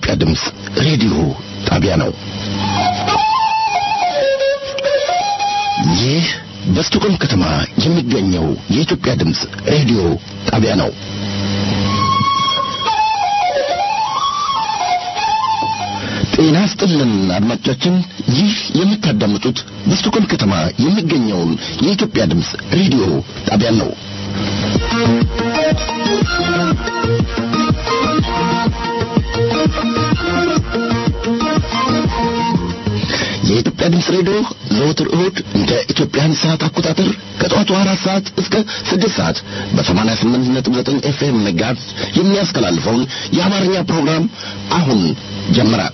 የኢትዮጵያ ድምፅ ሬዲዮ ጣቢያ ነው። ይህ በስቶኮልም ከተማ የሚገኘው የኢትዮጵያ ድምፅ ሬዲዮ ጣቢያ ነው። ጤና ስጥልን አድማጮቻችን፣ ይህ የምታዳምጡት በስቶኮልም ከተማ የሚገኘውን የኢትዮጵያ ድምፅ ሬዲዮ ጣቢያን ነው። የኢትዮጵያ ድምፅ ሬዲዮ ዘወትር እሁድ እንደ ኢትዮጵያን ሰዓት አቆጣጠር ከጠዋቱ አራት ሰዓት እስከ ስድስት ሰዓት በሰማንያ ስምንት ነጥብ ዘጠኝ ኤፍኤም መጋዝ የሚያስተላልፈውን የአማርኛ ፕሮግራም አሁን ጀመረ።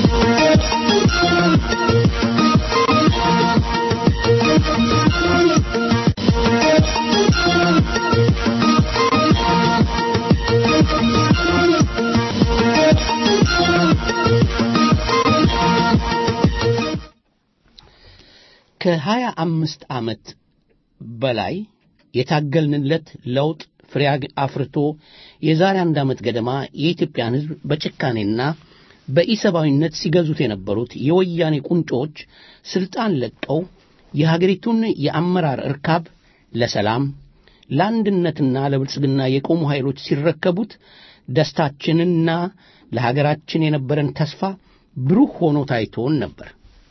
ከሀያ አምስት ዓመት በላይ የታገልንለት ለውጥ ፍሬ አፍርቶ የዛሬ አንድ ዓመት ገደማ የኢትዮጵያን ሕዝብ በጭካኔና በኢሰብአዊነት ሲገዙት የነበሩት የወያኔ ቁንጮዎች ሥልጣን ለቀው የሀገሪቱን የአመራር እርካብ ለሰላም ለአንድነትና ለብልጽግና የቆሙ ኃይሎች ሲረከቡት ደስታችንና ለሀገራችን የነበረን ተስፋ ብሩህ ሆኖ ታይቶን ነበር።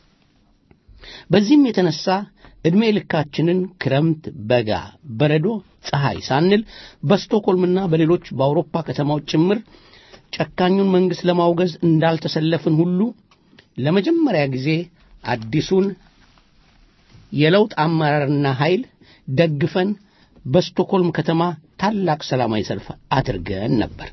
በዚህም የተነሳ ዕድሜ ልካችንን ክረምት፣ በጋ፣ በረዶ፣ ፀሐይ ሳንል በስቶኮልምና በሌሎች በአውሮፓ ከተማዎች ጭምር ጨካኙን መንግሥት ለማውገዝ እንዳልተሰለፍን ሁሉ ለመጀመሪያ ጊዜ አዲሱን የለውጥ አመራርና ኃይል ደግፈን በስቶኮልም ከተማ ታላቅ ሰላማዊ ሰልፍ አድርገን ነበር።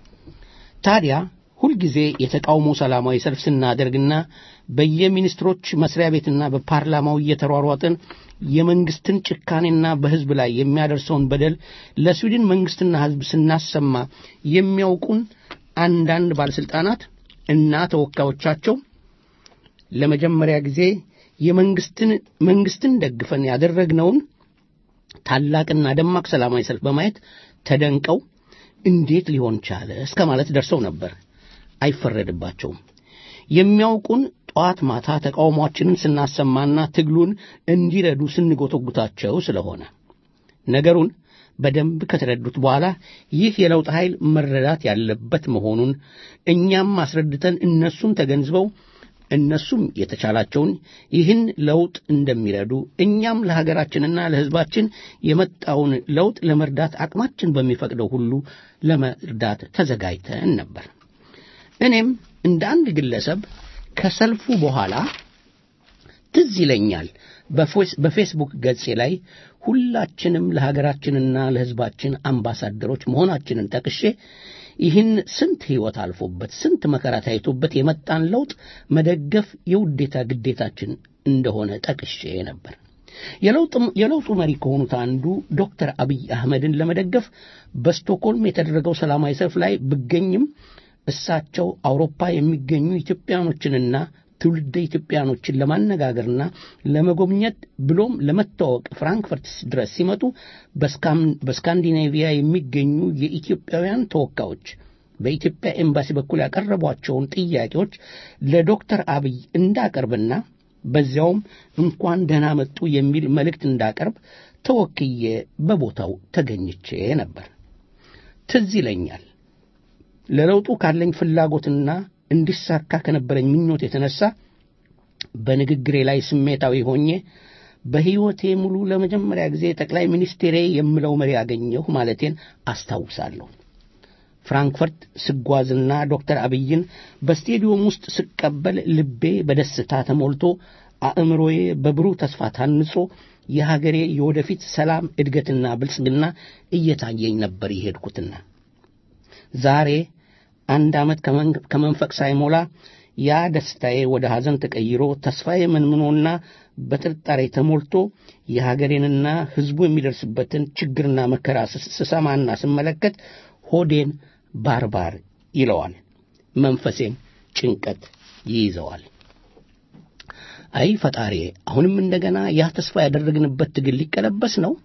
ታዲያ ሁልጊዜ የተቃውሞ ሰላማዊ ሰልፍ ስናደርግና በየሚኒስትሮች መስሪያ ቤትና በፓርላማው እየተሯሯጥን የመንግስትን ጭካኔና በሕዝብ ላይ የሚያደርሰውን በደል ለስዊድን መንግስትና ሕዝብ ስናሰማ የሚያውቁን አንዳንድ ባለሥልጣናት እና ተወካዮቻቸው ለመጀመሪያ ጊዜ የመንግስትን መንግስትን ደግፈን ያደረግነውን ታላቅና ደማቅ ሰላማዊ ሰልፍ በማየት ተደንቀው እንዴት ሊሆን ቻለ እስከ ማለት ደርሰው ነበር። አይፈረድባቸውም። የሚያውቁን ጠዋት ማታ ተቃውሟችንን ስናሰማና ትግሉን እንዲረዱ ስንጎተጉታቸው ስለሆነ ነገሩን በደንብ ከተረዱት በኋላ ይህ የለውጥ ኃይል መረዳት ያለበት መሆኑን እኛም አስረድተን እነሱም ተገንዝበው እነሱም የተቻላቸውን ይህን ለውጥ እንደሚረዱ እኛም ለሀገራችንና ለሕዝባችን የመጣውን ለውጥ ለመርዳት አቅማችን በሚፈቅደው ሁሉ ለመርዳት ተዘጋጅተን ነበር። እኔም እንደ አንድ ግለሰብ ከሰልፉ በኋላ ትዝ ይለኛል በፌስቡክ ገጼ ላይ ሁላችንም ለሀገራችንና ለሕዝባችን አምባሳደሮች መሆናችንን ጠቅሼ ይህን ስንት ሕይወት አልፎበት ስንት መከራ ታይቶበት የመጣን ለውጥ መደገፍ የውዴታ ግዴታችን እንደሆነ ጠቅሼ ነበር። የለውጡ መሪ ከሆኑት አንዱ ዶክተር አብይ አህመድን ለመደገፍ በስቶክሆልም የተደረገው ሰላማዊ ሰልፍ ላይ ብገኝም እሳቸው አውሮፓ የሚገኙ ኢትዮጵያኖችንና ትውልደ ኢትዮጵያኖችን ለማነጋገርና ለመጎብኘት ብሎም ለመታወቅ ፍራንክፈርት ድረስ ሲመጡ በስካንዲኔቪያ የሚገኙ የኢትዮጵያውያን ተወካዮች በኢትዮጵያ ኤምባሲ በኩል ያቀረቧቸውን ጥያቄዎች ለዶክተር አብይ እንዳቀርብና በዚያውም እንኳን ደህና መጡ የሚል መልእክት እንዳቀርብ ተወክዬ በቦታው ተገኝቼ ነበር። ትዝ ይለኛል ለለውጡ ካለኝ ፍላጎትና እንዲሳካ ከነበረኝ ምኞት የተነሳ በንግግሬ ላይ ስሜታዊ ሆኜ በሕይወቴ ሙሉ ለመጀመሪያ ጊዜ ጠቅላይ ሚኒስቴሬ የምለው መሪ አገኘሁ ማለቴን አስታውሳለሁ። ፍራንክፈርት ስጓዝና ዶክተር አብይን በስቴዲዮም ውስጥ ስቀበል ልቤ በደስታ ተሞልቶ አእምሮዬ በብሩህ ተስፋ ታንጾ የሀገሬ የወደፊት ሰላም እድገትና ብልጽግና እየታየኝ ነበር የሄድኩትና ዛሬ አንድ ዓመት ከመንፈቅ ሳይሞላ ያ ደስታዬ ወደ ሐዘን ተቀይሮ ተስፋዬ መንምኖና በጥርጣሬ ተሞልቶ የሀገሬንና ሕዝቡ የሚደርስበትን ችግርና መከራ ስሰማና ስመለከት ሆዴን ባርባር ይለዋል፣ መንፈሴን ጭንቀት ይይዘዋል። አይ ፈጣሪ፣ አሁንም እንደገና ያ ተስፋ ያደረግንበት ትግል ሊቀለበስ ነው።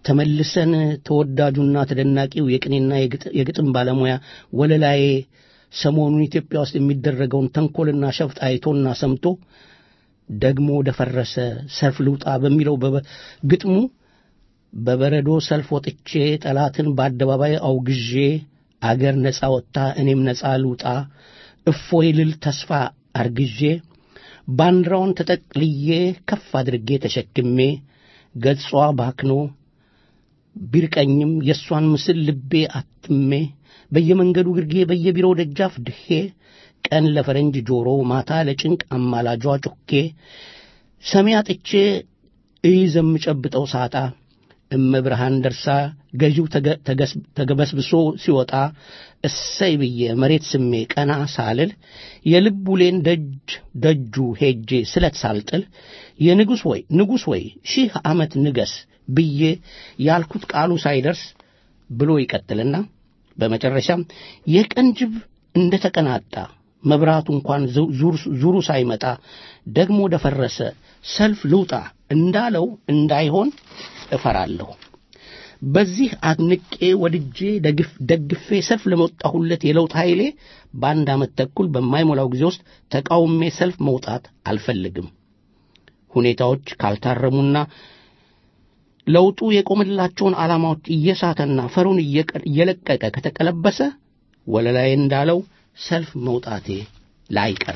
ተመልሰን ተወዳጁና ተደናቂው የቅኔና የግጥም ባለሙያ ወለላዬ ሰሞኑን ኢትዮጵያ ውስጥ የሚደረገውን ተንኰልና ሸፍጥ አይቶና ሰምቶ ደግሞ ደፈረሰ ሰልፍ ልውጣ በሚለው ግጥሙ በበረዶ ሰልፍ ወጥቼ ጠላትን በአደባባይ አውግዤ አገር ነፃ ወጥታ እኔም ነፃ ልውጣ እፎይ ልል ተስፋ አርግዤ ባንዲራውን ተጠቅልዬ ከፍ አድርጌ ተሸክሜ ገጿ ባክኖ ቢርቀኝም የእሷን ምስል ልቤ አትሜ በየመንገዱ ግርጌ በየቢሮው ደጃፍ ድሄ ቀን ለፈረንጅ ጆሮ ማታ ለጭንቅ አማላጇ ጮኬ ሰሚ አጥቼ እይዝ የምጨብጠው ሳጣ እመብርሃን ደርሳ ገዢው ተገበስብሶ ሲወጣ እሰይ ብዬ መሬት ስሜ ቀና ሳልል የልብ ውሌን ደጅ ደጁ ሄጄ ስለት ሳልጥል የንጉሥ ወይ ንጉሥ ወይ ሺህ ዓመት ንገስ ብዬ ያልኩት ቃሉ ሳይደርስ ብሎ ይቀጥልና በመጨረሻም የቀን ጅብ እንደ ተቀናጣ መብራቱ እንኳን ዙሩ ሳይመጣ ደግሞ ደፈረሰ ሰልፍ ልውጣ እንዳለው እንዳይሆን እፈራለሁ። በዚህ አድንቄ ወድጄ ደግፌ ሰልፍ ለመወጣሁለት የለውጥ ኃይሌ በአንድ ዓመት ተኩል በማይሞላው ጊዜ ውስጥ ተቃውሜ ሰልፍ መውጣት አልፈልግም። ሁኔታዎች ካልታረሙና ለውጡ የቆመላቸውን ዓላማዎች እየሳተና ፈሩን እየለቀቀ ከተቀለበሰ ወለላይ እንዳለው ሰልፍ መውጣቴ ላይቀር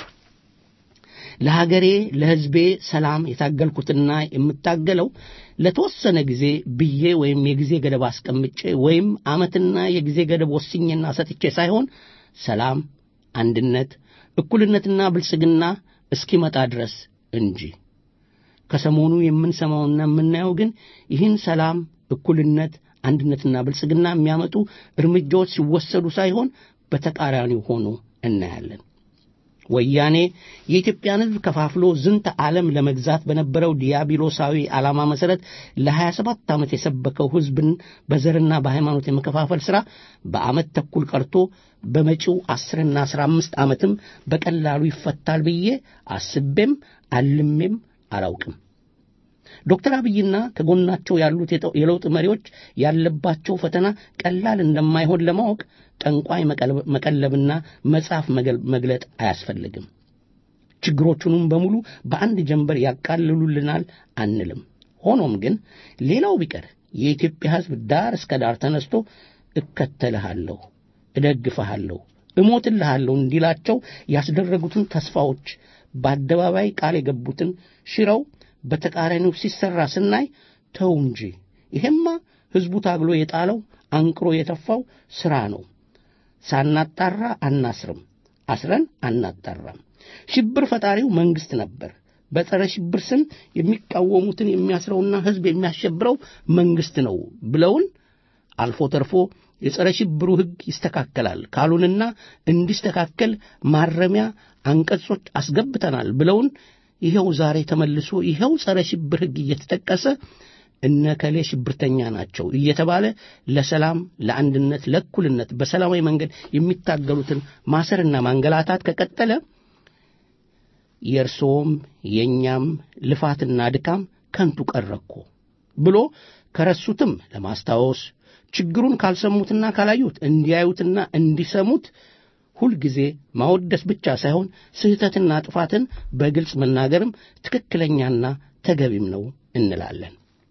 ለሀገሬ ለሕዝቤ ሰላም የታገልኩትና የምታገለው ለተወሰነ ጊዜ ብዬ ወይም የጊዜ ገደብ አስቀምጬ ወይም ዓመትና የጊዜ ገደብ ወስኜና ሰጥቼ ሳይሆን ሰላም፣ አንድነት፣ እኩልነትና ብልጽግና እስኪመጣ ድረስ እንጂ። ከሰሞኑ የምንሰማውና የምናየው ግን ይህን ሰላም፣ እኩልነት፣ አንድነትና ብልጽግና የሚያመጡ እርምጃዎች ሲወሰዱ ሳይሆን በተቃራኒው ሆኖ እናያለን። ወያኔ የኢትዮጵያን ሕዝብ ከፋፍሎ ዝንተ ዓለም ለመግዛት በነበረው ዲያብሎሳዊ ዓላማ መሠረት ለሀያ ሰባት ዓመት የሰበከው ሕዝብን በዘርና በሃይማኖት የመከፋፈል ሥራ በዓመት ተኩል ቀርቶ በመጪው አስርና አስራ አምስት ዓመትም በቀላሉ ይፈታል ብዬ አስቤም አልሜም አላውቅም። ዶክተር አብይና ከጎናቸው ያሉት የለውጥ መሪዎች ያለባቸው ፈተና ቀላል እንደማይሆን ለማወቅ ጠንቋይ መቀለብና መጽሐፍ መግለጥ አያስፈልግም። ችግሮቹንም በሙሉ በአንድ ጀንበር ያቃልሉልናል አንልም። ሆኖም ግን ሌላው ቢቀር የኢትዮጵያ ሕዝብ ዳር እስከ ዳር ተነስቶ እከተልሃለሁ፣ እደግፈሃለሁ፣ እሞትልሃለሁ እንዲላቸው ያስደረጉትን ተስፋዎች በአደባባይ ቃል የገቡትን ሽረው በተቃራኒው ሲሰራ ስናይ ተው እንጂ ይሄማ ሕዝቡ ታግሎ የጣለው አንቅሮ የተፋው ሥራ ነው። ሳናጣራ አናስርም፣ አስረን አናጣራም። ሽብር ፈጣሪው መንግሥት ነበር። በጸረ ሽብር ስም የሚቃወሙትን የሚያስረውና ሕዝብ የሚያሸብረው መንግሥት ነው ብለውን አልፎ ተርፎ የጸረ ሽብሩ ሕግ ይስተካከላል ካሉንና እንዲስተካከል ማረሚያ አንቀጾች አስገብተናል ብለውን ይኸው ዛሬ ተመልሶ ይኸው ጸረ ሽብር ሕግ እየተጠቀሰ እነከሌ ሽብርተኛ ናቸው እየተባለ ለሰላም፣ ለአንድነት፣ ለእኩልነት በሰላማዊ መንገድ የሚታገሉትን ማሰርና ማንገላታት ከቀጠለ የእርስዎም የእኛም ልፋትና ድካም ከንቱ ቀረኮ ብሎ ከረሱትም ለማስታወስ ችግሩን ካልሰሙትና ካላዩት እንዲያዩትና እንዲሰሙት ሁልጊዜ ማወደስ ብቻ ሳይሆን ስህተትና ጥፋትን በግልጽ መናገርም ትክክለኛና ተገቢም ነው እንላለን።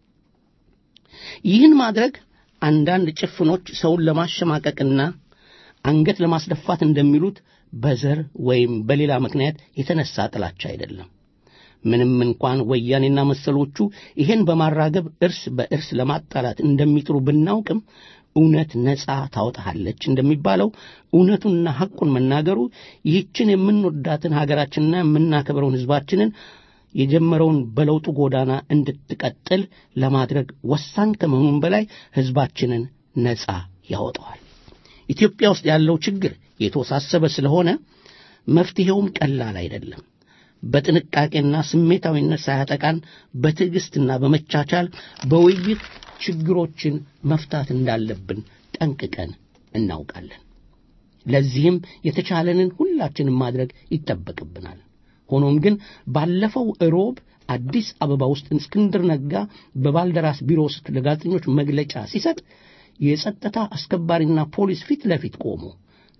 ይህን ማድረግ አንዳንድ ጭፍኖች ሰውን ለማሸማቀቅና አንገት ለማስደፋት እንደሚሉት በዘር ወይም በሌላ ምክንያት የተነሳ ጥላቻ አይደለም። ምንም እንኳን ወያኔና መሰሎቹ ይሄን በማራገብ እርስ በእርስ ለማጣላት እንደሚጥሩ ብናውቅም እውነት ነፃ ታወጣሃለች እንደሚባለው እውነቱንና ሐቁን መናገሩ ይህችን የምንወዳትን ሀገራችንና የምናከብረውን ሕዝባችንን የጀመረውን በለውጡ ጎዳና እንድትቀጥል ለማድረግ ወሳኝ ከመሆኑም በላይ ሕዝባችንን ነፃ ያወጣዋል። ኢትዮጵያ ውስጥ ያለው ችግር የተወሳሰበ ስለሆነ መፍትሔውም ቀላል አይደለም። በጥንቃቄና ስሜታዊነት ሳያጠቃን በትዕግሥትና በመቻቻል በውይይት ችግሮችን መፍታት እንዳለብን ጠንቅቀን እናውቃለን። ለዚህም የተቻለንን ሁላችንም ማድረግ ይጠበቅብናል። ሆኖም ግን ባለፈው እሮብ አዲስ አበባ ውስጥ እስክንድር ነጋ በባልደራስ ቢሮ ውስጥ ለጋዜጠኞች መግለጫ ሲሰጥ የጸጥታ አስከባሪና ፖሊስ ፊት ለፊት ቆሞ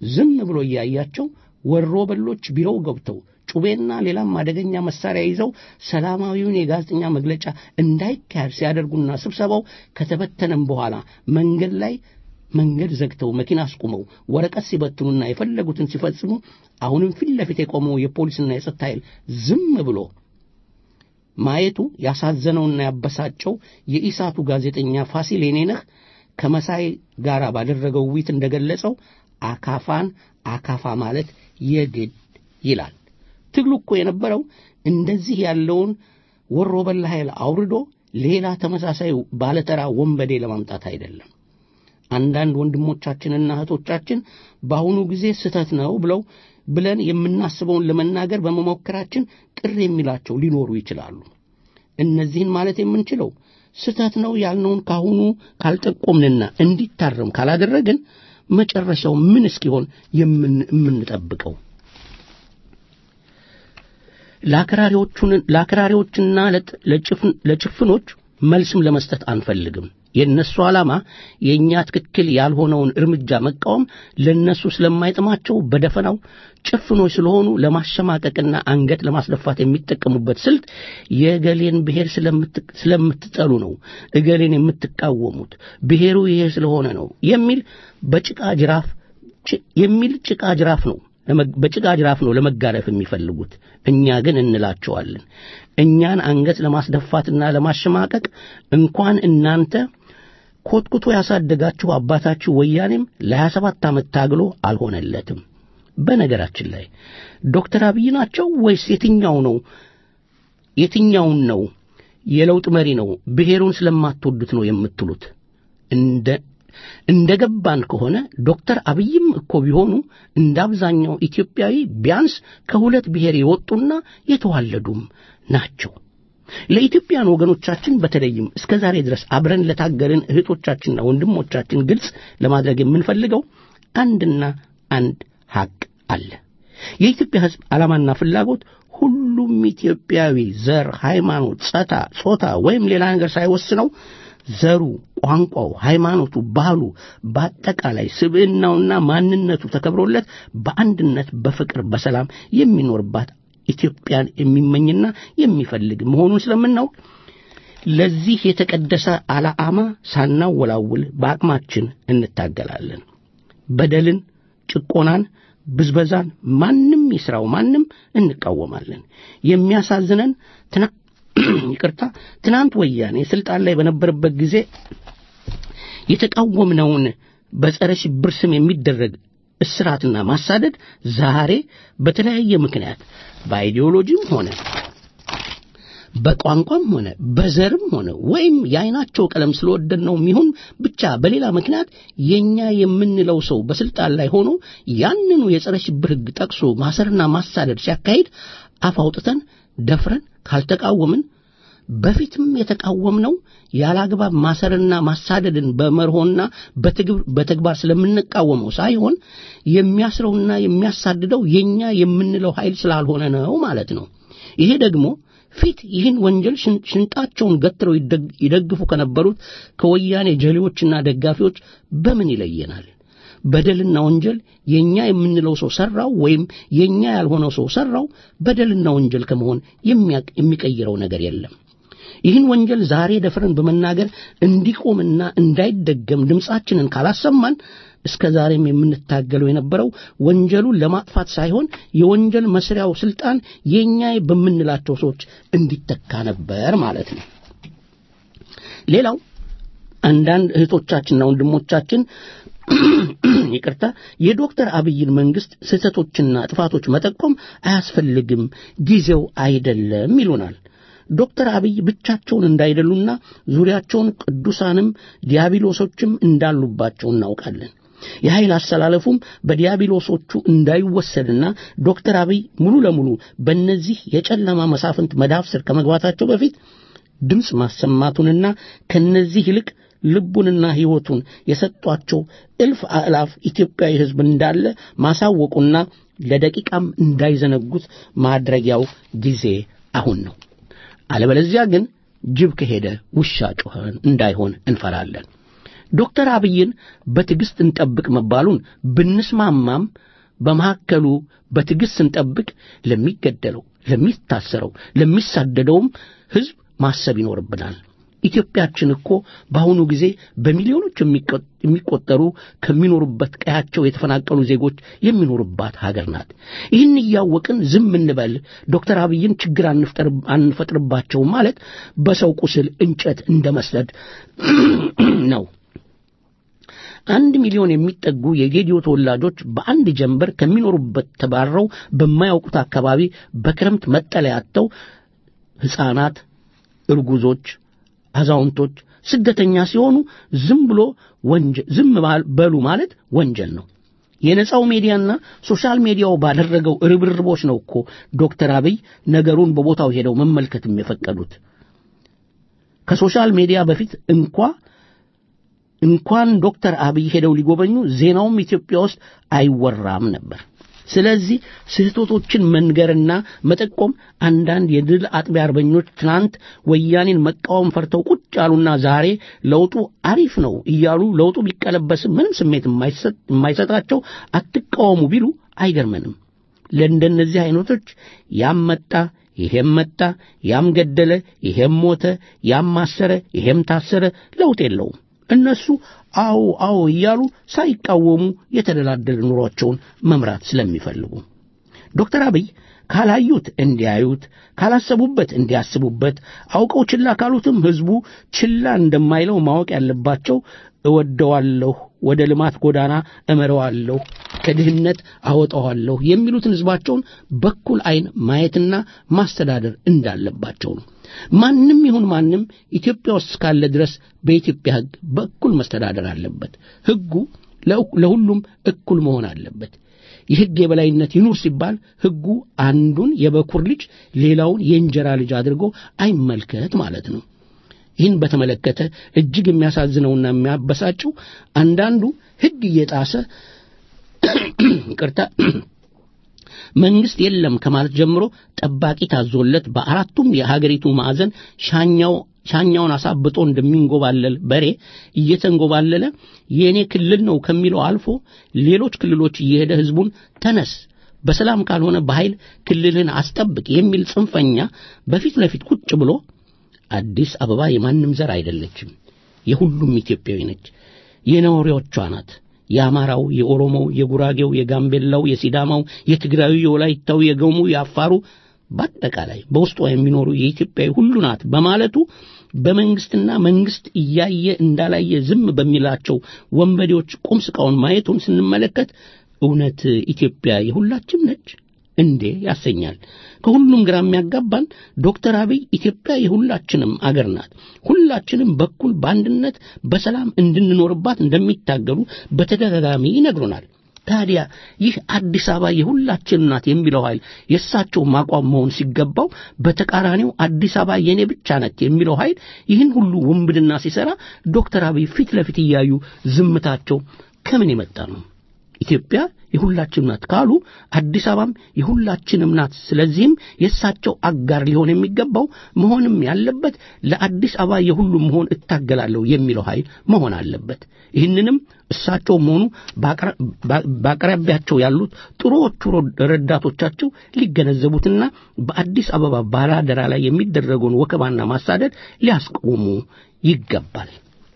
ዝም ብሎ እያያቸው ወሮ በሎች ቢሮው ገብተው ጩቤና ሌላም አደገኛ መሳሪያ ይዘው ሰላማዊውን የጋዜጠኛ መግለጫ እንዳይካሄድ ሲያደርጉና ስብሰባው ከተበተነም በኋላ መንገድ ላይ መንገድ ዘግተው መኪና አስቁመው ወረቀት ሲበትኑና የፈለጉትን ሲፈጽሙ አሁንም ፊት ለፊት የቆመው የፖሊስና የጸጥታ ኃይል ዝም ብሎ ማየቱ ያሳዘነውና ያበሳጨው የኢሳቱ ጋዜጠኛ ፋሲል የኔነህ ከመሳይ ጋር ባደረገው ውይይት እንደገለጸው አካፋን አካፋ ማለት የግድ ይላል። ትግሉ እኮ የነበረው እንደዚህ ያለውን ወሮ በላ ኃይል አውርዶ ሌላ ተመሳሳይ ባለተራ ወንበዴ ለማምጣት አይደለም። አንዳንድ ወንድሞቻችንና እህቶቻችን በአሁኑ ጊዜ ስህተት ነው ብለው ብለን የምናስበውን ለመናገር በመሞከራችን ቅር የሚላቸው ሊኖሩ ይችላሉ። እነዚህን ማለት የምንችለው ስህተት ነው ያልነውን ካሁኑ ካልጠቆምንና እንዲታረም ካላደረግን መጨረሻው ምን እስኪሆን የምንጠብቀው? ለአክራሪዎችና ለጭፍኖች መልስም ለመስጠት አንፈልግም። የእነሱ ዓላማ የእኛ ትክክል ያልሆነውን እርምጃ መቃወም ለእነሱ ስለማይጥማቸው በደፈናው ጭፍኖች ስለሆኑ ለማሸማቀቅና አንገት ለማስደፋት የሚጠቀሙበት ስልት የእገሌን ብሔር ስለምትጠሉ ነው እገሌን የምትቃወሙት ብሔሩ ይሄ ስለሆነ ነው የሚል በጭቃ ጅራፍ የሚል ጭቃ ጅራፍ ነው በጭቃ ጅራፍ ነው ለመጋረፍ የሚፈልጉት። እኛ ግን እንላቸዋለን እኛን አንገት ለማስደፋትና ለማሸማቀቅ እንኳን እናንተ ኮትኩቶ ያሳደጋችሁ አባታችሁ ወያኔም ለሀያ ሰባት ዓመት ታግሎ አልሆነለትም። በነገራችን ላይ ዶክተር አብይ ናቸው ወይስ የትኛው ነው የትኛውን ነው የለውጥ መሪ ነው ብሔሩን ስለማትወዱት ነው የምትሉት? እንደ እንደ ገባን ከሆነ ዶክተር አብይም እኮ ቢሆኑ እንደ አብዛኛው ኢትዮጵያዊ ቢያንስ ከሁለት ብሔር የወጡና የተዋለዱም ናቸው። ለኢትዮጵያን ወገኖቻችን በተለይም እስከ ዛሬ ድረስ አብረን ለታገልን እህቶቻችንና ወንድሞቻችን ግልጽ ለማድረግ የምንፈልገው አንድና አንድ ሐቅ አለ። የኢትዮጵያ ሕዝብ ዓላማና ፍላጎት ሁሉም ኢትዮጵያዊ ዘር፣ ሃይማኖት፣ ጸታ፣ ጾታ ወይም ሌላ ነገር ሳይወስነው ዘሩ፣ ቋንቋው፣ ሃይማኖቱ፣ ባህሉ በአጠቃላይ ስብዕናውና ማንነቱ ተከብሮለት በአንድነት በፍቅር በሰላም የሚኖርባት ኢትዮጵያን የሚመኝና የሚፈልግ መሆኑን ስለምናውቅ ለዚህ የተቀደሰ ዓላማ ሳናወላውል በአቅማችን እንታገላለን። በደልን፣ ጭቆናን፣ ብዝበዛን ማንም ይስራው ማንም እንቃወማለን። የሚያሳዝነን ትና ይቅርታ ትናንት ወያኔ ስልጣን ላይ በነበረበት ጊዜ የተቃወምነውን በጸረ ሽብር ስም የሚደረግ እስራትና ማሳደድ ዛሬ በተለያየ ምክንያት በአይዲዮሎጂም ሆነ በቋንቋም ሆነ በዘርም ሆነ ወይም የአይናቸው ቀለም ስለወደድነው ይሁን ብቻ በሌላ ምክንያት የኛ የምንለው ሰው በስልጣን ላይ ሆኖ ያንኑ የጸረ ሽብር ሕግ ጠቅሶ ማሰርና ማሳደድ ሲያካሂድ አፍ አውጥተን ደፍረን ካልተቃወምን በፊትም የተቃወምነው ያላግባብ ማሰርና ማሳደድን በመርሆና በተግባር ስለምንቃወመው ሳይሆን የሚያስረውና የሚያሳድደው የኛ የምንለው ኃይል ስላልሆነ ነው ማለት ነው። ይሄ ደግሞ ፊት ይህን ወንጀል ሽንጣቸውን ገትረው ይደግፉ ከነበሩት ከወያኔ ጀሌዎችና ደጋፊዎች በምን ይለየናል? በደልና ወንጀል የኛ የምንለው ሰው ሰራው ወይም የኛ ያልሆነው ሰው ሰራው በደልና ወንጀል ከመሆን የሚቀይረው ነገር የለም። ይህን ወንጀል ዛሬ ደፍረን በመናገር እንዲቆምና እንዳይደገም ድምፃችንን ካላሰማን እስከ ዛሬም የምንታገለው የነበረው ወንጀሉን ለማጥፋት ሳይሆን የወንጀል መስሪያው ስልጣን የኛ በምንላቸው ሰዎች እንዲተካ ነበር ማለት ነው። ሌላው አንዳንድ እህቶቻችንና ወንድሞቻችን ይቅርታ የዶክተር አብይን መንግስት ስህተቶችና ጥፋቶች መጠቆም አያስፈልግም፣ ጊዜው አይደለም ይሉናል። ዶክተር አብይ ብቻቸውን እንዳይደሉና ዙሪያቸውን ቅዱሳንም ዲያብሎሶችም እንዳሉባቸው እናውቃለን። የኃይል አሰላለፉም በዲያብሎሶቹ እንዳይወሰድና ዶክተር አብይ ሙሉ ለሙሉ በእነዚህ የጨለማ መሳፍንት መዳፍ ስር ከመግባታቸው በፊት ድምፅ ማሰማቱንና ከነዚህ ይልቅ ልቡንና ሕይወቱን የሰጧቸው እልፍ አእላፍ ኢትዮጵያዊ ሕዝብ እንዳለ ማሳወቁና ለደቂቃም እንዳይዘነጉት ማድረጊያው ጊዜ አሁን ነው። አለበለዚያ ግን ጅብ ከሄደ ውሻ ጮኸን እንዳይሆን እንፈራለን። ዶክተር አብይን በትዕግሥት እንጠብቅ መባሉን ብንስማማም በመካከሉ በትዕግሥት ስንጠብቅ ለሚገደለው፣ ለሚታሰረው፣ ለሚሳደደውም ሕዝብ ማሰብ ይኖርብናል። ኢትዮጵያችን እኮ በአሁኑ ጊዜ በሚሊዮኖች የሚቆጠሩ ከሚኖሩበት ቀያቸው የተፈናቀሉ ዜጎች የሚኖሩባት ሀገር ናት። ይህን እያወቅን ዝም እንበል፣ ዶክተር አብይን ችግር አንፈጥርባቸው ማለት በሰው ቁስል እንጨት እንደ መስደድ ነው። አንድ ሚሊዮን የሚጠጉ የጌዲዮ ተወላጆች በአንድ ጀንበር ከሚኖሩበት ተባረው በማያውቁት አካባቢ በክረምት መጠለያ አጥተው ሕፃናት፣ እርጉዞች አዛውንቶች ስደተኛ ሲሆኑ ዝም ብሎ ዝም በሉ ማለት ወንጀል ነው። የነጻው ሚዲያና ሶሻል ሚዲያው ባደረገው ርብርቦች ነው እኮ ዶክተር አብይ ነገሩን በቦታው ሄደው መመልከትም የፈቀዱት። ከሶሻል ሚዲያ በፊት እንኳ እንኳን ዶክተር አብይ ሄደው ሊጎበኙ ዜናውም ኢትዮጵያ ውስጥ አይወራም ነበር። ስለዚህ ስህተቶችን መንገርና መጠቆም አንዳንድ የድል አጥቢያ አርበኞች ትናንት ወያኔን መቃወም ፈርተው ቁጭ ያሉና ዛሬ ለውጡ አሪፍ ነው እያሉ ለውጡ ቢቀለበስም ምንም ስሜት የማይሰጣቸው አትቃወሙ ቢሉ አይገርመንም። ለእንደነዚህ አይነቶች ያም መጣ ይሄም መጣ፣ ያም ገደለ፣ ይሄም ሞተ፣ ያም ማሰረ፣ ይሄም ታሰረ፣ ለውጥ የለውም። እነሱ አዎ አዎ እያሉ ሳይቃወሙ የተደላደለ ኑሯቸውን መምራት ስለሚፈልጉ ዶክተር አብይ ካላዩት እንዲያዩት፣ ካላሰቡበት እንዲያስቡበት፣ አውቀው ችላ ካሉትም ሕዝቡ ችላ እንደማይለው ማወቅ ያለባቸው እወደዋለሁ፣ ወደ ልማት ጎዳና እመረዋለሁ፣ ከድህነት አወጣዋለሁ የሚሉትን ሕዝባቸውን በኩል ዐይን ማየትና ማስተዳደር እንዳለባቸው ነው። ማንም ይሁን ማንም ኢትዮጵያ ውስጥ እስካለ ድረስ በኢትዮጵያ ሕግ በእኩል መስተዳደር አለበት። ሕጉ ለሁሉም እኩል መሆን አለበት። የሕግ የበላይነት ይኑር ሲባል ሕጉ አንዱን የበኩር ልጅ ሌላውን የእንጀራ ልጅ አድርጎ አይመልከት ማለት ነው። ይህን በተመለከተ እጅግ የሚያሳዝነውና የሚያበሳጨው አንዳንዱ ሕግ እየጣሰ ይቅርታ መንግስት የለም ከማለት ጀምሮ ጠባቂ ታዞለት በአራቱም የሀገሪቱ ማዕዘን ሻኛው ሻኛውን አሳብጦ እንደሚንጎባለል በሬ እየተንጎባለለ የእኔ ክልል ነው ከሚለው አልፎ ሌሎች ክልሎች እየሄደ ህዝቡን ተነስ፣ በሰላም ካልሆነ በኃይል ክልልህን አስጠብቅ የሚል ጽንፈኛ በፊት ለፊት ቁጭ ብሎ አዲስ አበባ የማንም ዘር አይደለችም፣ የሁሉም ኢትዮጵያዊ ነች፣ የነዋሪዎቿ ናት። የአማራው፣ የኦሮሞው፣ የጉራጌው፣ የጋምቤላው፣ የሲዳማው፣ የትግራዩ፣ የወላይታው፣ የገሙ፣ የአፋሩ በአጠቃላይ በውስጧ የሚኖሩ የኢትዮጵያዊ ሁሉ ናት በማለቱ በመንግስትና መንግስት እያየ እንዳላየ ዝም በሚላቸው ወንበዴዎች ቁም ስቃውን ማየቱን ስንመለከት እውነት ኢትዮጵያ የሁላችም ነች እንዴ ያሰኛል። ከሁሉም ግራ የሚያጋባን ዶክተር አብይ ኢትዮጵያ የሁላችንም አገር ናት፣ ሁላችንም በኩል በአንድነት በሰላም እንድንኖርባት እንደሚታገሉ በተደጋጋሚ ይነግሩናል። ታዲያ ይህ አዲስ አበባ የሁላችን ናት የሚለው ኃይል የእሳቸው ማቋም መሆን ሲገባው በተቃራኒው አዲስ አበባ የኔ ብቻ ናት የሚለው ኃይል ይህን ሁሉ ውንብድና ሲሰራ ዶክተር አብይ ፊት ለፊት እያዩ ዝምታቸው ከምን የመጣ ነው? ኢትዮጵያ የሁላችንም ናት ካሉ አዲስ አበባም የሁላችንም ናት። ስለዚህም የእሳቸው አጋር ሊሆን የሚገባው መሆንም ያለበት ለአዲስ አበባ የሁሉም መሆን እታገላለሁ የሚለው ኃይል መሆን አለበት። ይህንንም እሳቸው መሆኑ በአቅራቢያቸው ያሉት ጥሩዎቹ ረዳቶቻቸው ሊገነዘቡትና በአዲስ አበባ ባላደራ ላይ የሚደረገውን ወከባና ማሳደድ ሊያስቆሙ ይገባል።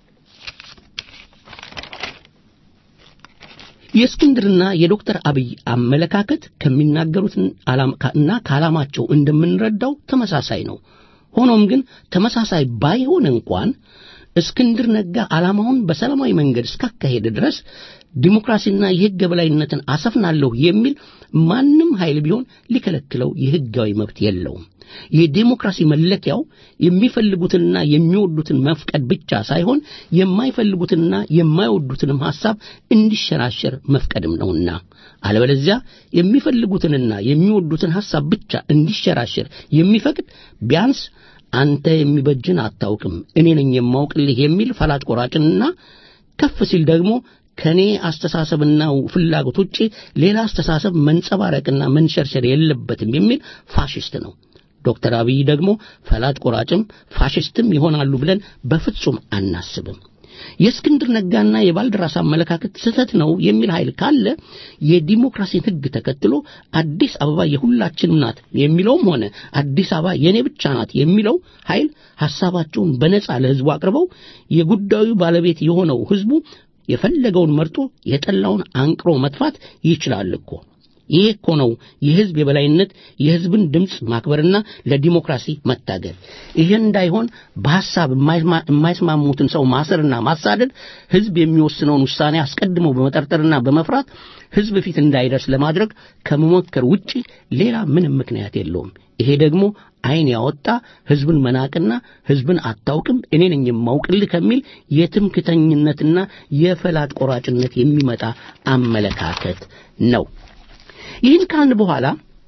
የእስክንድርና የዶክተር አብይ አመለካከት ከሚናገሩትና ከዓላማቸው እንደምንረዳው ተመሳሳይ ነው። ሆኖም ግን ተመሳሳይ ባይሆን እንኳን እስክንድር ነጋ ዓላማውን በሰላማዊ መንገድ እስካካሄደ ድረስ ዲሞክራሲና የሕግ የበላይነትን አሰፍናለሁ የሚል ማንም ኃይል ቢሆን ሊከለክለው የሕጋዊ መብት የለውም። የዴሞክራሲ መለኪያው የሚፈልጉትንና የሚወዱትን መፍቀድ ብቻ ሳይሆን የማይፈልጉትንና የማይወዱትንም ሐሳብ እንዲሸራሸር መፍቀድም ነውና አለበለዚያ የሚፈልጉትንና የሚወዱትን ሐሳብ ብቻ እንዲሸራሸር የሚፈቅድ ቢያንስ አንተ የሚበጅን አታውቅም እኔ ነኝ የማውቅልህ የሚል ፈላጭ ቆራጭንና ከፍ ሲል ደግሞ ከኔ አስተሳሰብና ፍላጎት ውጪ ሌላ አስተሳሰብ መንጸባረቅና መንሸርሸር የለበትም የሚል ፋሽስት ነው። ዶክተር አብይ ደግሞ ፈላጭ ቆራጭም ፋሽስትም ይሆናሉ ብለን በፍጹም አናስብም። የእስክንድር ነጋና የባልደራስ አመለካከት ስህተት ነው የሚል ኃይል ካለ የዲሞክራሲን ሕግ ተከትሎ አዲስ አበባ የሁላችንም ናት የሚለውም ሆነ አዲስ አበባ የኔ ብቻ ናት የሚለው ኃይል ሐሳባቸውን በነጻ ለሕዝቡ አቅርበው የጉዳዩ ባለቤት የሆነው ሕዝቡ የፈለገውን መርጦ የጠላውን አንቅሮ መጥፋት ይችላል እኮ። ይሄ እኮ ነው የህዝብ የበላይነት፣ የህዝብን ድምፅ ማክበርና ለዲሞክራሲ መታገል። ይሄ እንዳይሆን በሐሳብ የማይስማሙትን ሰው ማሰርና ማሳደድ፣ ህዝብ የሚወስነውን ውሳኔ አስቀድሞ በመጠርጠርና በመፍራት ህዝብ ፊት እንዳይደርስ ለማድረግ ከመሞከር ውጪ ሌላ ምንም ምክንያት የለውም። ይሄ ደግሞ ዓይን ያወጣ ህዝብን መናቅና ህዝብን አታውቅም እኔ ነኝ የማውቅልህ ከሚል የትምክተኝነትና የፈላጭ ቆራጭነት የሚመጣ አመለካከት ነው። ይህን ካልን በኋላ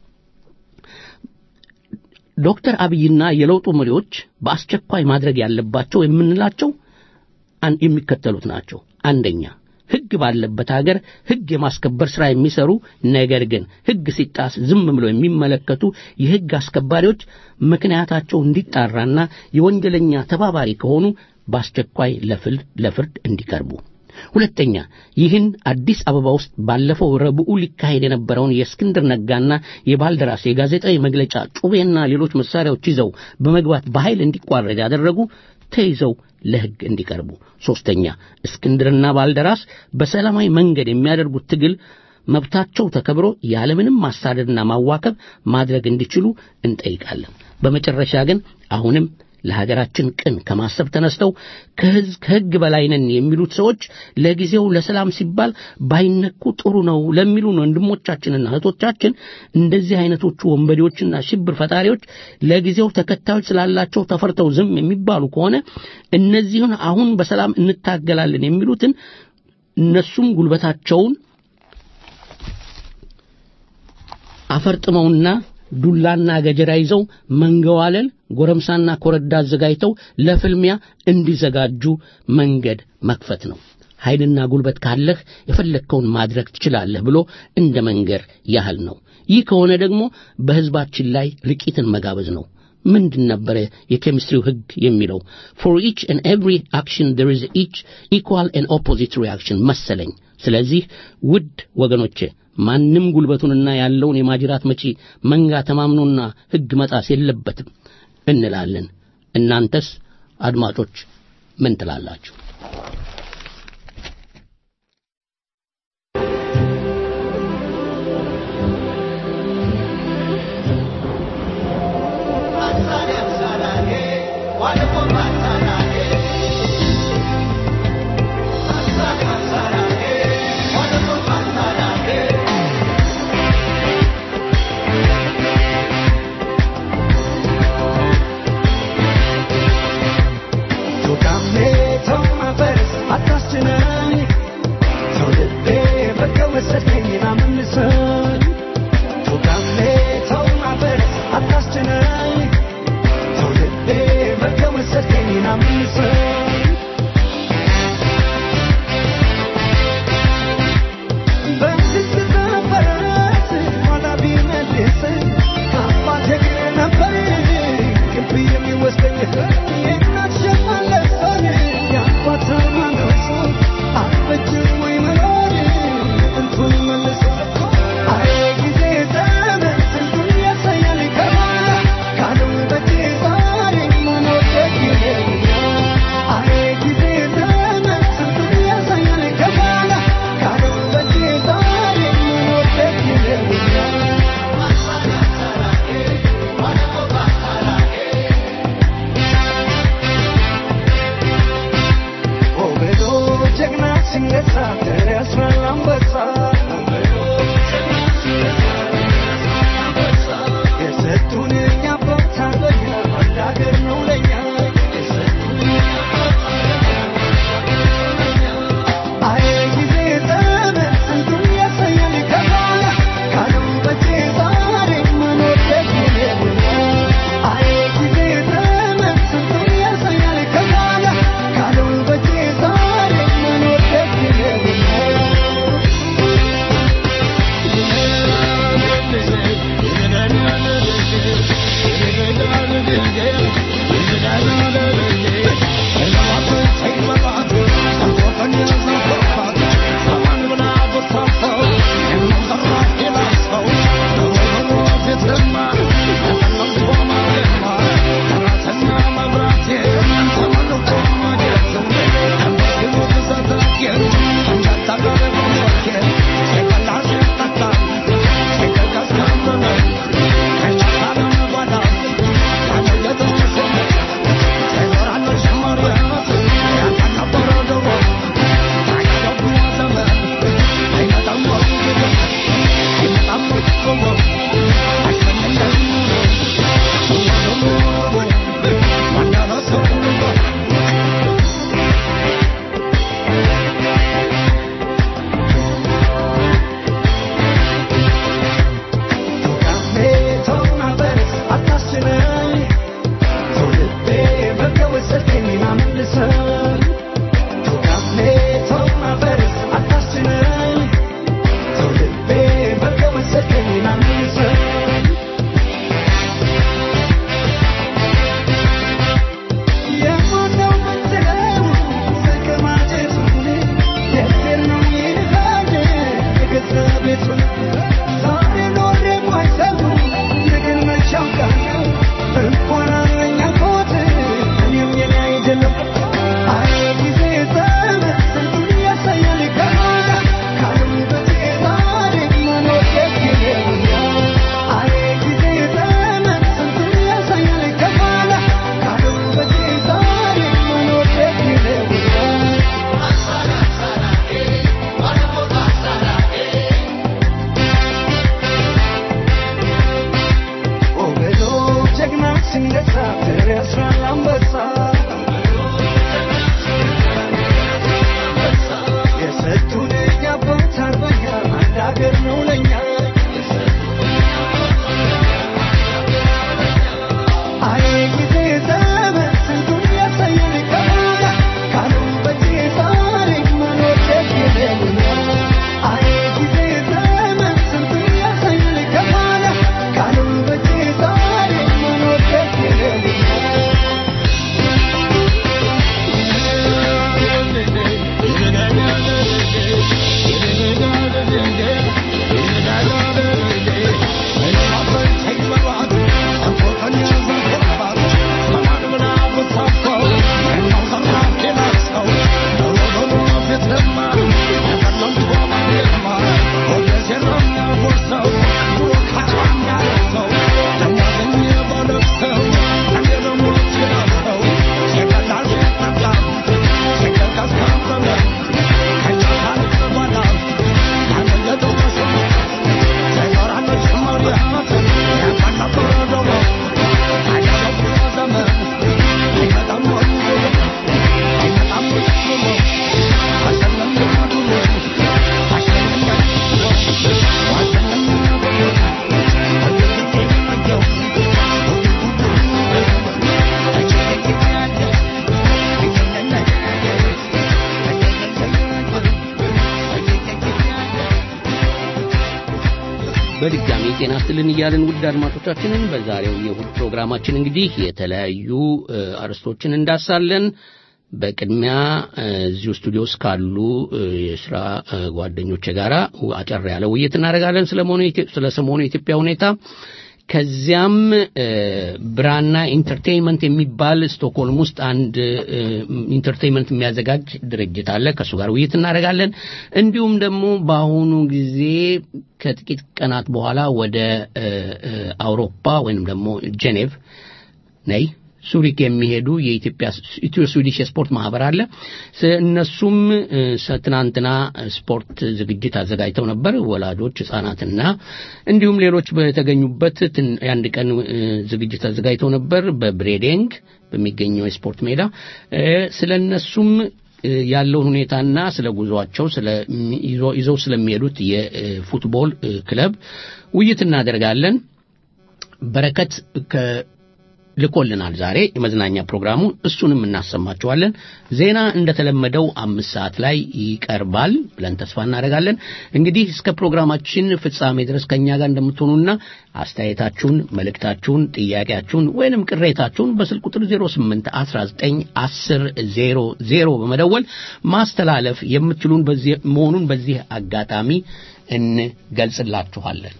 ዶክተር አብይና የለውጡ መሪዎች በአስቸኳይ ማድረግ ያለባቸው የምንላቸው የሚከተሉት ናቸው። አንደኛ ሕግ ባለበት ሀገር ሕግ የማስከበር ሥራ የሚሰሩ ነገር ግን ሕግ ሲጣስ ዝም ብለው የሚመለከቱ የሕግ አስከባሪዎች ምክንያታቸው እንዲጣራና የወንጀለኛ ተባባሪ ከሆኑ በአስቸኳይ ለፍርድ እንዲቀርቡ ሁለተኛ ይህን አዲስ አበባ ውስጥ ባለፈው ረቡዕ ሊካሄድ የነበረውን የእስክንድር ነጋና የባልደራስ የጋዜጣዊ መግለጫ ጩቤና ሌሎች መሳሪያዎች ይዘው በመግባት በኃይል እንዲቋረጥ ያደረጉ ተይዘው ለሕግ እንዲቀርቡ። ሦስተኛ እስክንድርና ባልደራስ በሰላማዊ መንገድ የሚያደርጉት ትግል መብታቸው ተከብሮ ያለምንም ማሳደድና ማዋከብ ማድረግ እንዲችሉ እንጠይቃለን። በመጨረሻ ግን አሁንም ለሀገራችን ቅን ከማሰብ ተነስተው ከሕዝብ ከሕግ በላይ ነን የሚሉት ሰዎች ለጊዜው ለሰላም ሲባል ባይነኩ ጥሩ ነው ለሚሉን ወንድሞቻችንና እህቶቻችን እንደዚህ አይነቶቹ ወንበዴዎችና ሽብር ፈጣሪዎች ለጊዜው ተከታዮች ስላላቸው ተፈርተው ዝም የሚባሉ ከሆነ እነዚህን አሁን በሰላም እንታገላለን የሚሉትን እነሱም ጉልበታቸውን አፈርጥመውና ዱላና ገጀራ ይዘው መንገዋለል ጎረምሳና ኮረዳ አዘጋጅተው ለፍልሚያ እንዲዘጋጁ መንገድ መክፈት ነው። ኃይልና ጉልበት ካለህ የፈለግከውን ማድረግ ትችላለህ ብሎ እንደ መንገር ያህል ነው። ይህ ከሆነ ደግሞ በሕዝባችን ላይ ርቂትን መጋበዝ ነው። ምንድን ነበረ የኬሚስትሪው ሕግ የሚለው? ፎር ኢች ኤንድ ኤቭሪ አክሽን ዜር ኢዝ ኢች ኢኳል ኤንድ ኦፖዚት ሪአክሽን መሰለኝ። ስለዚህ ውድ ወገኖቼ ማንም ጉልበቱንና ያለውን የማጅራት መቺ መንጋ ተማምኖና ሕግ መጣስ የለበትም እንላለን። እናንተስ አድማጮች ምን ትላላችሁ? Tocame, toma በድጋሚ ጤና ይስጥልን እያልን ውድ አድማጮቻችንን በዛሬው የእሁድ ፕሮግራማችን እንግዲህ የተለያዩ እ፣ አርዕስቶችን እንዳሳለን። በቅድሚያ እ፣ እዚሁ ስቱዲዮ ውስጥ ካሉ እ፣ የስራ እ፣ ጓደኞቼ ጋር አጨር ያለ ውይይት እናደርጋለን ስለ መሆኑ የኢትዮ- ስለ ሰሞኑ የኢትዮጵያ ሁኔታ። ከዚያም እ፣ ብራና ኢንተርቴይንመንት የሚባል ስቶክሆልም ውስጥ አንድ እ፣ ኢንተርቴይንመንት የሚያዘጋጅ ድርጅት አለ። ከእሱ ጋር ውይይት እናደርጋለን። እንዲሁም ደግሞ በአሁኑ ጊዜ ከጥቂት ቀናት በኋላ ወደ እ፣ እ፣ አውሮፓ ወይንም ደግሞ ጄኔቭ ነይ ሱሪክ የሚሄዱ የኢትዮጵያ ኢትዮ ስዊዲሽ የስፖርት ማህበር አለ። ስ- እነሱም እ፣ ሰ- ትናንትና ስፖርት ዝግጅት አዘጋጅተው ነበር። ወላጆች፣ ህጻናትና እንዲሁም ሌሎች በተገኙበት ትን- የአንድ ቀን እ፣ ዝግጅት አዘጋጅተው ነበር በብሬዴንግ በሚገኘው የስፖርት ሜዳ እ፣ ስለ እነሱም እ፣ ያለውን ሁኔታና ስለ ጉዟቸው ስለ ይዞ- ይዘው ስለሚሄዱት የፉትቦል እ፣ ክለብ ውይይት እናደርጋለን። በረከት ከ ልኮልናል ዛሬ የመዝናኛ ፕሮግራሙ እሱንም እናሰማችኋለን። ዜና እንደተለመደው አምስት ሰዓት ላይ ይቀርባል ብለን ተስፋ እናደርጋለን። እንግዲህ እስከ ፕሮግራማችን ፍጻሜ ድረስ ከእኛ ጋር እንደምትሆኑና አስተያየታችሁን፣ መልእክታችሁን፣ ጥያቄያችሁን ወይንም ቅሬታችሁን በስልክ ቁጥር 08 19 10 00 በመደወል ማስተላለፍ የምትችሉን በዚህ መሆኑን በዚህ አጋጣሚ እንገልጽላችኋለን።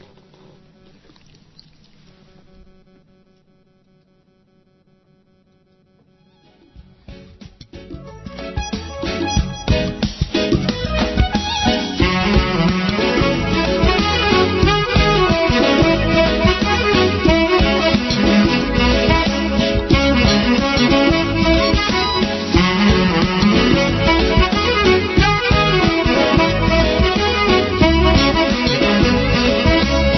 Thank you.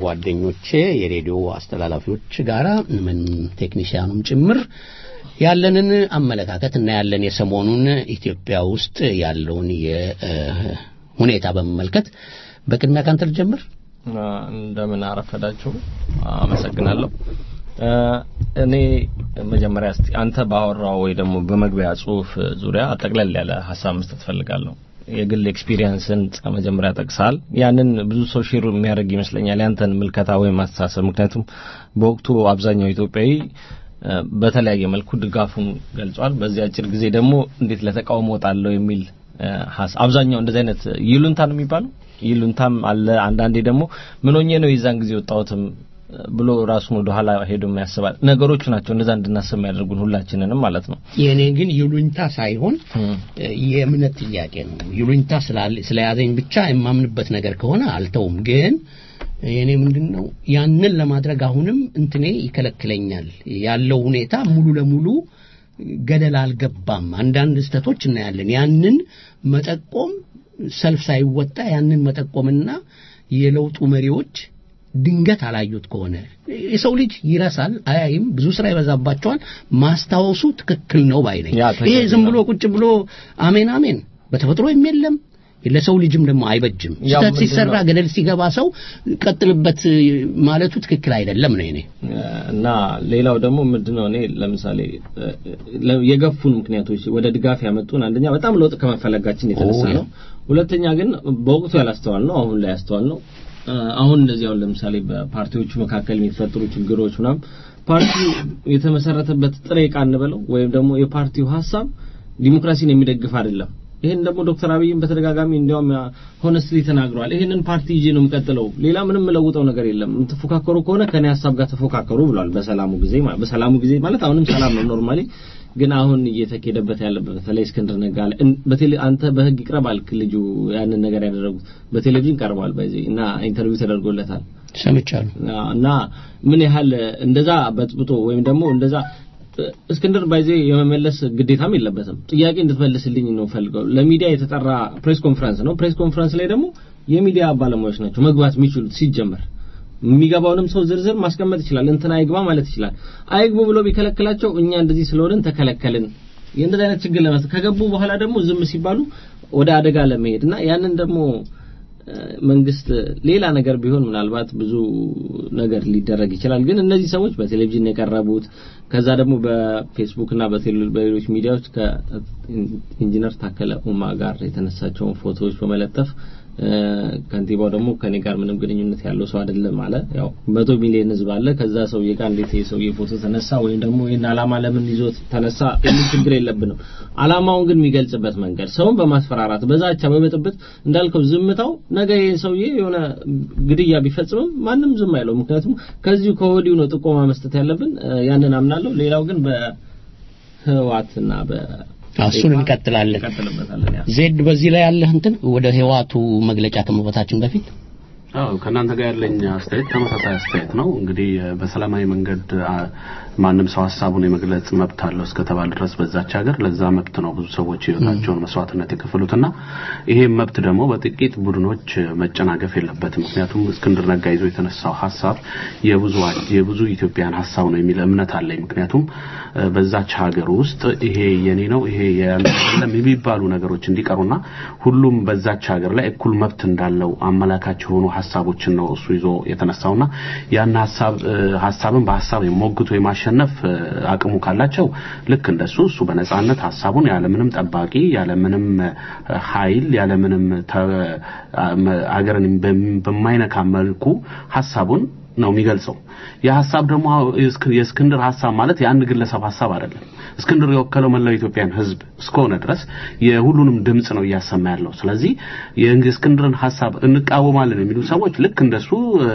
ጓደኞቼ የሬዲዮ አስተላላፊዎች ጋራ ምን ቴክኒሽያኑም ጭምር ያለንን አመለካከት እና ያለን የሰሞኑን ኢትዮጵያ ውስጥ ያለውን የሁኔታ በመመልከት በቅድሚያ ካንተ ልጀምር። እንደምን አረፈዳችሁ። አመሰግናለሁ። እኔ መጀመሪያ እስቲ አንተ ባወራው ወይ ደግሞ በመግቢያ ጽሁፍ ዙሪያ ጠቅለል ያለ ሀሳብ መስጠት ፈልጋለሁ። የግል ኤክስፒሪየንስን መጀመሪያ ጠቅሳል። ያንን ብዙ ሰው ሼር የሚያደርግ ይመስለኛል ያንተን ምልከታ ወይም አስተሳሰብ። ምክንያቱም በወቅቱ አብዛኛው ኢትዮጵያዊ በተለያየ መልኩ ድጋፉን ገልጿል። በዚህ አጭር ጊዜ ደግሞ እንዴት ለተቃውሞ ወጣለሁ የሚል አብዛኛው እንደዚህ አይነት ይሉንታ ነው የሚባለው ይሉንታም አለ። አንዳንዴ ደግሞ ምን ሆኜ ነው የዛን ጊዜ ወጣሁትም ብሎ ራሱን ወደ ኋላ ሄዶ ያስባል። ነገሮቹ ናቸው እንደዛ እንድናስብ የሚያደርጉን ሁላችንንም ማለት ነው። የእኔ ግን ይሉኝታ ሳይሆን የእምነት ጥያቄ ነው። ይሉኝታ ስለያዘኝ ብቻ የማምንበት ነገር ከሆነ አልተውም። ግን የእኔ ምንድን ነው ያንን ለማድረግ አሁንም እንትኔ ይከለክለኛል። ያለው ሁኔታ ሙሉ ለሙሉ ገደል አልገባም። አንዳንድ ስህተቶች እናያለን። ያንን መጠቆም ሰልፍ ሳይወጣ ያንን መጠቆምና የለውጡ መሪዎች ድንገት አላዩት ከሆነ የሰው ልጅ ይረሳል፣ አያይም፣ ብዙ ስራ ይበዛባቸዋል። ማስታወሱ ትክክል ነው ባይ ነኝ። ይሄ ዝም ብሎ ቁጭ ብሎ አሜን አሜን በተፈጥሮ የለም ለሰው ልጅም ደግሞ አይበጅም። ስህተት ሲሰራ ገደል ሲገባ ሰው ቀጥልበት ማለቱ ትክክል አይደለም ነው እኔ እና ሌላው ደግሞ ምንድነው እኔ ለምሳሌ የገፉን ምክንያቶች ወደ ድጋፍ ያመጡን አንደኛ በጣም ለውጥ ከመፈለጋችን የተነሳ ነው። ሁለተኛ ግን በወቅቱ ያላስተዋል ነው፣ አሁን ላይ ያስተዋል ነው። አሁን እንደዚህ አሁን ለምሳሌ በፓርቲዎቹ መካከል የሚፈጠሩ ችግሮች ምናምን ፓርቲው የተመሰረተበት ጥሬ ዕቃ እንበለው ወይም ደግሞ የፓርቲው ሀሳብ ዲሞክራሲን የሚደግፍ አይደለም። ይሄን ደግሞ ዶክተር አብይም በተደጋጋሚ እንዲያውም ሆነስትሊ ተናግረዋል። ይሄንን ፓርቲ ይዤ ነው የምቀጥለው፣ ሌላ ምንም የምለውጠው ነገር የለም፣ የምትፎካከሩ ከሆነ ከኔ ሀሳብ ጋር ተፎካከሩ ብሏል። በሰላሙ ጊዜ በሰላሙ ጊዜ ማለት አሁንም ሰላም ነው ኖርማሊ ግን አሁን እየተኬደበት ያለበት በተለይ እስክንድር ነጋ በቴሌ አንተ በህግ ይቅረብ አልክ። ልጁ ያንን ነገር ያደረጉት በቴሌቪዥን ቀርቧል በዚህ እና ኢንተርቪው ተደርጎለታል ሰምቻለሁ። እና ምን ያህል እንደዛ በጥብጦ ወይም ደግሞ እንደዛ እስክንድር ባይዜ የመመለስ ግዴታም የለበትም። ጥያቄ እንድትመልስልኝ ነው ፈልገው። ለሚዲያ የተጠራ ፕሬስ ኮንፈረንስ ነው። ፕሬስ ኮንፈረንስ ላይ ደግሞ የሚዲያ ባለሙያዎች ናቸው መግባት የሚችሉት ሲጀመር የሚገባውንም ሰው ዝርዝር ማስቀመጥ ይችላል። እንትና አይግባ ማለት ይችላል። አይግቡ ብሎ ቢከለክላቸው እኛ እንደዚህ ስለሆንን ተከለከልን። የእንደዚህ አይነት ችግር ለመስ ከገቡ በኋላ ደግሞ ዝም ሲባሉ ወደ አደጋ ለመሄድ እና ያንን ደግሞ መንግስት ሌላ ነገር ቢሆን ምናልባት ብዙ ነገር ሊደረግ ይችላል። ግን እነዚህ ሰዎች በቴሌቪዥን የቀረቡት ከዛ ደግሞ በፌስቡክ እና በሌሎች ሚዲያዎች ከኢንጂነር ታከለ ኡማ ጋር የተነሳቸውን ፎቶዎች በመለጠፍ ከንቲባው ደግሞ ከኔ ጋር ምንም ግንኙነት ያለው ሰው አይደለም አለ። ያው መቶ ሚሊዮን ህዝብ አለ። ከዛ ሰውዬ ጋር እንዴት የሰውዬ ፎቶ ተነሳ ወይም ደግሞ ይህን አላማ ለምን ይዞት ተነሳ የሚል ችግር የለብንም። አላማውን ግን የሚገልጽበት መንገድ ሰውን በማስፈራራት በዛቻ፣ በብጥብጥ እንዳልከው ዝምታው ነገ ይህ ሰውዬ የሆነ ግድያ ቢፈጽምም ማንም ዝም አይለው። ምክንያቱም ከዚሁ ከወዲሁ ነው ጥቆማ መስጠት ያለብን። ያንን አምናለሁ። ሌላው ግን በህዋትና በ እሱን እንቀጥላለን። ዜድ በዚህ ላይ ያለህ እንትን ወደ ህዋቱ መግለጫ ከመግባታችን በፊት አዎ ከእናንተ ጋር ያለኝ አስተያየት ተመሳሳይ አስተያየት ነው። እንግዲህ በሰላማዊ መንገድ ማንም ሰው ሀሳቡን የመግለጽ መብት አለው እስከተባለ ድረስ በዛች ሀገር ለዛ መብት ነው ብዙ ሰዎች ህይወታቸውን መስዋዕትነት የከፈሉትና ይሄም መብት ደግሞ በጥቂት ቡድኖች መጨናገፍ የለበትም። ምክንያቱም እስክንድር ነጋ ይዞ የተነሳው ሀሳብ የብዙ የብዙ ኢትዮጵያን ሀሳብ ነው የሚል እምነት አለኝ። ምክንያቱም በዛች ሀገር ውስጥ ይሄ የኔ ነው ይሄ የለም የሚባሉ ነገሮች እንዲቀሩና ሁሉም በዛች ሀገር ላይ እኩል መብት እንዳለው አመላካች የሆኑ ሀሳቦችን ነው እሱ ይዞ የተነሳውና ያን ሀሳብ ሀሳብን በሀሳብ የሞግቶ የማሸነፍ አቅሙ ካላቸው ልክ እንደሱ እሱ በነጻነት ሀሳቡን ያለምንም ጠባቂ ያለምንም ኃይል ያለምንም አገርን በማይነካ መልኩ ሀሳቡን ነው የሚገልጸው። የሀሳብ ደግሞ የእስክንድር ሀሳብ ማለት የአንድ ግለሰብ ሀሳብ አይደለም። እስክንድር የወከለው መላው ኢትዮጵያን ሕዝብ እስከሆነ ድረስ የሁሉንም ድምጽ ነው እያሰማ ያለው። ስለዚህ የእስክንድርን ሀሳብ እንቃወማለን የሚሉ ሰዎች ልክ እንደሱ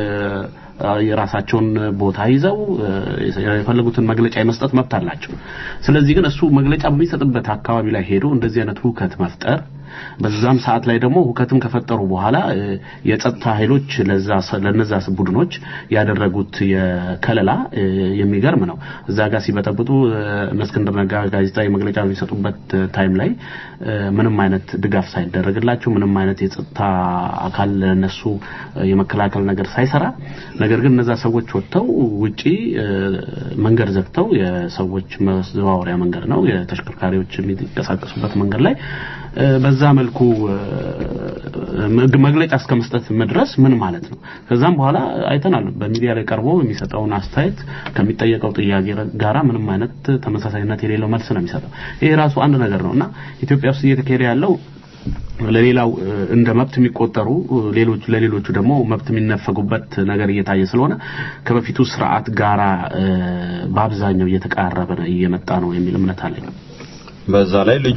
የራሳቸውን ቦታ ይዘው የፈለጉትን መግለጫ የመስጠት መብት አላቸው። ስለዚህ ግን እሱ መግለጫ በሚሰጥበት አካባቢ ላይ ሄዶ እንደዚህ አይነት ሁከት መፍጠር በዛም ሰዓት ላይ ደግሞ ሁከትም ከፈጠሩ በኋላ እ፣ የጸጥታ ኃይሎች ለዛ ለነዛ ቡድኖች ያደረጉት የከለላ እ፣ የሚገርም ነው። እዛ ጋር ሲበጠብጡ እ፣ እነ እስክንድር ነጋ ጋዜጣዊ መግለጫ በሚሰጡበት ታይም ላይ እ፣ ምንም አይነት ድጋፍ ሳይደረግላቸው ምንም አይነት የጸጥታ አካል ለነሱ እ፣ የመከላከል ነገር ሳይሰራ ነገር ግን እነዛ ሰዎች ወጥተው ውጪ እ፣ መንገድ ዘግተው የሰዎች መዘዋወሪያ መንገድ ነው የተሽከርካሪዎች የሚንቀሳቀሱበት መንገድ ላይ እ፣ በዛ መልኩ እ፣ መግ- መግለጫ እስከ መስጠት መድረስ ምን ማለት ነው? ከዛም በኋላ አይተናል። በሚዲያ ላይ ቀርቦ የሚሰጠውን አስተያየት ከሚጠየቀው ጥያቄ ጋራ ምንም አይነት ተመሳሳይነት የሌለው መልስ ነው የሚሰጠው። ይሄ ራሱ አንድ ነገር ነው እና ኢትዮጵያ ውስጥ እየተካሄደ ያለው ለሌላው እ፣ እንደ መብት የሚቆጠሩ እ፣ ሌሎች ለሌሎቹ ደግሞ መብት የሚነፈጉበት ነገር እየታየ ስለሆነ ከበፊቱ ስርዓት ጋራ እ፣ በአብዛኛው እየተቃረበ ነው እየመጣ ነው የሚል እምነት አለኝ። በዛ ላይ ልጁ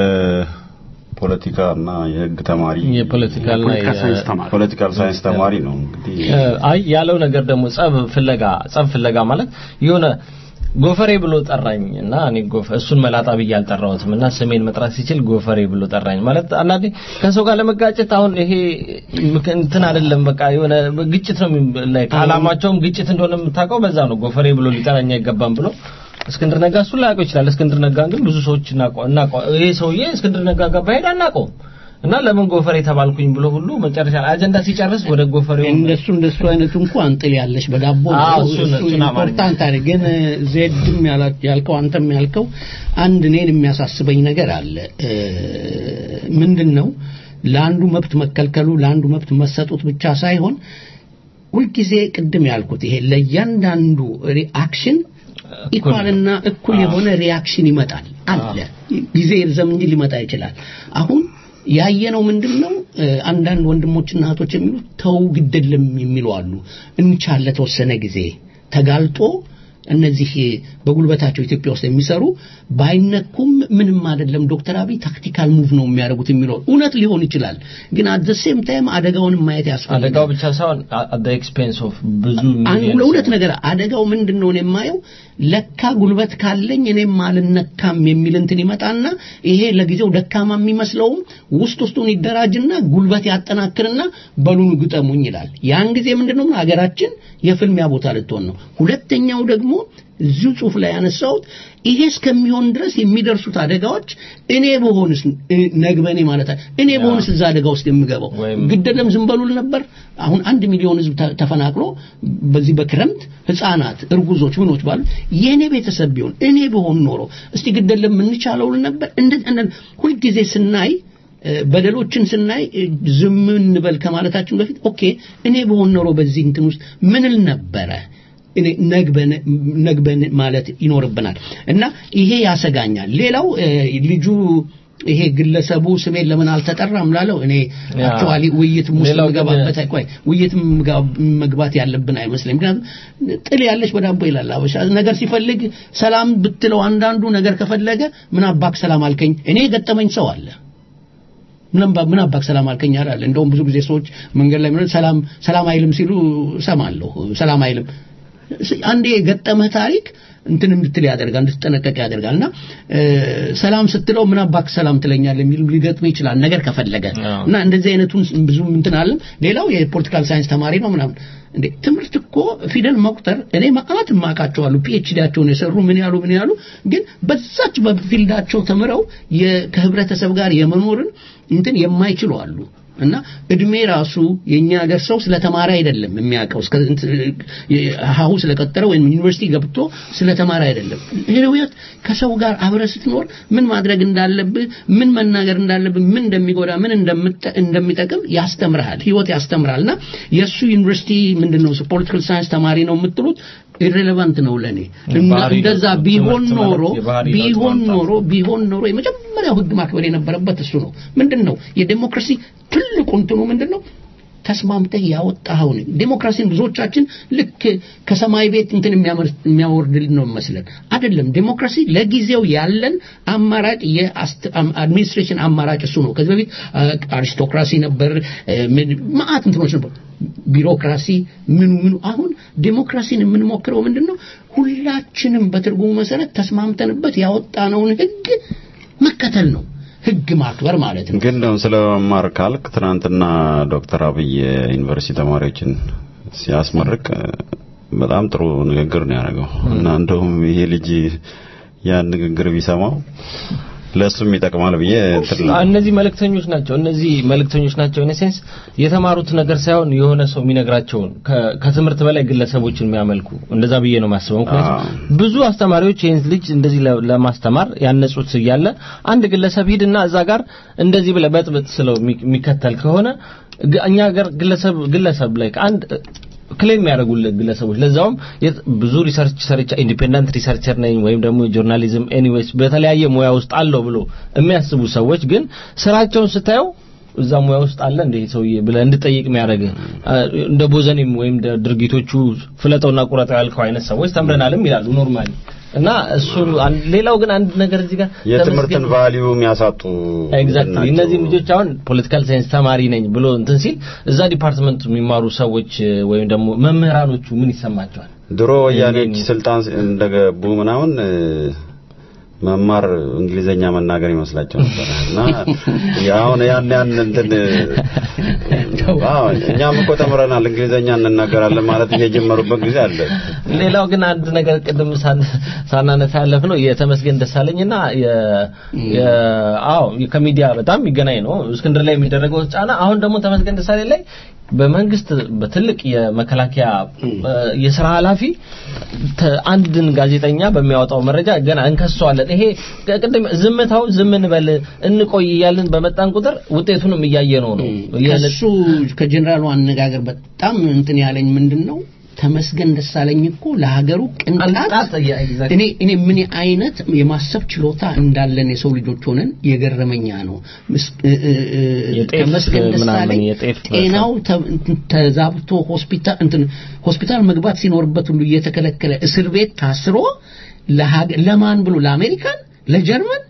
የፖለቲካና የሕግ ተማሪ የፖለቲካልና ፖለቲካ ሳይንስ ተማሪ ፖለቲካል ሳይንስ ተማሪ ነው እንግዲህ አይ ያለው ነገር ደግሞ ጸብ ፍለጋ ጸብ ፍለጋ ማለት የሆነ ጎፈሬ ብሎ ጠራኝ እና እኔ ጎፈ እሱን መላጣ ብዬ አልጠራሁትም እና ስሜን መጥራት ሲችል ጎፈሬ ብሎ ጠራኝ ማለት አንዳንዴ ከሰው ጋር ለመጋጨት አሁን ይሄ ምክ- እንትን አይደለም በቃ የሆነ ግጭት ነው የሚ- ላይ ከዓላማቸውም ግጭት እንደሆነ የምታውቀው በዛ ነው ጎፈሬ ብሎ ሊጠራኝ አይገባም ብሎ እስክንድር ነጋ እሱን ላያውቀው ይችላል እስክንድር ነጋን ግን ብዙ ሰዎች እናውቀው እናውቀው ይሄ ሰውዬ እስክንድር ነጋ ጋር ባሄድ አናውቀውም እና ለምን ጎፈሬ ተባልኩኝ ብሎ ሁሉ መጨረሻ ላይ አጀንዳ ሲጨርስ ወደ ጎፈሬው እንደሱ እንደሱ አይነቱ እንኳን ጥል ያለሽ በዳቦ ነው። አዎ፣ እሱን- እሱ እሱን አማርኛ። ኢምፖርታንት አይደል? ግን ዜድም ያላ- ያልከው አንተም ያልከው አንድ እኔን የሚያሳስበኝ ነገር አለ። እ፣ ምንድን ነው ለአንዱ መብት መከልከሉ ለአንዱ መብት መሰጡት ብቻ ሳይሆን ሁልጊዜ ቅድም ያልኩት ይሄ ለእያንዳንዱ ሪአክሽን ኢኳልና እኩል የሆነ ሪያክሽን ይመጣል አለ። ጊዜ ይርዘም እንጂ ሊመጣ ይችላል። አሁን ያየነው ምንድን ነው? እ፣ አንዳንድ ወንድሞችና እህቶች የሚሉት ተው ግደለም የሚሉ አሉ። እንቻል ለተወሰነ ጊዜ ተጋልጦ እነዚህ በጉልበታቸው ኢትዮጵያ ውስጥ የሚሰሩ ባይነኩም ምንም አይደለም፣ ዶክተር አብይ ታክቲካል ሙቭ ነው የሚያደርጉት የሚለው እውነት ሊሆን ይችላል። ግን አት ዘ ሴም ታይም አደጋውንም ማየት ያስፈልጋል። አደጋው ብቻ ሳይሆን አት ኤክስፔንስ ኦፍ ብዙ አንድ ሚሊዮን ለእውነት ነገር አደጋው ምንድን ነው እኔ የማየው ለካ ጉልበት ካለኝ እኔም አልነካም የሚል እንትን ይመጣና ይሄ ለጊዜው ደካማ የሚመስለውም ውስጥ ውስጡን ይደራጅና ጉልበት ያጠናክርና በሉን ግጠሙኝ ይላል። ያን ጊዜ ምንድን ነው ሀገራችን የፍልሚያ ቦታ ልትሆን ነው። ሁለተኛው ደግሞ እዚሁ ጽሑፍ ላይ ያነሳሁት ይሄ እስከሚሆን ድረስ የሚደርሱት አደጋዎች እኔ በሆንስ እ፣ ነግበኔ ማለት አለ እኔ በሆንስ እዛ አደጋ ውስጥ የምገባው ወይም- ግደለም ዝም በሉል ነበር። አሁን አንድ ሚሊዮን ህዝብ ተ- ተፈናቅሎ በዚህ በክረምት ህፃናት፣ እርጉዞች፣ ምኖች ባሉ የእኔ ቤተሰብ ቢሆን እኔ በሆን ኖሮ እስቲ ግደለም የምንቻለውል ነበር። እንደ እንደ- ሁልጊዜ ስናይ እ፣ በደሎችን ስናይ እ፣ ዝም እንበል ከማለታችን በፊት ኦኬ እኔ በሆን ኖሮ በዚህ እንትን ውስጥ ምንል ነበረ እኔ ነግበን ነግበን ማለት ይኖርብናል እና ይሄ ያሰጋኛል። ሌላው እ፣ ልጁ ይሄ ግለሰቡ ስሜን ለምን አልተጠራም ላለው እኔ ያ። አክቹዋሊ ውይይት ውስጥ ሌላው ግን- መግባበት ቆይ ውይይት ምጋ- መግባት ያለብን አይመስለኝ። ምክንያቱም ጥል ያለች በዳቦ ይላል አበሻ። ነገር ሲፈልግ ሰላም ብትለው አንዳንዱ ነገር ከፈለገ ምን አባክ ሰላም አልከኝ። እኔ የገጠመኝ ሰው አለ ምን አባ- ምን አባክ ሰላም አልከኝ አላለ። እንደውም ብዙ ጊዜ ሰዎች መንገድ ላይ ምን ሰላም ሰላም አይልም ሲሉ እሰማለሁ። ሰላም አይልም አንዴ የገጠመህ ታሪክ እንትን እንድትል ያደርጋል፣ እንድትጠነቀቅ ያደርጋል። እና እ፣ ሰላም ስትለው ምን አባክ ሰላም ትለኛለህ የሚል ሊገጥም ይችላል ነገር ከፈለገ አዎ። እና እንደዚህ አይነቱን ብዙም እንትን አለም። ሌላው የፖለቲካል ሳይንስ ተማሪ ነው ምናምን እንዴ ትምህርት እኮ ፊደል መቁጠር እኔ ማአት ማቃቸዋሉ ፒኤችዲያቸውን የሰሩ ምን ያሉ ምን ያሉ ግን በዛች በፊልዳቸው ተምረው የ- ከህብረተሰብ ጋር የመኖርን እንትን የማይችሉ አሉ። እና እድሜ ራሱ የኛ ሀገር ሰው ስለተማረ አይደለም የሚያውቀው እስከ ሀሁ ስለቀጠረ ወይም ዩኒቨርሲቲ ገብቶ ስለተማረ አይደለም። ህይወት ከሰው ጋር አብረ ስትኖር ምን ማድረግ እንዳለብህ፣ ምን መናገር እንዳለብህ፣ ምን እንደሚጎዳ፣ ምን እንደምጠ- እንደሚጠቅም ያስተምርሃል። ህይወት ያስተምራል። እና የእሱ ዩኒቨርሲቲ ምንድን ነው ፖለቲካል ሳይንስ ተማሪ ነው የምትሉት ኢሬሌቫንት ነው ለኔ። እና ባህሪ እንደዛ ለውጥ፣ ቢሆን ትምህርት ማለት ኖሮ የባህሪ ለውጥ ቢሆን ማምጣት። ኖሮ ቢሆን ኖሮ የመጀመሪያው ህግ ማክበር የነበረበት እሱ ነው። ምንድን ነው የዴሞክራሲ ትልቁ እንትኑ ምንድን ነው? ተስማምተህ ያወጣኸውን ዴሞክራሲን ብዙዎቻችን ልክ ከሰማይ ቤት እንትን የሚያመር- የሚያወርድልን ነው መስለን አይደለም። ዴሞክራሲ ለጊዜው ያለን አማራጭ የአድሚኒስትሬሽን አማራጭ እሱ ነው። ከዚህ በፊት አ- አሪስቶክራሲ ነበር፣ እ፣ ምን- መዓት እንትኖች ነበር፣ ቢሮክራሲ ምኑ ምኑ። አሁን ዴሞክራሲን የምንሞክረው ምንድን ነው? ሁላችንም በትርጉሙ መሰረት ተስማምተንበት ያወጣነውን ህግ መከተል ነው። ህግ ማክበር ማለት ነው። ግን ደግሞ ስለ መማር ካልክ ትናንትና ዶክተር አብይ ዩኒቨርሲቲ ተማሪዎችን ሲያስመርቅ በጣም ጥሩ ንግግር ነው ያደረገው እና እንደውም ይሄ ልጅ ያን ንግግር ቢሰማው ለሱም ይጠቅማል ብዬ እንትን ነው። እነዚህ መልእክተኞች ናቸው። እነዚህ መልእክተኞች ናቸው። ኢን ሴንስ የተማሩት ነገር ሳይሆን የሆነ ሰው የሚነግራቸውን ከ- ከትምህርት በላይ ግለሰቦችን የሚያመልኩ እንደዛ ብዬ ነው የማስበው። ምክንያቱም ብዙ አስተማሪዎች ይህን ልጅ እንደዚህ ለ- ለማስተማር ያነጹት እያለ አንድ ግለሰብ ሂድና እዛ ጋር እንደዚህ ብለህ በጥብጥ ስለው የሚ- የሚከተል ከሆነ ግ- እኛ ሀገር ግለሰብ ግለሰብ ላይ አንድ ክሌም የሚያደርጉልህ ግለሰቦች ለዛውም የት- ብዙ ሪሰርች ሰርቻ ኢንዲፔንደንት ሪሰርቸር ነኝ ወይም ደግሞ ጆርናሊዝም ኤኒዌይስ በተለያየ ሙያ ውስጥ አለው ብሎ የሚያስቡ ሰዎች ግን ስራቸውን ስታየው እዛ ሙያ ውስጥ አለ እንደ ይሄ ሰውዬ ብለህ እንድጠይቅ የሚያደርግ እንደ ቦዘኔም ወይም እንደ ድርጊቶቹ ፍለጠውና ቁረጠው ያልከው አይነት ሰዎች ተምረናልም ይላሉ ኖርማሊ እና እሱ አንድ- ሌላው ግን አንድ ነገር እዚህ ጋር የትምህርትን ተመስገን- ቫልዩ የሚያሳጡ ኤግዛክትሊ ናቸው። እነዚህ ልጆች አሁን ፖለቲካል ሳይንስ ተማሪ ነኝ ብሎ እንትን ሲል እዛ ዲፓርትመንት የሚማሩ ሰዎች እ፣ ወይም ደግሞ መምህራኖቹ ምን ይሰማቸዋል? ድሮ ወያኔዎች ስልጣን እንደገቡ ምናምን እ፣ መማር እንግሊዘኛ መናገር ይመስላቸው ነበር እና አሁን ያን ያን እንትን አዎ እኛም እኮ ተምረናል እንግሊዘኛ እንናገራለን ማለት የጀመሩበት ጊዜ አለ። ሌላው ግን አንድ ነገር ቅድም ሳን- ሳናነሳ ያለፍ ነው የተመስገን ደሳለኝና የ የ- አዎ ከሚዲያ በጣም የሚገናኝ ነው እስክንድር ላይ የሚደረገው ጫና አሁን ደግሞ ተመስገን ደሳለኝ ላይ በመንግስት በትልቅ የመከላከያ እ፣ የስራ ኃላፊ ተ- አንድን ጋዜጠኛ በሚያወጣው መረጃ ገና እንከሰዋለን። ይሄ ቅድም ዝምታው ዝም እንበል እንቆይ እያልን በመጣን ቁጥር ውጤቱንም እያየነው ነው። ከሱ ከጀኔራሉ አነጋገር በጣም እንትን ያለኝ ምንድን ነው ተመስገን ደሳለኝ እኮ ለሀገሩ ቅንጣት ቅንጣት ያ- exactly። እኔ እኔ ምን አይነት የማሰብ ችሎታ እንዳለን የሰው ልጆች ሆነን የገረመኛ ነው። ምስ- እ- እ- እ- የጤፍ ተመስገን ምናምን ደሳለኝ የጤፍ ጤናው ተ- እንትን ተዛብቶ ሆስፒታል እንትን ሆስፒታል መግባት ሲኖርበት ሁሉ እየተከለከለ እስር ቤት ታስሮ ለሀገ- ለማን ብሎ ለአሜሪካን፣ ለጀርመን፣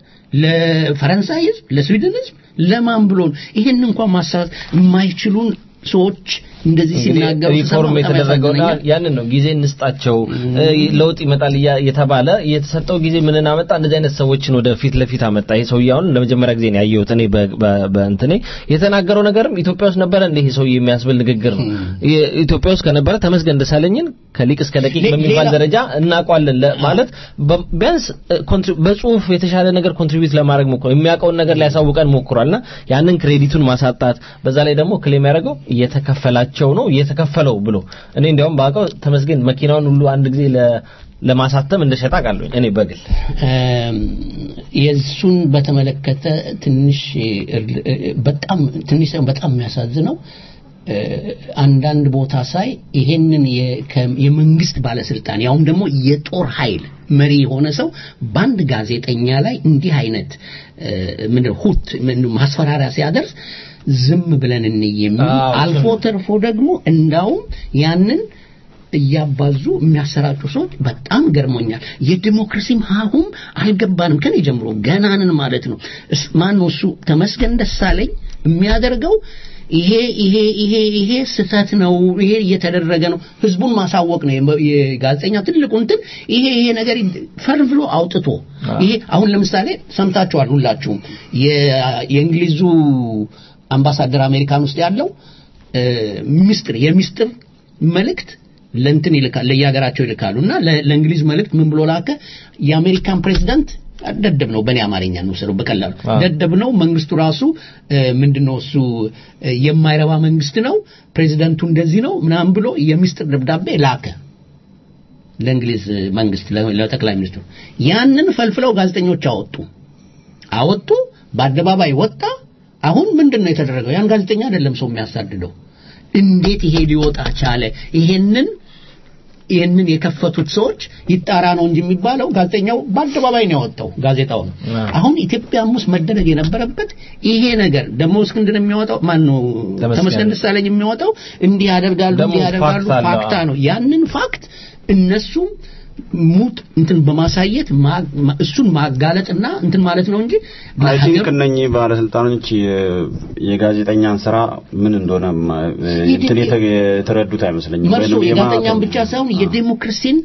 ለፈረንሳይ ህዝብ፣ ለስዊድን ህዝብ ለማን ብሎ ነው? ይሄን እንኳን ማሳት የማይችሉን ሰዎች እንደዚህ ሲናገሩ ሪፎርም ስሰማ በጣም የተደረገውና ያሳዝነኛል። ያንን ነው ጊዜ እንስጣቸው እ፣ ለውጥ ይመጣል እያ- የተባለ የተሰጠው ጊዜ ምንን አመጣ? እንደዚህ አይነት ሰዎችን ወደ ፊት ለፊት አመጣ። ይሄ ሰውዬ አሁን ለመጀመሪያ ጊዜ ነው ያየሁት እኔ በ- በ- በእንትኔ የተናገረው ነገርም ኢትዮጵያ ውስጥ ነበረ እንደ ይሄ ሰውዬ የሚያስብል ንግግር ነው። የ- ኢትዮጵያ ውስጥ ከነበረ ተመስገን ደሳለኝን ከሊቅ እስከ ደቂቅ ሌ- በሚባል ሌላ- ደረጃ እናውቀዋለን ለ- ማለት በ- ቢያንስ እ፣ ኮንትሪ- በጽሁፍ የተሻለ ነገር ኮንትሪቢዩት ለማድረግ ሞክሯል። የሚያውቀውን ነገር ሊያሳውቀን ሞክሯልና ያንን ክሬዲቱን ማሳጣት በዛ ላይ ደግሞ ክሌም ያደረገው እየተከፈላቸው ነው እየተከፈለው ብሎ እኔ እንዲያውም ባውቀው ተመስገን መኪናውን ሁሉ አንድ ጊዜ ለ- ለማሳተም እንደሸጣ ቃለኝ እኔ በግል እም፣ የእሱን በተመለከተ ትንሽ እርል- እ- በጣም ትንሽ ሳይሆን በጣም የሚያሳዝነው እ፣ አንዳንድ ቦታ ሳይ ይሄንን የ- ከ- የመንግስት ባለስልጣን ያውም ደግሞ የጦር ኃይል መሪ የሆነ ሰው በአንድ ጋዜጠኛ ላይ እንዲህ አይነት እ፣ ምንድን ሁት ምንድን ማስፈራሪያ ሲያደርስ ዝም ብለን እንይ የሚል አዎ፣ አልፎ ተርፎ ደግሞ እንዳውም ያንን እያባዙ የሚያሰራጩ ሰዎች በጣም ገርሞኛል። የዲሞክራሲም ሀሁም አልገባንም ከኔ ጀምሮ ገናንን ማለት ነው። እስ- ማን ነው እሱ ተመስገን ደሳለኝ የሚያደርገው ይሄ ይሄ ይሄ ይሄ ስህተት ነው፣ ይሄ እየተደረገ ነው፣ ህዝቡን ማሳወቅ ነው የመ- የጋዜጠኛ ትልቁ እንትን ይሄ ይሄ ነገር ይድ- ፈርፍሎ አውጥቶ ይሄ አሁን ለምሳሌ ሰምታችኋል ሁላችሁም የ- የእንግሊዙ አምባሳደር አሜሪካን ውስጥ ያለው እ፣ ሚስጥር የሚስጥር መልእክት ለእንትን ይልካል ለየሀገራቸው ይልካሉ እና ለ- ለእንግሊዝ መልእክት ምን ብሎ ላከ የአሜሪካን ፕሬዚዳንት ደደብ ነው በእኔ አማርኛ እንውሰደው በቀላሉ አዎ። ደደብ ነው መንግስቱ ራሱ እ፣ ምንድነው እሱ እ፣ የማይረባ መንግስት ነው ፕሬዚዳንቱ እንደዚህ ነው ምናምን ብሎ የሚስጥር ደብዳቤ ላከ ለእንግሊዝ መንግስት ለ- ለጠቅላይ ሚኒስትሩ ያንን ፈልፍለው ጋዜጠኞች አወጡ አወጡ በአደባባይ ወጣ አሁን ምንድን ነው የተደረገው ያን ጋዜጠኛ አይደለም ሰው የሚያሳድደው እንዴት ይሄ ሊወጣ ቻለ ይሄንን ይህንን የከፈቱት ሰዎች ይጣራ ነው እንጂ የሚባለው ጋዜጠኛው በአደባባይ ነው ያወጣው ጋዜጣው ነው አዎ። አሁን ኢትዮጵያም ውስጥ መደረግ የነበረበት ይሄ ነገር ደግሞ እስክንድር የሚያወጣው ማን ነው ተመስገን። ተመስገን ደሳለኝ የሚያወጣው እንዲህ ያደርጋሉ ደግሞ እንዲህ ያደርጋሉ ፋክት አለው። ፋክታ ነው ያንን ፋክት እነሱም ሙት እንትን በማሳየት ማ- ማ- እሱን ማጋለጥና እንትን ማለት ነው እንጂ አይ ቲንክ ለሀገር- እነኚህ ባለስልጣኖች የ- የጋዜጠኛን ስራ ምን እንደሆነ ማ- እንትን የተ- የተረዱት አይመስለኝም። መርሶ ወይንም የጋዜጠኛን የማ- ብቻ ሳይሆን የዴሞክራሲን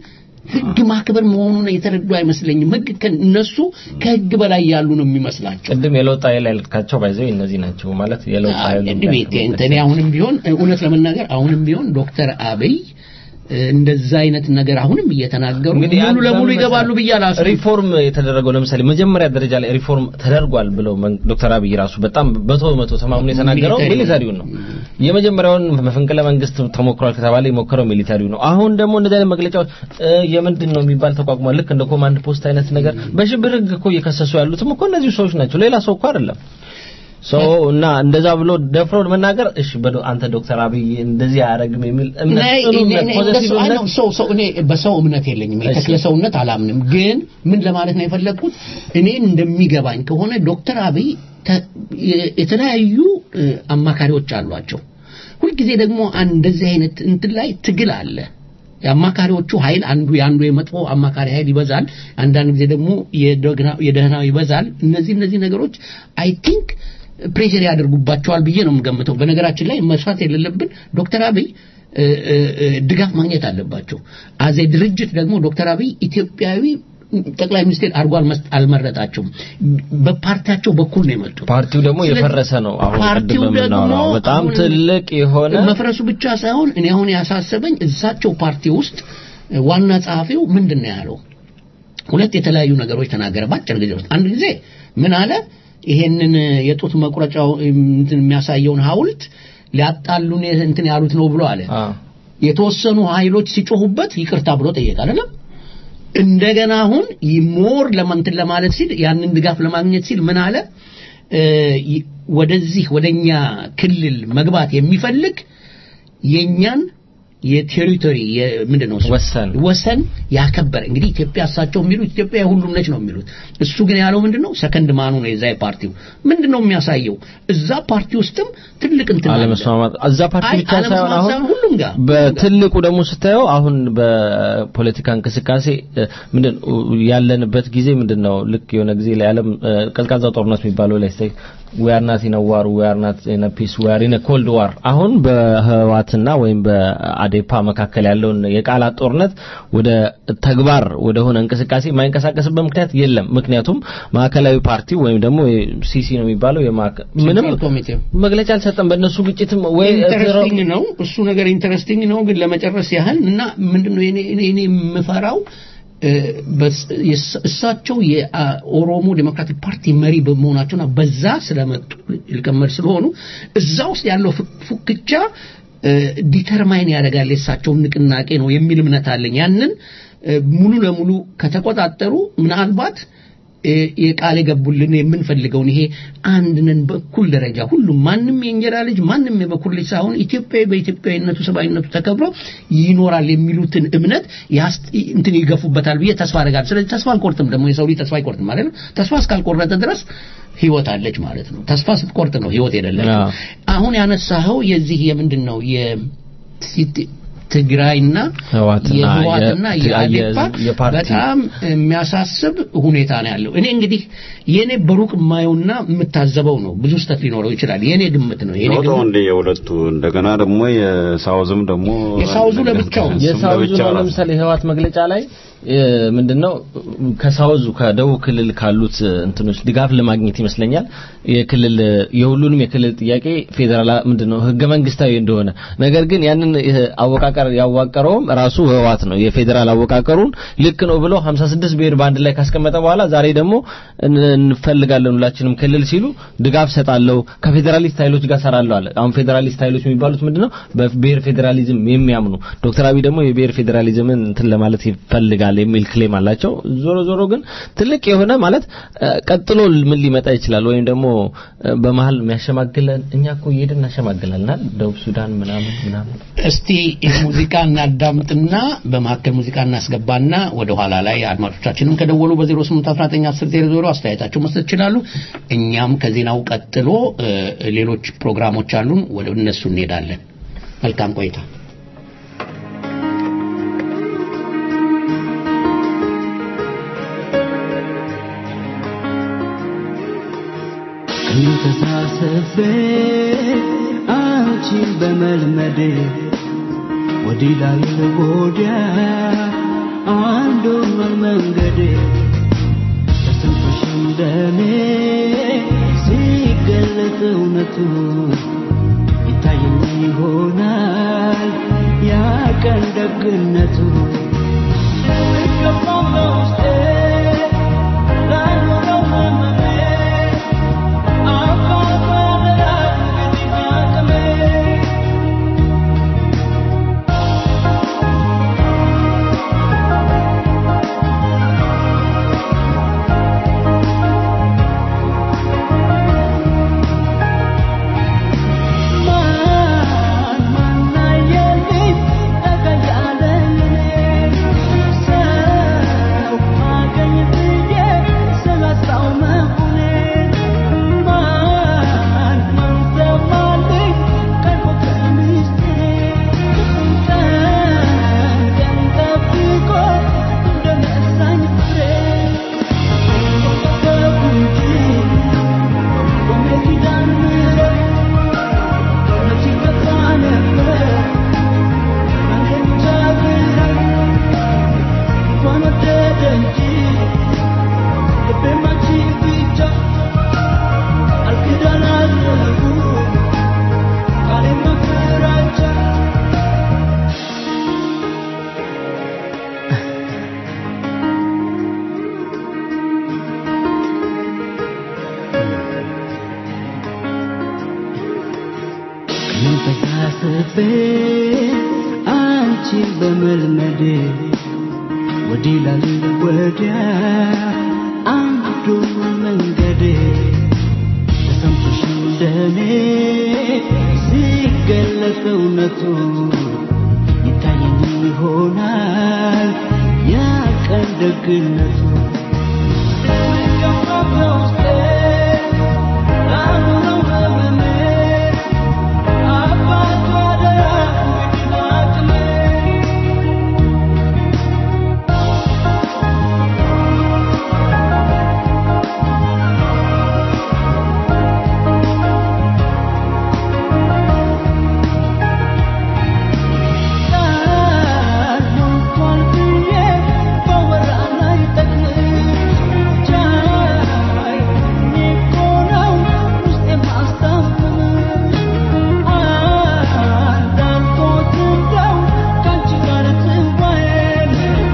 ህግ ማክበር መሆኑን የተረዱ አይመስለኝም። ህግ እነሱ ከህግ በላይ ያሉ ነው የሚመስላቸው። ቅድም የለውጥ ኃይል ያልካቸው ባይዘው እነዚህ ናቸው ማለት የለውጥ ኃይል ቤቴ እኔ አሁንም ቢሆን እውነት ለመናገር አሁንም ቢሆን ዶክተር አብይ እንደዛ አይነት ነገር አሁንም እየተናገሩ እንግዲህ ሙሉ ለሙሉ ይገባሉ ብዬ አላስብም። ሪፎርም የተደረገው ለምሳሌ መጀመሪያ ደረጃ ላይ ሪፎርም ተደርጓል ብለው መን- ዶክተር አብይ ራሱ በጣም በቶ በመቶ ተማምኖ የተናገረው ሚሊተሪውን ሚሊታሪውን ነው። የመጀመሪያውን መፈንቅለ መንግስት ተሞክሯል ከተባለ የሞከረው ሚሊታሪው ነው። አሁን ደግሞ እንደዚህ አይነት መግለጫዎች እ፣ የምንድን ነው የሚባል ተቋቁሟል። ልክ እንደ ኮማንድ ፖስት አይነት ነገር በሽብር ህግ እኮ እየከሰሱ ያሉትም እኮ እነዚሁ ሰዎች ናቸው። ሌላ ሰው እኮ አይደለም። ሶ እና እንደዛ ብሎ ደፍሮ መናገር እሺ በዶ አንተ ዶክተር አብይ እንደዚህ አያደርግም የሚል እምነት እኔ- ጽኑ እኔ- እምነት እኔ ፖዘቲቭ እንደሱ- አይ እምነት ነው፣ ሰው ሰው እኔ በሰው እምነት የለኝም። የተክለ ሰውነት አላምንም። ግን ምን ለማለት ነው የፈለግኩት እኔ እንደሚገባኝ ከሆነ ዶክተር አብይ ተ- የ- የተለያዩ እ፣ አማካሪዎች አሏቸው። ሁልጊዜ ደግሞ አንድ እንደዚህ አይነት እንትን ላይ ትግል አለ። የአማካሪዎቹ ኃይል አንዱ የአንዱ የመጥፎ አማካሪ ኃይል ይበዛል፣ አንዳንድ ጊዜ ደግሞ የደግና- የደህናው ይበዛል። እነዚህ እነዚህ ነገሮች አይ ቲንክ ፕሬሽር ያደርጉባቸዋል ብዬ ነው የምገምተው። በነገራችን ላይ መስራት የሌለብን ዶክተር አብይ እ፣ እ፣ እ፣ ድጋፍ ማግኘት አለባቸው። አዜ ድርጅት ደግሞ ዶክተር አብይ ኢትዮጵያዊ ጠቅላይ ሚኒስቴር አድርጎ አልመስ- አልመረጣቸውም። በፓርቲያቸው በኩል ነው የመጡት። ፓርቲው ደግሞ ስለዚህ የፈረሰ ነው። አሁን ፓርቲው ቅድም ደግሞ የምናወራው በጣም አሁን ትልቅ የሆነ መፍረሱ ብቻ ሳይሆን እኔ አሁን ያሳሰበኝ እዛቸው ፓርቲ ውስጥ ዋና ጸሐፊው ምንድን ነው ያለው? ሁለት የተለያዩ ነገሮች ተናገረ በአጭር ጊዜ ውስጥ። አንድ ጊዜ ምን አለ? ይሄንን የጡት መቁረጫው እንትን የሚያሳየውን ሐውልት ሊያጣሉን እንትን ያሉት ነው ብሎ አለ። አ የተወሰኑ ኃይሎች ሲጮሁበት ይቅርታ ብሎ ጠየቀ አይደለም እንደገና አሁን ሞር ለማንትን ለማለት ሲል ያንን ድጋፍ ለማግኘት ሲል ምን አለ እ፣ ይ- ወደዚህ ወደኛ ክልል መግባት የሚፈልግ የኛን የቴሪቶሪ ምንድን ነው እሱ? ወሰን ወሰን ያከበረ እንግዲህ ኢትዮጵያ እሳቸው የሚሉት ኢትዮጵያ የሁሉም ነች ነው የሚሉት እሱ ግን ያለው ምንድን ነው ሰከንድ ማኑ ነው የዛ የፓርቲው ምንድን ነው የሚያሳየው እዛ ፓርቲ ውስጥም ትልቅ እንትን አለ። አለመስማማት እዛ ፓርቲ አይ፣ ብቻ ሳይሆን አለመስማማት አሁን ሳይሆን ሁሉም ጋር በትልቁ ደግሞ ስታየው አሁን በፖለቲካ እንቅስቃሴ እ፣ ምንድን ያለንበት ጊዜ ምንድን ነው ልክ የሆነ ጊዜ ላይ ዓለም እ፣ ቀዝቃዛው ጦርነት የሚባለው ላይ ስታይ we are not in a war we are not in a peace we are in a cold war አሁን በህዋትና ወይም በአዴፓ መካከል ያለውን የቃላት ጦርነት ወደ ተግባር ወደ ሆነ እንቅስቃሴ የማይንቀሳቀስበት ምክንያት የለም ምክንያቱም ማዕከላዊ ፓርቲ ወይም ደግሞ ሲሲ ነው የሚባለው የማዕከ- ምንም ሴንትራል ኮሚቴው መግለጫ አልሰጠም በእነሱ ግጭትም ወይ ኢንተረስቲንግ ነው እሱ ነገር ኢንተረስቲንግ ነው ግን ለመጨረስ ያህል እና ምንድነው እኔ እኔ እኔ የምፈራው እ፣ በስ- የስ- እሳቸው የኦሮሞ ዴሞክራቲክ ፓርቲ መሪ በመሆናቸውና በዛ ስለመጡ ሊቀመድ ስለሆኑ እዛ ውስጥ ያለው ፉ- ፉክቻ ዲተርማይን ያደርጋል የእሳቸውን ንቅናቄ ነው የሚል እምነት አለኝ ያንን እ፣ ሙሉ ለሙሉ ከተቆጣጠሩ ምናልባት እ፣ የቃል የገቡልን የምንፈልገውን ይሄ አንድ ነን በእኩል ደረጃ ሁሉም ማንም የእንጀራ ልጅ ማንም የበኩር ልጅ ሳይሆን ኢትዮጵያዊ በኢትዮጵያዊነቱ ሰብአዊነቱ ተከብሮ ይኖራል የሚሉትን እምነት ያስ- እንትን ይገፉበታል ብዬ ተስፋ አደርጋለሁ። ስለዚህ ተስፋ አልቆርጥም። ደግሞ የሰው ልጅ ተስፋ አይቆርጥም ማለት ነው። ተስፋ እስካልቆረጠ ድረስ ህይወት አለች ማለት ነው። ተስፋ ስትቆርጥ ነው ህይወት የሌለች። አዎ። አሁን ያነሳኸው የዚህ የምንድን ነው የሲቲ- ትግራይና ህወሓትና የህወሓትና የ- የአዴፓ የ- የፓርቲ በጣም የሚያሳስብ ሁኔታ ነው ያለው። እኔ እንግዲህ የኔ በሩቅ የማየውና የምታዘበው ነው። ብዙ ስህተት ሊኖረው ይችላል። የኔ ግምት ነው። የኔ ሮጦ ግምት እንደ የሁለቱ እንደገና ደግሞ የሳውዝም ደግሞ የሳውዙ ለብቻው ነው። እሱም የሳውዙ ለብቻው ነው ራሱ። ለምሳሌ ህወሓት መግለጫ ላይ እ፣ ምንድነው ከሳውዙ ከደቡብ ክልል ካሉት እ፣ እንትኖች ድጋፍ ለማግኘት ይመስለኛል የክልል የሁሉንም የክልል ጥያቄ ፌዴራል ምንድነው ህገ መንግስታዊ እንደሆነ ነገር ግን ያንን እ፣ አወቃቀር ያዋቀረውም ራሱ ህወሓት ነው የፌዴራል አወቃቀሩን ልክ ነው ብሎ 56 ብሔር በአንድ ላይ ካስቀመጠ በኋላ ዛሬ ደግሞ እን- እንፈልጋለን ሁላችንም ክልል ሲሉ ድጋፍ ሰጣለሁ ከፌዴራሊስት ኃይሎች ጋር ሰራለሁ አለ አሁን ፌዴራሊስት ኃይሎች የሚባሉት ምንድነው በብሔር ፌዴራሊዝም የሚያምኑ ዶክተር አብይ ደግሞ የብሔር ፌዴራሊዝምን እንትን ለማለት ይፈልጋል የሚል ክሌም አላቸው ዞሮ ዞሮ ግን ትልቅ የሆነ ማለት እ፣ ቀጥሎ ምን ሊመጣ ይችላል ወይም ደግሞ እ፣ በመሀል የሚያሸማግለን እኛ እኮ እየሄድን እናሸማግላልናል ደቡብ ሱዳን ምናምን ምናምን እስቲ ሙዚቃ እናዳምጥና በመካከል ሙዚቃ እናስገባና ወደ ኋላ ላይ አድማጮቻችንም ከደወሉ በ08191000 አስተያየታቸው መስጠት ይችላሉ። እኛም ከዜናው ቀጥሎ እ፣ ሌሎች ፕሮግራሞች አሉን፣ ወደ እነሱ እንሄዳለን። መልካም ቆይታ። ተሳስቤ አንቺን በመልመዴ ወዲህ ላይ ወዲያ መንገዴ ተሰምቶሽ እንደኔ ሲገለጥ እውነቱ ይታየኝ ይሆናል ያ ቀን ደግነቱ ይገባው በውስጤ ላልኖረው ህመሜ አባባላ እንግዲህ አቅሜ ማን ማን አየልኝ ጠጋ ያለኝ ሰው አገኝ ብዬ ስላጣው መሆኔን ማን ማን ሰማልኝ ቀርቦ ከምስጢሬ ቀን ቀን ጠብቆ እንደነሳኝ ፍሬ ተጠበቁ እንጂ ቆሜ ኪዳን ምሕረት መች ይገባ ነበር አንተ ብቻ ግራ እንኳን ወደደ እንጂ ልቤም አንቺ ብቻ አልክዳን አልገቡ ቃሌም ፍራቻ ተሳስቤ አንቺን በመልመዴ ወዲህ ላል ወዲያ አንዱ መንገዴ ተሰምቶሽ እንደኔ ሲገለጥ እውነቱ ይታየኝ ይሆናል ያ ቀን ደግነቱ ይገባ በውስጤ ላኑረው ህመሜ አባቷ አደራ እንግዲህ አቅሜ ቃል ሞልቷል ብዬ ባወራ ላይ ጠቅልሽ ቻይ እኔ እኮ ነው ውስጤን ማስታመምሽ እንዳልኩት እንደው ከአንቺ ጋር ትዋዬን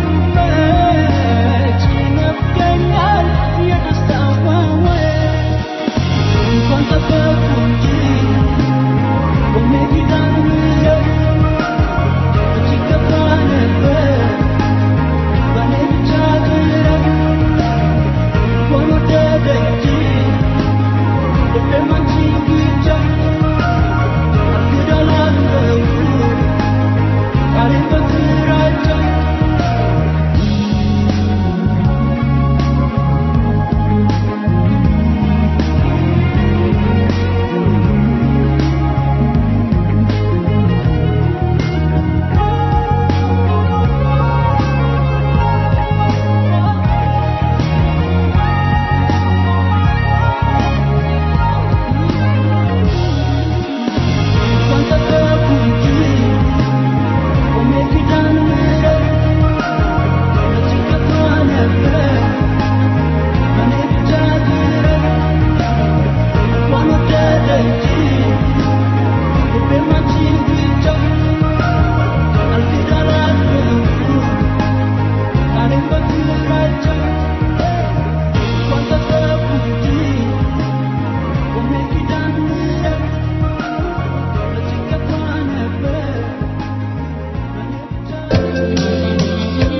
መች ይነፍገኛል የደስታ ዋዋዬ እንኳን ጠበቅኩ እንጂ ቆሜ ኪዳን ምሕረት መች ይገባ ነበር በእኔ ብቻ ግረት እንኳን ወደደ እንጂ ልቤም አንቺን ብቻ አልክዳን አልገቡ ቃሌን በፍራቻ እንኳን ጠበቅኩ እንጂ ቆሜ ኪዳን ምሕረት መች ይገባ ነበር በእኔ ብቻ ግረት እንኳን ወደደ እንጂ ልቤም አንቺን ብቻ አልክዳን አልገቡ ቃሌን በፍራቻ እንኳን ጠበቅኩ እንጂ ቆሜ ኪዳን ምሕረት መች ይገባ ነበር በእኔ ብቻ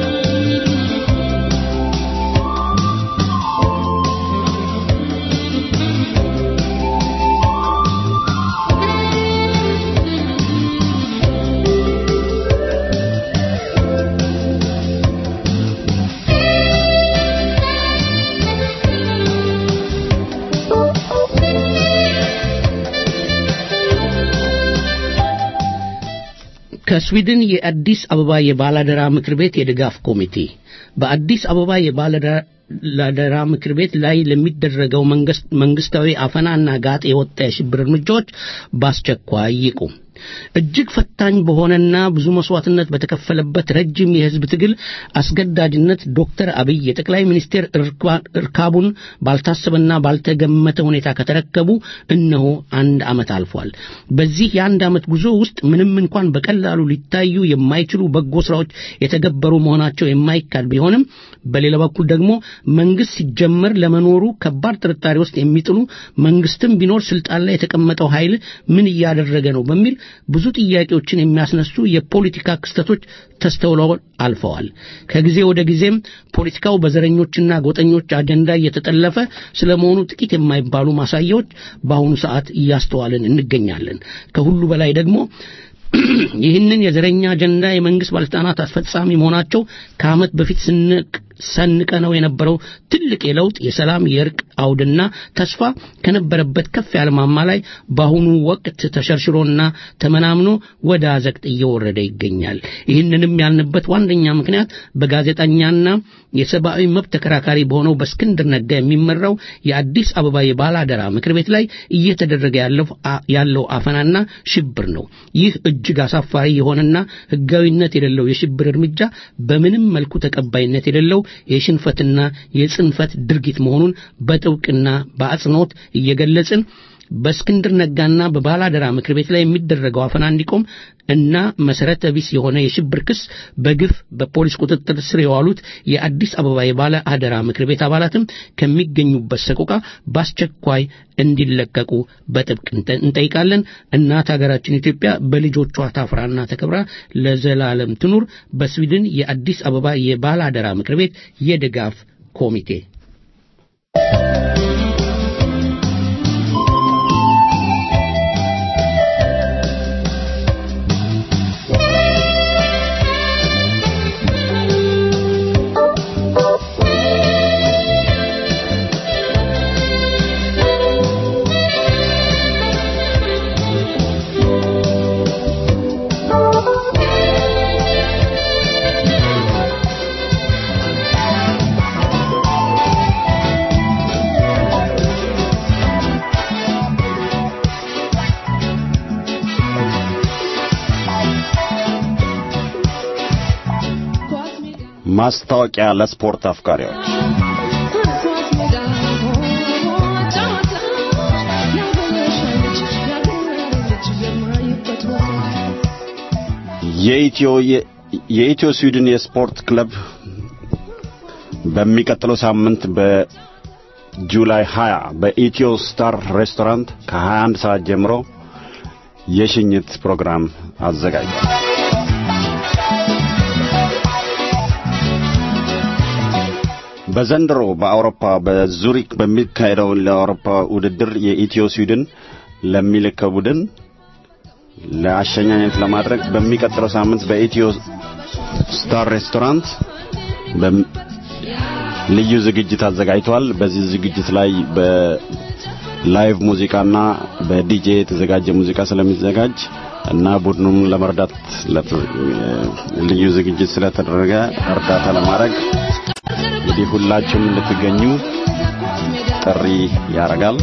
ከስዊድን የአዲስ አበባ የባላደራ ምክር ቤት የድጋፍ ኮሚቴ በአዲስ አበባ የባላደራ ምክር ቤት ላይ ለሚደረገው መንግስት- መንግስታዊ አፈናና ጋጥ የወጣ የሽብር እርምጃዎች በአስቸኳይ ይቁም። እጅግ ፈታኝ በሆነና ብዙ መስዋዕትነት በተከፈለበት ረጅም የህዝብ ትግል አስገዳጅነት ዶክተር አብይ የጠቅላይ ሚኒስቴር እርካቡን ባልታሰበና ባልተገመተ ሁኔታ ከተረከቡ እነሆ አንድ ዓመት አልፏል። በዚህ የአንድ ዓመት ጉዞ ውስጥ ምንም እንኳን በቀላሉ ሊታዩ የማይችሉ በጎ ስራዎች የተገበሩ መሆናቸው የማይካድ ቢሆንም በሌላ በኩል ደግሞ መንግስት ሲጀመር ለመኖሩ ከባድ ጥርጣሬ ውስጥ የሚጥሉ መንግስትም ቢኖር ስልጣን ላይ የተቀመጠው ኃይል ምን እያደረገ ነው በሚል ብዙ ጥያቄዎችን የሚያስነሱ የፖለቲካ ክስተቶች ተስተውለው አልፈዋል። ከጊዜ ወደ ጊዜም ፖለቲካው በዘረኞችና ጎጠኞች አጀንዳ እየተጠለፈ ስለመሆኑ ጥቂት የማይባሉ ማሳያዎች በአሁኑ ሰዓት እያስተዋልን እንገኛለን። ከሁሉ በላይ ደግሞ ይህንን የዘረኛ አጀንዳ የመንግስት ባለስልጣናት አስፈጻሚ መሆናቸው ከዓመት በፊት ስንቅ ሰንቀነው የነበረው ትልቅ የለውጥ የሰላም የእርቅ አውድና ተስፋ ከነበረበት ከፍ ያለ ማማ ላይ በአሁኑ ወቅት ተሸርሽሮና ተመናምኖ ወደ አዘቅት እየወረደ ይገኛል። ይህንንም ያልንበት ዋነኛ ምክንያት በጋዜጠኛና የሰብአዊ መብት ተከራካሪ በሆነው በእስክንድር ነጋ የሚመራው የአዲስ አበባ የባላደራ ምክር ቤት ላይ እየተደረገ ያለው አፈናና ሽብር ነው። ይህ እጅግ አሳፋሪ የሆነና ህጋዊነት የሌለው የሽብር እርምጃ በምንም መልኩ ተቀባይነት የሌለው የሽንፈትና የጽንፈት ድርጊት መሆኑን በጥብቅና በአጽንኦት እየገለጽን በእስክንድር ነጋና በባላደራ ምክር ቤት ላይ የሚደረገው አፈና እንዲቆም እና መሰረተ ቢስ የሆነ የሽብር ክስ በግፍ በፖሊስ ቁጥጥር ስር የዋሉት የአዲስ አበባ የባለ አደራ ምክር ቤት አባላትም ከሚገኙበት ሰቆቃ በአስቸኳይ እንዲለቀቁ በጥብቅ እንጠይቃለን። እናት ሀገራችን ኢትዮጵያ በልጆቿ ታፍራና ተከብራ ለዘላለም ትኑር። በስዊድን የአዲስ አበባ የባለ አደራ ምክር ቤት የድጋፍ ኮሚቴ ማስታወቂያ ለስፖርት አፍቃሪዎች የኢትዮ የኢትዮ ስዊድን የስፖርት ክለብ በሚቀጥለው ሳምንት በጁላይ 20 በኢትዮ ስታር ሬስቶራንት ከ21 ሰዓት ጀምሮ የሽኝት ፕሮግራም አዘጋጅቷል። በዘንድሮ በአውሮፓ በዙሪክ በሚካሄደው ለአውሮፓ ውድድር የኢትዮ ስዊድን ለሚልከው ቡድን ለአሸኛኘት ለማድረግ በሚቀጥለው ሳምንት በኢትዮ ስታር ሬስቶራንት ልዩ ዝግጅት አዘጋጅቷል። በዚህ ዝግጅት ላይ በላይቭ ሙዚቃና በዲጄ የተዘጋጀ ሙዚቃ ስለሚዘጋጅ እና ቡድኑም ለመርዳት ልዩ ዝግጅት ስለተደረገ እርዳታ ለማድረግ እንግዲህ ሁላችሁም እንድትገኙ ጥሪ ያደርጋል።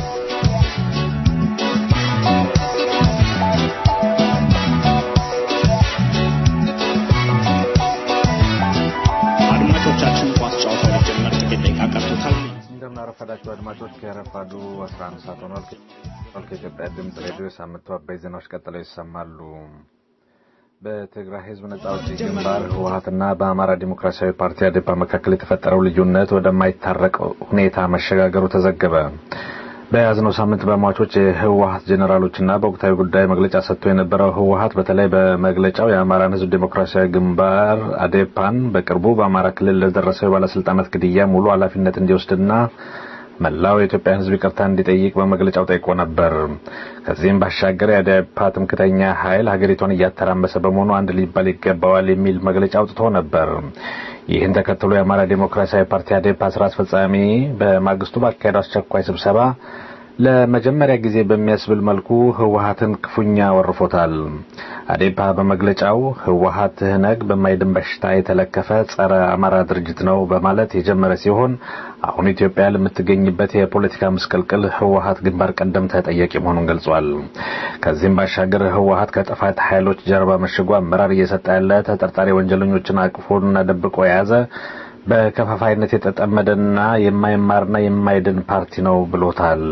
አድማጮቻችን ኳስ ጨዋታው ሊጀመር ጥቂት ደቂቃ ቀርቶታል። እንደምናረፈዳችሁ አድማጮች ከረፋዱ 11 ሰዓት ሆኗል። ከኢትዮጵያ ድምፅ ሬዲዮ የሳምንቱ አበይ ዜናዎች ቀጥለው ይሰማሉ። በትግራይ ህዝብ ነጻ አውጪ ግንባር ህወሀትና በአማራ ዲሞክራሲያዊ ፓርቲ አዴፓ መካከል የተፈጠረው ልዩነት ወደማይታረቅ ሁኔታ መሸጋገሩ ተዘገበ። በያዝነው ሳምንት በሟቾች የህወሀት ጄኔራሎችና በወቅታዊ ጉዳይ መግለጫ ሰጥቶ የነበረው ህወሀት በተለይ በመግለጫው የአማራን ህዝብ ዴሞክራሲያዊ ግንባር አዴፓን በቅርቡ በአማራ ክልል ለደረሰው የባለስልጣናት ግድያ ሙሉ ኃላፊነት እንዲወስድና መላው የኢትዮጵያ ህዝብ ይቅርታ እንዲጠይቅ በመግለጫው ጠይቆ ነበር። ከዚህም ባሻገር የአዴፓ ትምክተኛ ኃይል ሀገሪቷን እያተራመሰ በመሆኑ አንድ ሊባል ይገባዋል የሚል መግለጫ አውጥቶ ነበር። ይህን ተከትሎ የአማራ ዴሞክራሲያዊ ፓርቲ አዴፓ ስራ አስፈጻሚ በማግስቱ ባካሄደው አስቸኳይ ስብሰባ ለመጀመሪያ ጊዜ በሚያስብል መልኩ ህወሀትን ክፉኛ ወርፎታል። አዴፓ በመግለጫው ህወሀት ትህነግ በማይድን በሽታ የተለከፈ ጸረ አማራ ድርጅት ነው በማለት የጀመረ ሲሆን አሁን ኢትዮጵያ ለምትገኝበት የፖለቲካ ምስቅልቅል ህወሀት ግንባር ቀደም ተጠያቂ መሆኑን ገልጿል። ከዚህም ባሻገር ህወሀት ከጥፋት ኃይሎች ጀርባ መሽጎ አመራር እየሰጠ ያለ ተጠርጣሪ ወንጀለኞችን አቅፎና ደብቆ የያዘ በከፋፋይነት የተጠመደና የማይማርና የማይድን ፓርቲ ነው ብሎታል።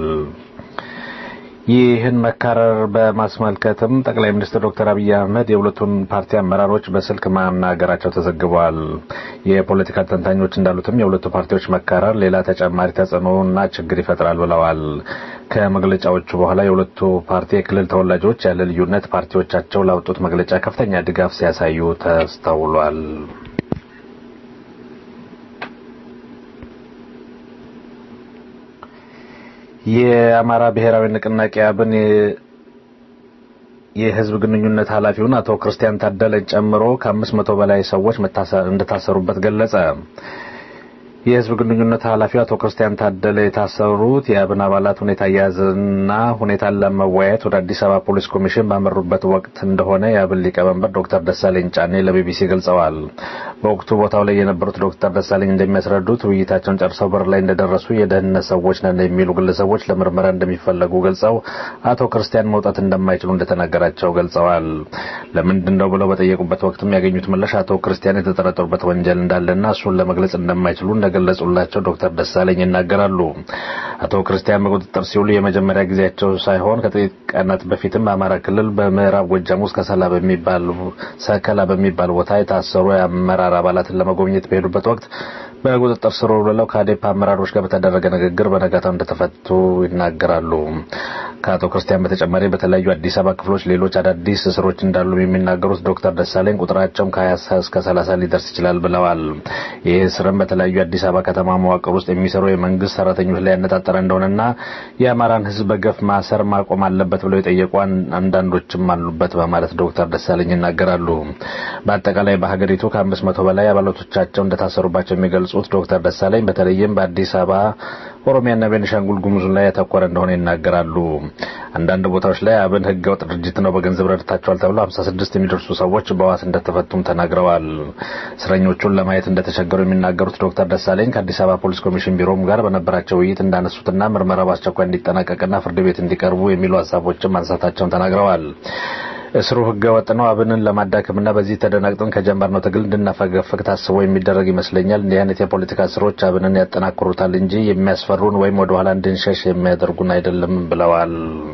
ይህን መካረር በማስመልከትም ጠቅላይ ሚኒስትር ዶክተር አብይ አህመድ የሁለቱን ፓርቲ አመራሮች በስልክ ማናገራቸው ተዘግቧል። የፖለቲካ ተንታኞች እንዳሉትም የሁለቱ ፓርቲዎች መካረር ሌላ ተጨማሪ ተጽዕኖና ችግር ይፈጥራል ብለዋል። ከመግለጫዎቹ በኋላ የሁለቱ ፓርቲ የክልል ተወላጆች ያለ ልዩነት ፓርቲዎቻቸው ላወጡት መግለጫ ከፍተኛ ድጋፍ ሲያሳዩ ተስተውሏል። የአማራ ብሔራዊ ንቅናቄ አብን የህዝብ ግንኙነት ኃላፊውን አቶ ክርስቲያን ታደለን ጨምሮ ከአምስት መቶ በላይ ሰዎች እንደታሰሩበት ገለጸ። የህዝብ ግንኙነት ኃላፊው አቶ ክርስቲያን ታደለ የታሰሩት የአብን አባላት ሁኔታ አያያዝና ሁኔታን ለመወያየት ወደ አዲስ አበባ ፖሊስ ኮሚሽን ባመሩበት ወቅት እንደሆነ የአብን ሊቀመንበር ዶክተር ደሳለኝ ጫኔ ለቢቢሲ ገልጸዋል። በወቅቱ ቦታው ላይ የነበሩት ዶክተር ደሳለኝ እንደሚያስረዱት ውይይታቸውን ጨርሰው በር ላይ እንደደረሱ የደህንነት ሰዎች ነን የሚሉ ግለሰቦች ለምርመራ እንደሚፈለጉ ገልጸው አቶ ክርስቲያን መውጣት እንደማይችሉ እንደተናገራቸው ገልጸዋል። ለምንድን ነው ብለው በጠየቁበት ወቅትም ያገኙት ምላሽ አቶ ክርስቲያን የተጠረጠሩበት ወንጀል እንዳለና እሱን ለመግለጽ እንደማይችሉ እንደገለጹላቸው ዶክተር ደሳለኝ ይናገራሉ። አቶ ክርስቲያን በቁጥጥር ሲውሉ የመጀመሪያ ጊዜያቸው ሳይሆን ከጥቂት ቀናት በፊትም በአማራ ክልል በምዕራብ ጎጃም ውስጥ ከሰላ በሚባል ሰከላ በሚባል ቦታ የታሰሩ የአመራር አባላትን ለመጎብኘት በሄዱበት ወቅት በቁጥጥር ስር ውለው ከአዴፓ አመራሮች ጋር በተደረገ ንግግር በነጋታው እንደተፈቱ ይናገራሉ። ከአቶ ክርስቲያን በተጨማሪ በተለያዩ አዲስ አበባ ክፍሎች ሌሎች አዳዲስ እስሮች እንዳሉ የሚናገሩት ዶክተር ደሳለኝ ቁጥራቸውም ከ20 እስከ 30 ሊደርስ ይችላል ብለዋል። ይህ እስርም በተለያዩ አዲስ አበባ ከተማ መዋቅር ውስጥ የሚሰሩ የመንግስት ሰራተኞች ላይ ያነጣጠረ እንደሆነና የአማራን ሕዝብ በገፍ ማሰር ማቆም አለበት ብለው የጠየቁ አንዳንዶችም አሉበት በማለት ዶክተር ደሳለኝ ይናገራሉ። በአጠቃላይ በሀገሪቱ ከአምስት መቶ በላይ አባላቶቻቸው እንደታሰሩባቸው የሚገልጹት ዶክተር ደሳለኝ በተለይም በአዲስ አበባ ኦሮሚያና ቤኒሻንጉል ጉሙዝ ላይ ያተኮረ እንደሆነ ይናገራሉ። አንዳንድ ቦታዎች ላይ አብን ህገወጥ ድርጅት ነው በገንዘብ ረድታቸዋል ተብሎ 56 የሚደርሱ ሰዎች በዋስ እንደተፈቱም ተናግረዋል። እስረኞቹን ለማየት እንደተቸገሩ የሚናገሩት ዶክተር ደሳለኝ ከአዲስ አበባ ፖሊስ ኮሚሽን ቢሮም ጋር በነበራቸው ውይይት እንዳነሱትና ምርመራ በአስቸኳይ እንዲጠናቀቅና ፍርድ ቤት እንዲቀርቡ የሚሉ ሀሳቦችን ማንሳታቸውን ተናግረዋል። እስሩ ህገ ወጥ ነው። አብንን ለማዳከምና በዚህ ተደናግጠን ከጀመርነው ትግል እንድናፈገፍግ ታስቦ የሚደረግ ይመስለኛል። እንዲህ አይነት የፖለቲካ እስሮች አብንን ያጠናክሩታል እንጂ የሚያስፈሩን ወይም ወደ ኋላ እንድንሸሽ የሚያደርጉን አይደለም ብለዋል።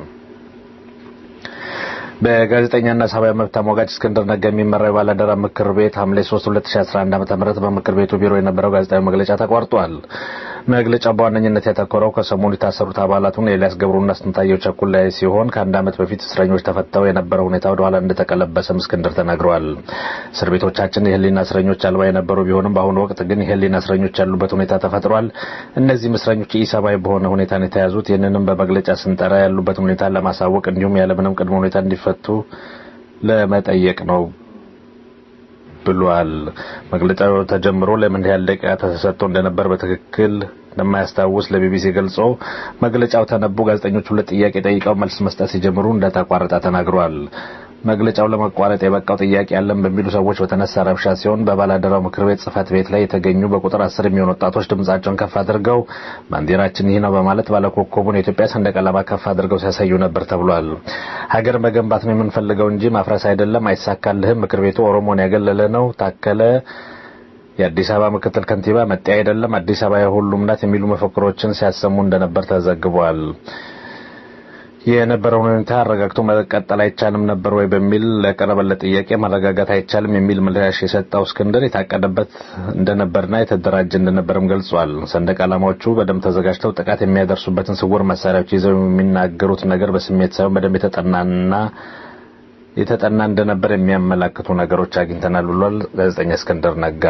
በጋዜጠኛና ሰብአዊ መብት ተሟጋች እስክንድር ነጋ የሚመራው የባላደራ ምክር ቤት ሐምሌ 3 2011 ዓ.ም በምክር ቤቱ ቢሮ የነበረው ጋዜጣዊ መግለጫ ተቋርጧል። መግለጫው በዋነኝነት ያተኮረው ከሰሞኑ የታሰሩት አባላቱን ኤልያስ ገብሩና ስንታየው ቸኩል ላይ ሲሆን ከአንድ ዓመት በፊት እስረኞች ተፈተው የነበረው ሁኔታ ወደ ኋላ እንደተቀለበሰም እስክንድር ተናግረዋል። እስር ቤቶቻችን የህሊና እስረኞች አልባ የነበሩ ቢሆንም በአሁኑ ወቅት ግን የህሊና እስረኞች ያሉበት ሁኔታ ተፈጥሯል። እነዚህም እስረኞች ኢሰብአዊ በሆነ ሁኔታ ነው የተያዙት። ይህንንም በመግለጫ ስንጠራ ያሉበት ሁኔታ ለማሳወቅ እንዲሁም ያለምንም ቅድመ ሁኔታ እንዲፈቱ ለመጠየቅ ነው ብሏል። መግለጫው ተጀምሮ ለምን ያህል ደቂቃ ተሰጥቶ እንደነበር በትክክል እንደማያስታውስ ለቢቢሲ ገልጾ መግለጫው ተነቦ ጋዜጠኞች ሁለት ጥያቄ ጠይቀው መልስ መስጠት ሲጀምሩ እንደተቋረጠ ተናግሯል። መግለጫው ለመቋረጥ የበቃው ጥያቄ ያለን በሚሉ ሰዎች በተነሳ ረብሻ ሲሆን በባላደራው ምክር ቤት ጽህፈት ቤት ላይ የተገኙ በቁጥር አስር የሚሆኑ ወጣቶች ድምጻቸውን ከፍ አድርገው ባንዲራችን ይህ ነው በማለት ባለኮከቡን የኢትዮጵያ ሰንደቅ ዓላማ ከፍ አድርገው ሲያሳዩ ነበር ተብሏል። ሀገር መገንባት ነው የምንፈልገው እንጂ ማፍረስ አይደለም፣ አይሳካልህም፣ ምክር ቤቱ ኦሮሞን ያገለለ ነው፣ ታከለ የአዲስ አበባ ምክትል ከንቲባ መጤ አይደለም፣ አዲስ አበባ የሁሉም ናት የሚሉ መፈክሮችን ሲያሰሙ እንደነበር ተዘግቧል። የነበረውን ሁኔታ አረጋግቶ መቀጠል አይቻልም ነበር ወይ በሚል ለቀረበለት ጥያቄ ማረጋጋት አይቻልም የሚል ምላሽ የሰጠው እስክንድር የታቀደበት እንደነበርና የተደራጀ እንደነበርም ገልጿል። ሰንደቅ ዓላማዎቹ በደንብ ተዘጋጅተው ጥቃት የሚያደርሱበትን ስውር መሳሪያዎች ይዘው የሚናገሩት ነገር በስሜት ሳይሆን በደንብ የተጠናና የተጠና እንደነበር የሚያመላክቱ ነገሮች አግኝተናል ብሏል ጋዜጠኛ እስክንድር ነጋ።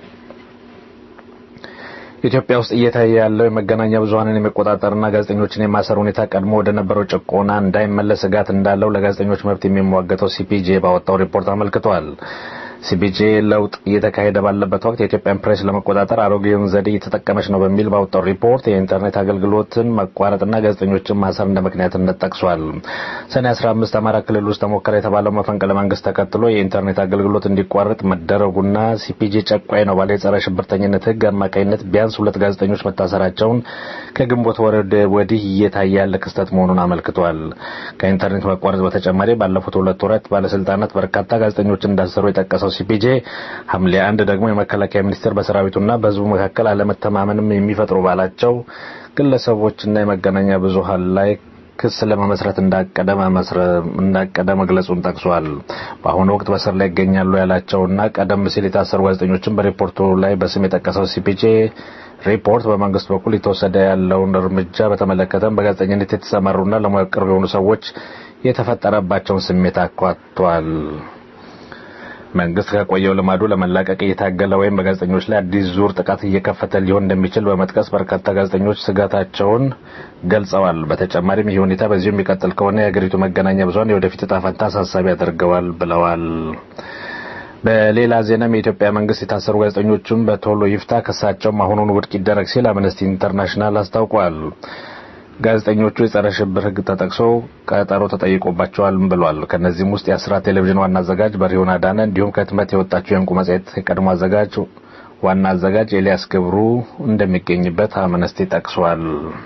ኢትዮጵያ ውስጥ እየታየ ያለው የመገናኛ ብዙኃንን የመቆጣጠርና ጋዜጠኞችን የማሰር ሁኔታ ቀድሞ ወደ ነበረው ጭቆና እንዳይመለስ ስጋት እንዳለው ለጋዜጠኞች መብት የሚሟገተው ሲፒጄ ባወጣው ሪፖርት አመልክቷል። ሲፒጄ ለውጥ እየተካሄደ ባለበት ወቅት የኢትዮጵያን ፕሬስ ለመቆጣጠር አሮጌውን ዘዴ እየተጠቀመች ነው በሚል ባወጣው ሪፖርት የኢንተርኔት አገልግሎትን መቋረጥና ጋዜጠኞችን ማሰር እንደ ምክንያትነት ጠቅሷል። ሰኔ 15 አማራ ክልል ውስጥ ተሞከረ የተባለው መፈንቅለ መንግስት ተከትሎ የኢንተርኔት አገልግሎት እንዲቋረጥ መደረጉና ሲፒጄ ጨቋኝ ነው ባለ የጸረ ሽብርተኝነት ህግ አማካኝነት ቢያንስ ሁለት ጋዜጠኞች መታሰራቸውን ከግንቦት ወር ወዲህ እየታየ ያለ ክስተት መሆኑን አመልክቷል። ከኢንተርኔት መቋረጥ በተጨማሪ ባለፉት ሁለት ወራት ባለስልጣናት በርካታ ጋዜጠኞችን እንዳሰሩ የጠቀሰው ሲፒጄ ሐምሌ አንድ ደግሞ የመከላከያ ሚኒስቴር በሰራዊቱና በህዝቡ መካከል አለመተማመንም የሚፈጥሩ ባላቸው ግለሰቦችና የመገናኛ ብዙሃን ላይ ክስ ለመመስረት እንዳቀደ እንዳቀደ መግለጹን ጠቅሷል። በአሁኑ ወቅት በስር ላይ ይገኛሉ ያላቸውና ቀደም ሲል የታሰሩ ጋዜጠኞችን በሪፖርቱ ላይ በስም የጠቀሰው ሲፒጄ ሪፖርት በመንግስት በኩል የተወሰደ ያለውን እርምጃ በተመለከተም በጋዜጠኝነት የተሰማሩና ለሙያው ቅርብ የሆኑ ሰዎች የተፈጠረባቸውን ስሜት አኳቷል። መንግስት ከቆየው ልማዱ ለመላቀቅ እየታገለ ወይም በጋዜጠኞች ላይ አዲስ ዙር ጥቃት እየከፈተ ሊሆን እንደሚችል በመጥቀስ በርካታ ጋዜጠኞች ስጋታቸውን ገልጸዋል። በተጨማሪም ይህ ሁኔታ በዚሁ የሚቀጥል ከሆነ የሀገሪቱ መገናኛ ብዙኃን የወደፊት ዕጣ ፈንታ አሳሳቢ ያደርገዋል ብለዋል። በሌላ ዜናም የኢትዮጵያ መንግስት የታሰሩ ጋዜጠኞቹን በቶሎ ይፍታ፣ ክሳቸውም አሁኑን ውድቅ ይደረግ ሲል አምነስቲ ኢንተርናሽናል አስታውቋል። ጋዜጠኞቹ የጸረ ሽብር ሕግ ተጠቅሶ ቀጠሮ ተጠይቆባቸዋል ብሏል። ከእነዚህም ውስጥ የአስራት ቴሌቪዥን ዋና አዘጋጅ በሪሆን አዳነ እንዲሁም ከህትመት የወጣችው የእንቁ መጽሔት የቀድሞ አዘጋጅ ዋና አዘጋጅ ኤልያስ ክብሩ እንደሚገኝበት አምነስቲ ጠቅሷል።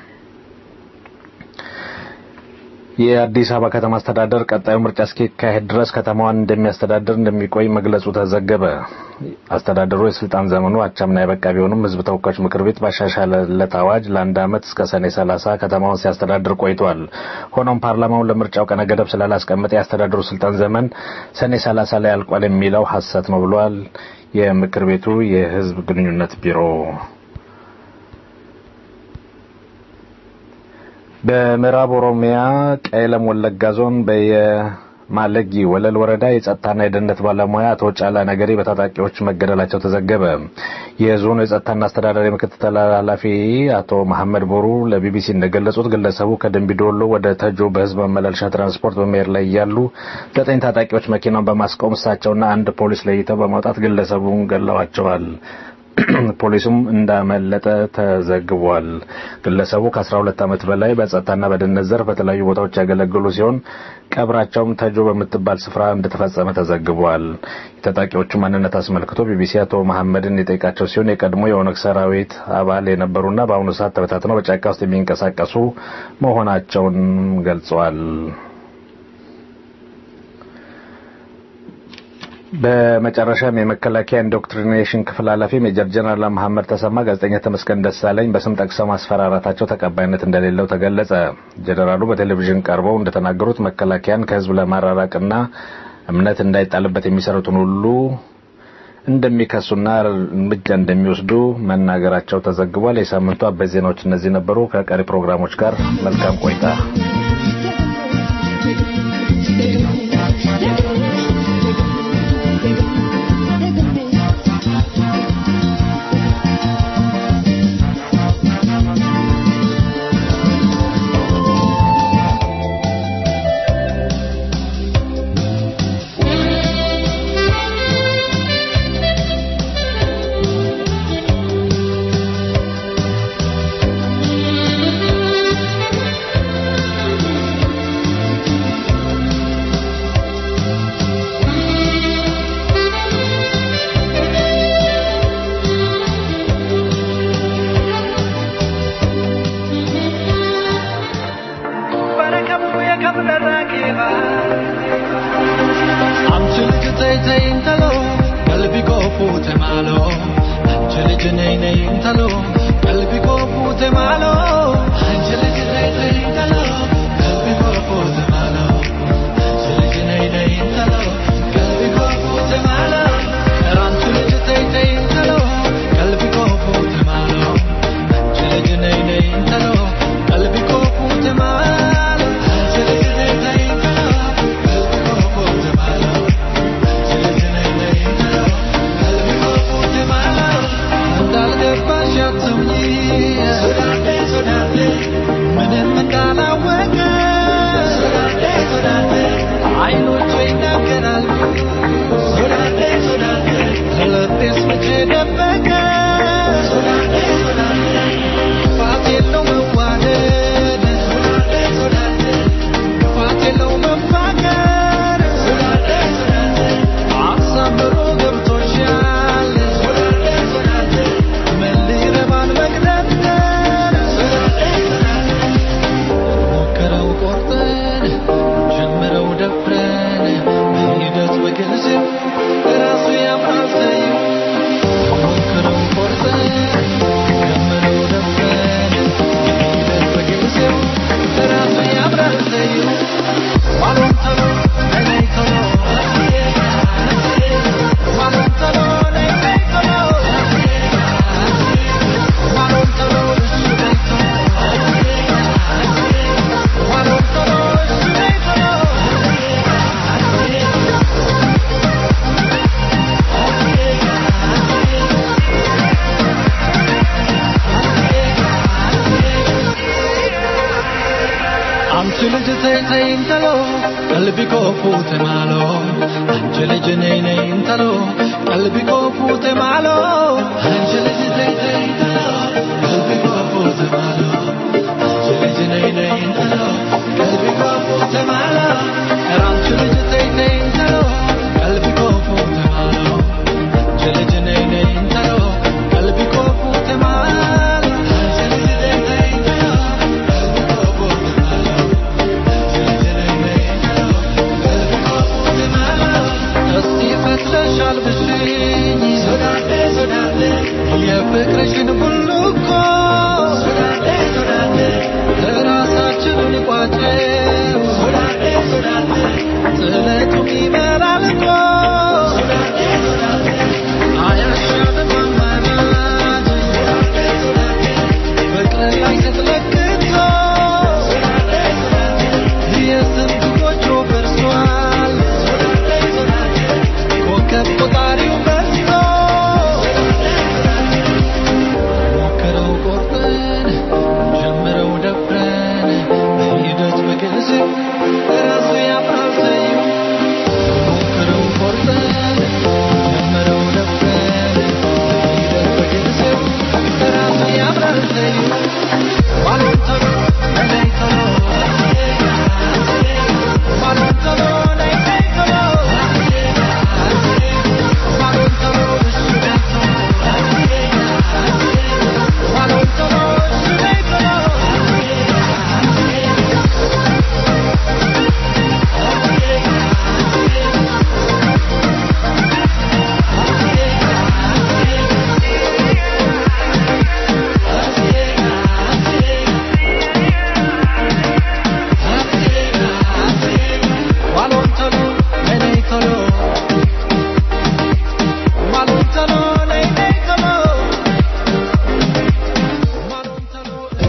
የአዲስ አበባ ከተማ አስተዳደር ቀጣዩ ምርጫ እስኪካሄድ ድረስ ከተማዋን እንደሚያስተዳድር እንደሚቆይ መግለጹ ተዘገበ። አስተዳደሩ የስልጣን ዘመኑ አቻምና የበቃ ቢሆንም ህዝብ ተወካዮች ምክር ቤት ባሻሻለለት አዋጅ ለአንድ ዓመት እስከ ሰኔ 30 ከተማውን ሲያስተዳድር ቆይቷል። ሆኖም ፓርላማውን ለምርጫው ቀነ ገደብ ስላላስቀመጠ የአስተዳደሩ ስልጣን ዘመን ሰኔ 30 ላይ አልቋል የሚለው ሐሰት ነው ብሏል የምክር ቤቱ የህዝብ ግንኙነት ቢሮ። በምዕራብ ኦሮሚያ ቀለም ወለጋ ዞን በየማለጊ ወለል ወረዳ የጸጥታና የደህንነት ባለሙያ አቶ ጫላ ነገሬ በታጣቂዎች መገደላቸው ተዘገበ። የዞኑ የጸጥታና አስተዳዳሪ ምክትል ኃላፊ አቶ መሐመድ ቦሩ ለቢቢሲ እንደገለጹት ግለሰቡ ከደንቢዶሎ ወደ ተጆ በህዝብ ማመላለሻ ትራንስፖርት በመሄድ ላይ እያሉ ዘጠኝ ታጣቂዎች መኪናውን በማስቆም እሳቸውና አንድ ፖሊስ ለይተው በማውጣት ግለሰቡን ገለዋቸዋል። ፖሊሱም እንዳመለጠ ተዘግቧል። ግለሰቡ ከ12 ዓመት በላይ በጸጥታና በደህንነት ዘርፍ በተለያዩ ቦታዎች ያገለገሉ ሲሆን ቀብራቸውም ተጆ በምትባል ስፍራ እንደተፈጸመ ተዘግቧል። የታጣቂዎቹ ማንነት አስመልክቶ ቢቢሲ አቶ መሐመድን የጠየቃቸው ሲሆን የቀድሞ የኦነግ ሰራዊት አባል የነበሩና በአሁኑ ሰዓት ተበታትነው በጫካ ውስጥ የሚንቀሳቀሱ መሆናቸውን ገልጸዋል። በመጨረሻም የመከላከያ ኢንዶክትሪኔሽን ክፍል ኃላፊ ሜጀር ጀነራል መሐመድ ተሰማ ጋዜጠኛ ተመስገን ደሳለኝ በስም ጠቅሰው ማስፈራራታቸው ተቀባይነት እንደሌለው ተገለጸ። ጀነራሉ በቴሌቪዥን ቀርበው እንደተናገሩት መከላከያን ከህዝብ ለማራራቅና እምነት እንዳይጣልበት የሚሰሩትን ሁሉ እንደሚከሱና እርምጃ እንደሚወስዱ መናገራቸው ተዘግቧል። የሳምንቱ አበይት ዜናዎች እነዚህ ነበሩ። ከቀሪ ፕሮግራሞች ጋር መልካም ቆይታ። አይኖቹ ይናገራሉ ተይ እንተሎ ቀልቢ ኮ ፉቴ ማሎ አንቺ ልጅ ነይ ነይ እንተሎ ቀልቢ ኮ ፉቴ ማሎ አንቺ ልጅ ተይ ተይ እንተሎ ቀልቢ ኮ ፉቴ ማሎ አንቺ ልጅ ነይ ነይ እንተሎ ቀልቢ ኮ ፉቴ ማሎ አንቺ ልጅ ተይ ተይ እንተሎ ቀልቢ ኮ ፉቴ ማሎ አንቺ ልጅ ነይ ነይ እንተሎ ቀልቢ ኮ ፉቴ ማሎ አንቺ ልጅ ተይ ተይ እንተሎ ቀልቢ ኮ ፉቴ ማሎ እስቲ ፈትለሻል ብሽኝ የፍቅርሽን ቡልኮ ራሳችንን ቋጨው ጥለቱም ይመራል እኮ አያሻንም አማራጭ ፍቅር ላይ ስትለክቶ የስንት ጎጆ ፈርሷል ኮከብ ቆጣሪው በዝቶ ሞክረው ቆርጠን ጀምረው ደፍረን በሂደት በጊዜው ራሱ ያምራል ሰዩ ሞክረው ቆርጠን ጀምረው ደፍረን በሂደት በጊዜው ራሱ ያምራል ሰዩ ባልንተሎ ነይተሎ ባልንተሎ ነይተሎ ባልንተሎ እሱ ባልንተሎ እሱ ባልንተሎ ነይተሎ ባልንተሎ ነይተሎ ባልንተሎ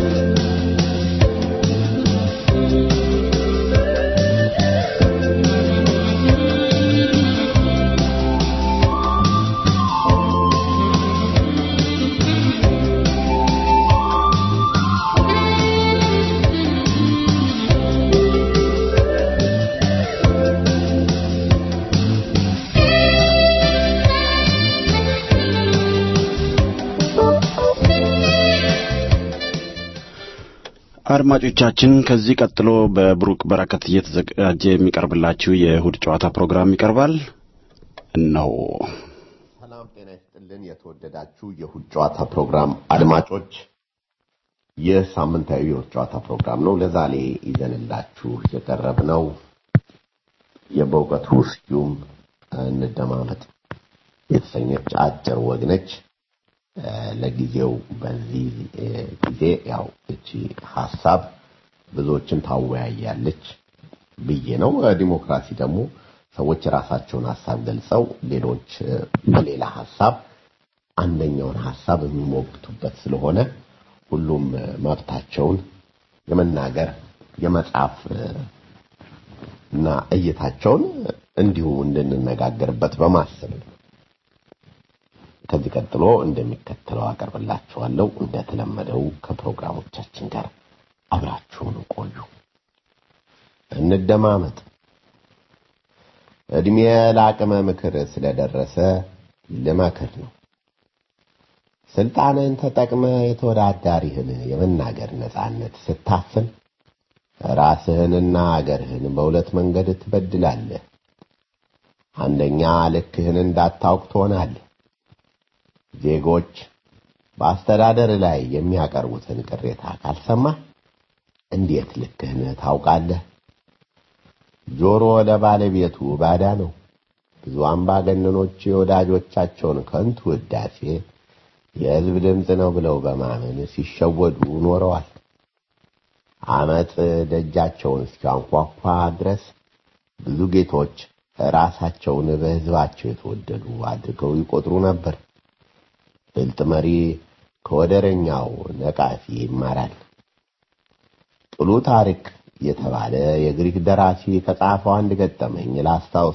አድማጮቻችን ከዚህ ቀጥሎ በብሩክ በረከት እየተዘጋጀ የሚቀርብላችሁ የእሁድ ጨዋታ ፕሮግራም ይቀርባል። እነሆ ሰላም ጤና ይስጥልን። የተወደዳችሁ የእሁድ ጨዋታ ፕሮግራም አድማጮች፣ ይህ ሳምንታዊ የእሁድ ጨዋታ ፕሮግራም ነው። ለዛሬ ይዘንላችሁ የቀረብነው የበእውቀቱ ስዩም እንደማመጥ የተሰኘች አጭር ወግ ነች። እ፣ ለጊዜው በዚህ እ፣ ጊዜ ያው እቺ ሀሳብ ብዙዎችን ታወያያለች ብዬ ነው። እ፣ ዲሞክራሲ ደግሞ ሰዎች የራሳቸውን ሀሳብ ገልጸው ሌሎች እ፣ በሌላ ሀሳብ አንደኛውን ሀሳብ የሚሞግቱበት ስለሆነ ሁሉም እ፣ መብታቸውን የመናገር የመጻፍ እ፣ እና እይታቸውን እንዲሁ እንድንነጋገርበት በማሰብ ነው። ከዚህ ቀጥሎ እንደሚከተለው አቀርብላችኋለሁ። እንደተለመደው ከፕሮግራሞቻችን ጋር አብራችሁን ቆዩ። እንደማመጥ እድሜ ለአቅመ ምክር ስለደረሰ ልመክር ነው። ስልጣንን ተጠቅመ የተወዳዳሪህን የመናገር ነጻነት ስታፍን ራስህንና አገርህን በሁለት መንገድ ትበድላለህ። አንደኛ ልክህን እንዳታውቅ ትሆናለህ። ዜጎች በአስተዳደር ላይ የሚያቀርቡትን ቅሬታ ካልሰማህ እንዴት ልክህን ታውቃለህ? ጆሮ ለባለቤቱ ባዳ ነው። ብዙ አምባገነኖች የወዳጆቻቸውን ከንቱ ውዳሴ የሕዝብ ድምፅ ነው ብለው በማመን ሲሸወዱ ኖረዋል። አመፅ ደጃቸውን እስኪያንኳኳ ድረስ ብዙ ጌቶች ራሳቸውን በሕዝባቸው የተወደዱ አድርገው ይቆጥሩ ነበር። ብልጥ መሪ ከወደረኛው ነቃፊ ይማራል። ጥሉ ታሪክ የተባለ የግሪክ ደራሲ ከጻፈው አንድ ገጠመኝ ላስታውስ።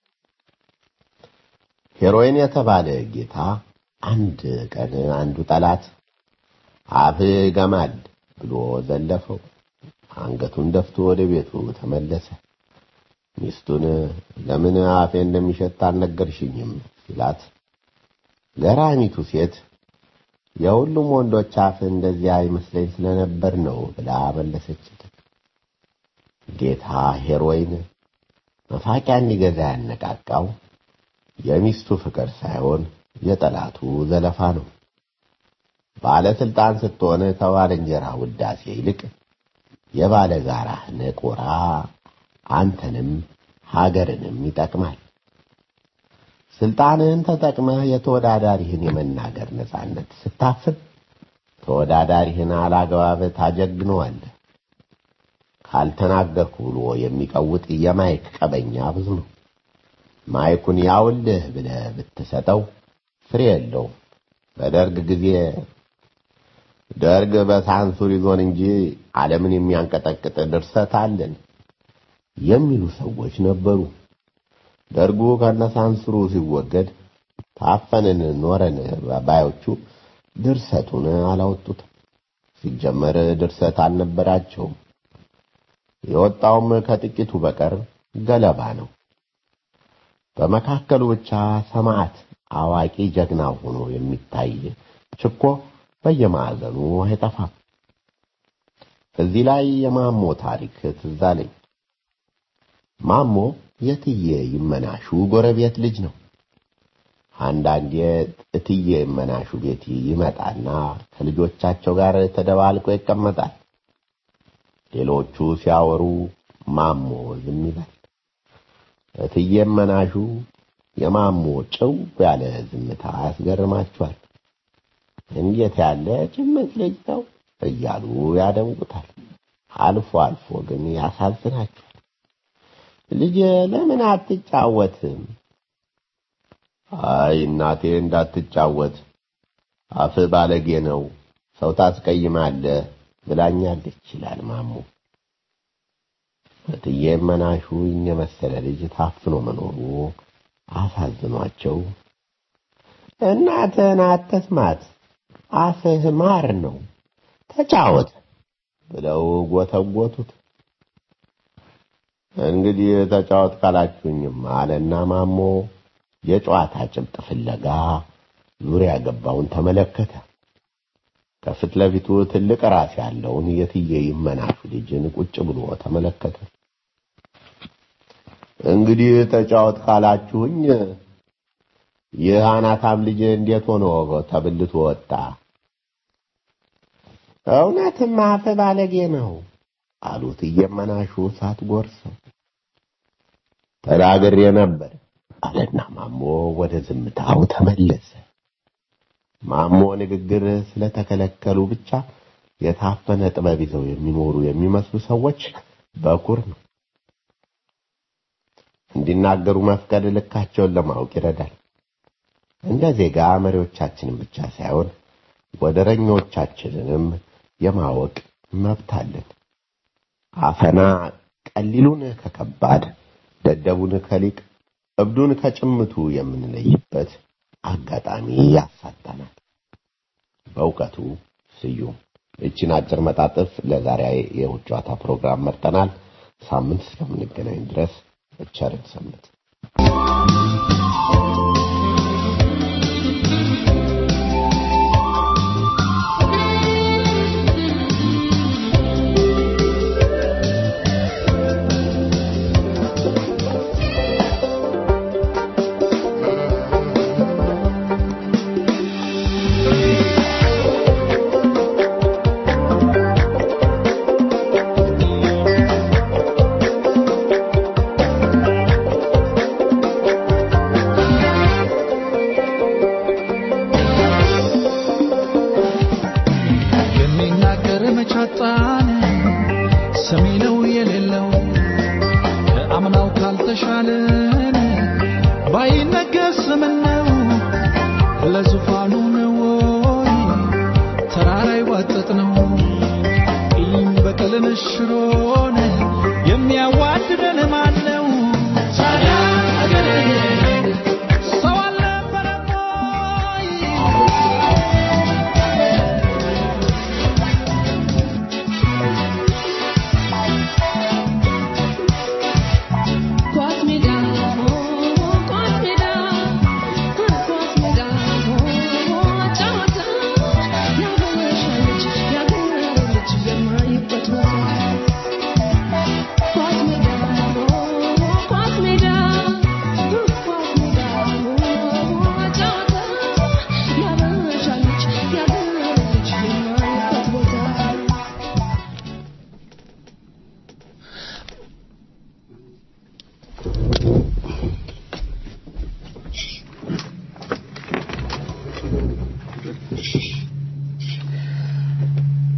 ሄሮይን የተባለ ጌታ አንድ ቀን አንዱ ጠላት አፍህ ገማል ብሎ ዘለፈው። አንገቱን ደፍቶ ወደ ቤቱ ተመለሰ። ሚስቱን ለምን አፌ እንደሚሸት አልነገርሽኝም ሲላት ገራሚቱ ሴት የሁሉም ወንዶች አፍ እንደዚያ ይመስለኝ ስለነበር ነው ብላ መለሰችለት። ጌታ ሄሮይን መፋቂያ እንዲገዛ ያነቃቃው የሚስቱ ፍቅር ሳይሆን የጠላቱ ዘለፋ ነው። ባለስልጣን ስትሆን ከባልንጀራ ውዳሴ ይልቅ የባለ ጋራህ ነቆራ አንተንም ሀገርንም ይጠቅማል። ስልጣንህን ተጠቅመህ የተወዳዳሪህን የመናገር ነጻነት ስታፍን ተወዳዳሪህን አላግባብ ታጀግነዋለህ። ካልተናገርኩ ብሎ የሚቀውጥ የማይክ ቀበኛ ብዙ ነው። ማይኩን ያውልህ ብለህ ብትሰጠው ፍሬ የለውም። በደርግ ጊዜ ደርግ በሳንሱር ይዞን እንጂ ዓለምን የሚያንቀጠቅጥ ድርሰት አለን የሚሉ ሰዎች ነበሩ። ደርጉ ከነሳንሱሩ ሲወገድ ታፈንን ኖረን ባዮቹ ድርሰቱን አላወጡትም። ሲጀመር ድርሰት አልነበራቸውም። የወጣውም ከጥቂቱ በቀር ገለባ ነው። በመካከሉ ብቻ ሰማዕት አዋቂ ጀግና ሆኖ የሚታይ ችኮ በየማዕዘኑ አይጠፋም። እዚህ ላይ የማሞ ታሪክ ትዝ አለኝ። ማሞ የትዬ ይመናሹ ጎረቤት ልጅ ነው። አንዳንዴ እትዬ ይመናሹ ቤት ይመጣና ከልጆቻቸው ጋር ተደባልቆ ይቀመጣል። ሌሎቹ ሲያወሩ ማሞ ዝም ይላል። እትዬ ይመናሹ የማሞ ጭው ያለ ዝምታ ያስገርማቸዋል። እንዴት ያለ ጭምት ልጅ ነው እያሉ ያደንቁታል። አልፎ አልፎ ግን ያሳዝናቸዋል። ልጅ ለምን አትጫወትም? አይ እናቴ እንዳትጫወት አፍ ባለጌ ነው፣ ሰው ታስቀይማለህ ብላኛለች ይላል ማሞ። እትዬ መናሹ የመሰለ ልጅ ታፍኖ መኖሩ አሳዝኗቸው እናትህን አትስማት፣ አፍህ ማር ነው፣ ተጫወት ብለው ጎተጎቱት። እንግዲህ ተጫወት ካላችሁኝም አለና ማሞ የጨዋታ ጭብጥ ፍለጋ ዙሪያ ገባውን ተመለከተ። ከፊት ለፊቱ ትልቅ ራስ ያለውን የትዬ ይመናሹ ልጅን ቁጭ ብሎ ተመለከተ። እንግዲህ ተጫወት ካላችሁኝ ይህ አናታም ልጅ እንዴት ሆኖ ተብልቶ ወጣ? እውነትም አፈ ባለጌ ነው አሉት እየመናሹ ሳትጎርሰው። ተናግሬ ነበር አለና ማሞ ወደ ዝምታው ተመለሰ። ማሞ ንግግር ስለተከለከሉ ብቻ የታፈነ ጥበብ ይዘው የሚኖሩ የሚመስሉ ሰዎች በኩር ነው። እንዲናገሩ መፍቀድ ልካቸውን ለማወቅ ይረዳል። እንደ ዜጋ መሪዎቻችንን ብቻ ሳይሆን ወደረኞቻችንንም የማወቅ መብት አለን። አፈና ቀሊሉን ከከባድ ደደቡን ከሊቅ እብዱን ከጭምቱ የምንለይበት አጋጣሚ ያሳጣናል። በእውቀቱ ስዩም እቺን አጭር መጣጥፍ ለዛሬ የውጭ ጨዋታ ፕሮግራም መርጠናል። ሳምንት እስከምንገናኝ ድረስ ቸርን ሰንብት። የሚናገር መቻጣን ሰሚ ነው የሌለው ከአምናው ካልተሻለን ባይነገር ምን ነው ለዙፋኑ ነው ወይ ተራራ ይዋጠጥ ነው ቂም በቀልን ሽሮን የሚያዋድደን ማን ነው ታዲያ አገሬ ሰው አልነበረም ወይ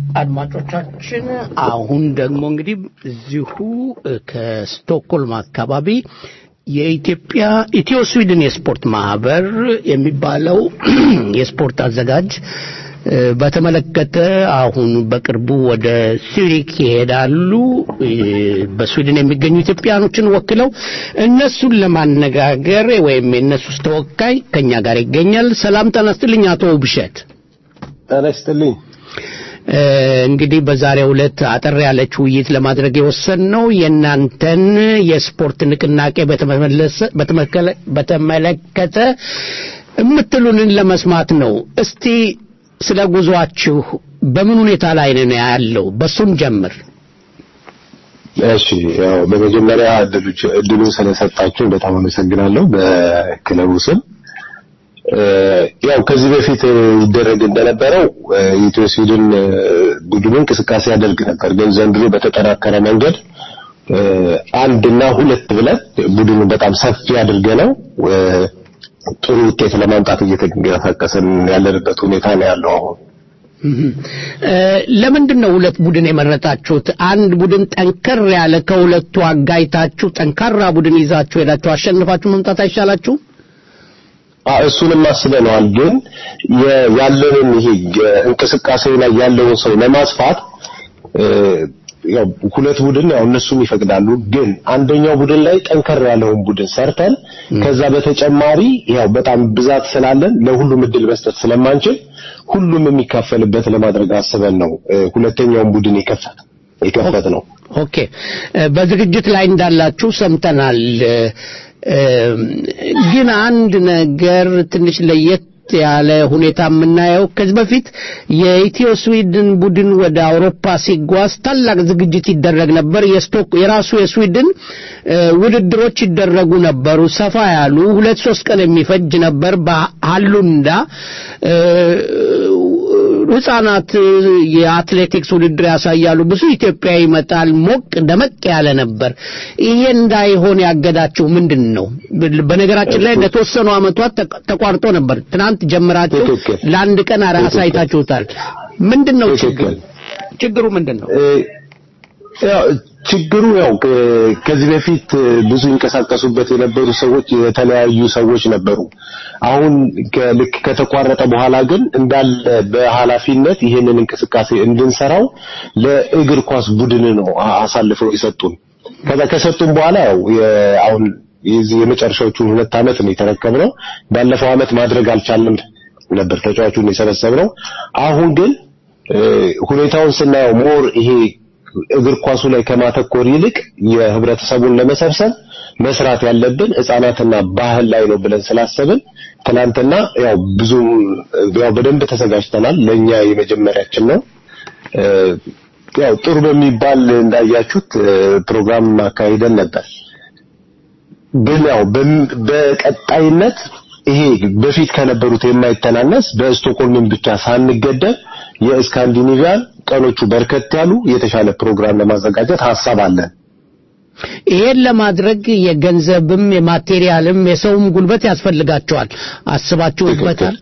አድማጮቻችን አሁን ደግሞ እንግዲህ እዚሁ እ፣ ከስቶክሆልም አካባቢ የኢትዮጵያ ኢትዮ ስዊድን የስፖርት ማህበር የሚባለው የስፖርት አዘጋጅ እ፣ በተመለከተ አሁን በቅርቡ ወደ ሱሪክ ይሄዳሉ እ፣ በስዊድን የሚገኙ ኢትዮጵያኖችን ወክለው እነሱን ለማነጋገር ወይም የእነሱስ ተወካይ ከኛ ጋር ይገኛል። ሰላም ጤና ይስጥልኝ አቶ ውብሸት። ጤና ይስጥልኝ። እ፣ እንግዲህ በዛሬው ዕለት አጠር ያለች ውይይት ለማድረግ የወሰንነው የእናንተን የስፖርት ንቅናቄ በተመለሰ- በተመከለ- በተመለከተ የምትሉንን ለመስማት ነው። እስቲ ስለ ጉዟችሁ በምን ሁኔታ ላይ ነው ያለው? በሱን ጀምር። እሺ ያው በመጀመሪያ እድሉ- እድሉን ስለሰጣችሁ በጣም አመሰግናለሁ በክለቡ ስም። እ፣ ያው ከዚህ በፊት ይደረግ እንደነበረው እ፣ የኢትዮ ስዊድን እ፣ ቡድኑ እንቅስቃሴ ያደርግ ነበር፣ ግን ዘንድሮ በተጠናከረ መንገድ እ፣ አንድና ሁለት ብለን ቡድኑ በጣም ሰፊ አድርገ ነው ጥሩ ውጤት ለማምጣት እየተንቀሳቀስን ያለንበት ሁኔታ ነው ያለው አሁን። እ፣ ለምንድን ነው ሁለት ቡድን የመረጣችሁት? አንድ ቡድን ጠንከር ያለ ከሁለቱ አጋይታችሁ ጠንካራ ቡድን ይዛችሁ ሄዳችሁ አሸንፋችሁ መምጣት አይሻላችሁ? አ- እሱንም አስበነዋል። ግን የ- ያለንን ይሄ እንቅስቃሴው ላይ ያለውን ሰው ለማስፋት እ፣ ያው ሁለት ቡድን ያው እነሱም ይፈቅዳሉ። ግን አንደኛው ቡድን ላይ ጠንከር ያለውን ቡድን ሰርተን ከዛ በተጨማሪ ያው በጣም ብዛት ስላለን ለሁሉም እድል መስጠት ስለማንችል ሁሉም የሚካፈልበት ለማድረግ አስበን ነው እ፣ ሁለተኛውን ቡድን የከፈት የከፈት ነው። ኦኬ እ፣ በዝግጅት ላይ እንዳላችሁ ሰምተናል። እ፣ እ፣ ግን አንድ ነገር ትንሽ ለየት ያለ ሁኔታ የምናየው ከዚህ በፊት የኢትዮ ስዊድን ቡድን ወደ አውሮፓ ሲጓዝ ታላቅ ዝግጅት ይደረግ ነበር። የስቶክ የራሱ የስዊድን እ፣ ውድድሮች ይደረጉ ነበሩ። ሰፋ ያሉ ሁለት ሶስት ቀን የሚፈጅ ነበር በሃሉንዳ እ፣ ህጻናት የአትሌቲክስ ውድድር ያሳያሉ። ብዙ ኢትዮጵያ ይመጣል። ሞቅ ደመቅ ያለ ነበር። ይሄ እንዳይሆን ያገዳችሁ ምንድን ነው? በነገራችን ላይ ለተወሰኑ አመታት ተቋ- ተቋርጦ ነበር። ትናንት ጀምራችሁ ትክክል። ለአንድ ቀን አራ- አሳይታችሁታል። ምንድን ነው ችግሩ? ትክክል። ችግሩ ምንድን ነው? እ፣ ያው ችግሩ ያው ከ- ከዚህ በፊት እ፣ ብዙ ይንቀሳቀሱበት የነበሩ ሰዎች የተለያዩ ሰዎች ነበሩ። አሁን ከ- ልክ ከተቋረጠ በኋላ ግን እንዳለ በኃላፊነት ይህንን እንቅስቃሴ እንድንሰራው ለእግር ኳስ ቡድን ነው አ- አሳልፈው የሰጡን። ከዛ ከሰጡን በኋላ ያው የ- አሁን የዚህ የመጨረሻዎቹን ሁለት ዓመት ነው የተረከብነው። ባለፈው ዓመት ማድረግ አልቻልንም ነበር ተጫዋቹን የሰበሰብነው። አሁን ግን እ፣ ሁኔታውን ስናየው ሞር ይሄ እግር ኳሱ ላይ ከማተኮር ይልቅ የህብረተሰቡን ለመሰብሰብ መስራት ያለብን ህጻናትና ባህል ላይ ነው ብለን ስላሰብን ትናንትና ያው ብዙ ያው በደንብ ተዘጋጅተናል። ለኛ የመጀመሪያችን ነው። እ፣ ያው ጥሩ በሚባል እንዳያችሁት እ፣ ፕሮግራም አካሂደን ነበር። ግን ያው በም- በቀጣይነት ይሄ በፊት ከነበሩት የማይተናነስ በስቶክሆልም ብቻ ሳንገደብ የስካንዲኔቪያን ቀኖቹ በርከት ያሉ የተሻለ ፕሮግራም ለማዘጋጀት ሀሳብ አለን። ይሄን ለማድረግ የገንዘብም የማቴሪያልም የሰውም ጉልበት ያስፈልጋቸዋል። አስባችሁበታል?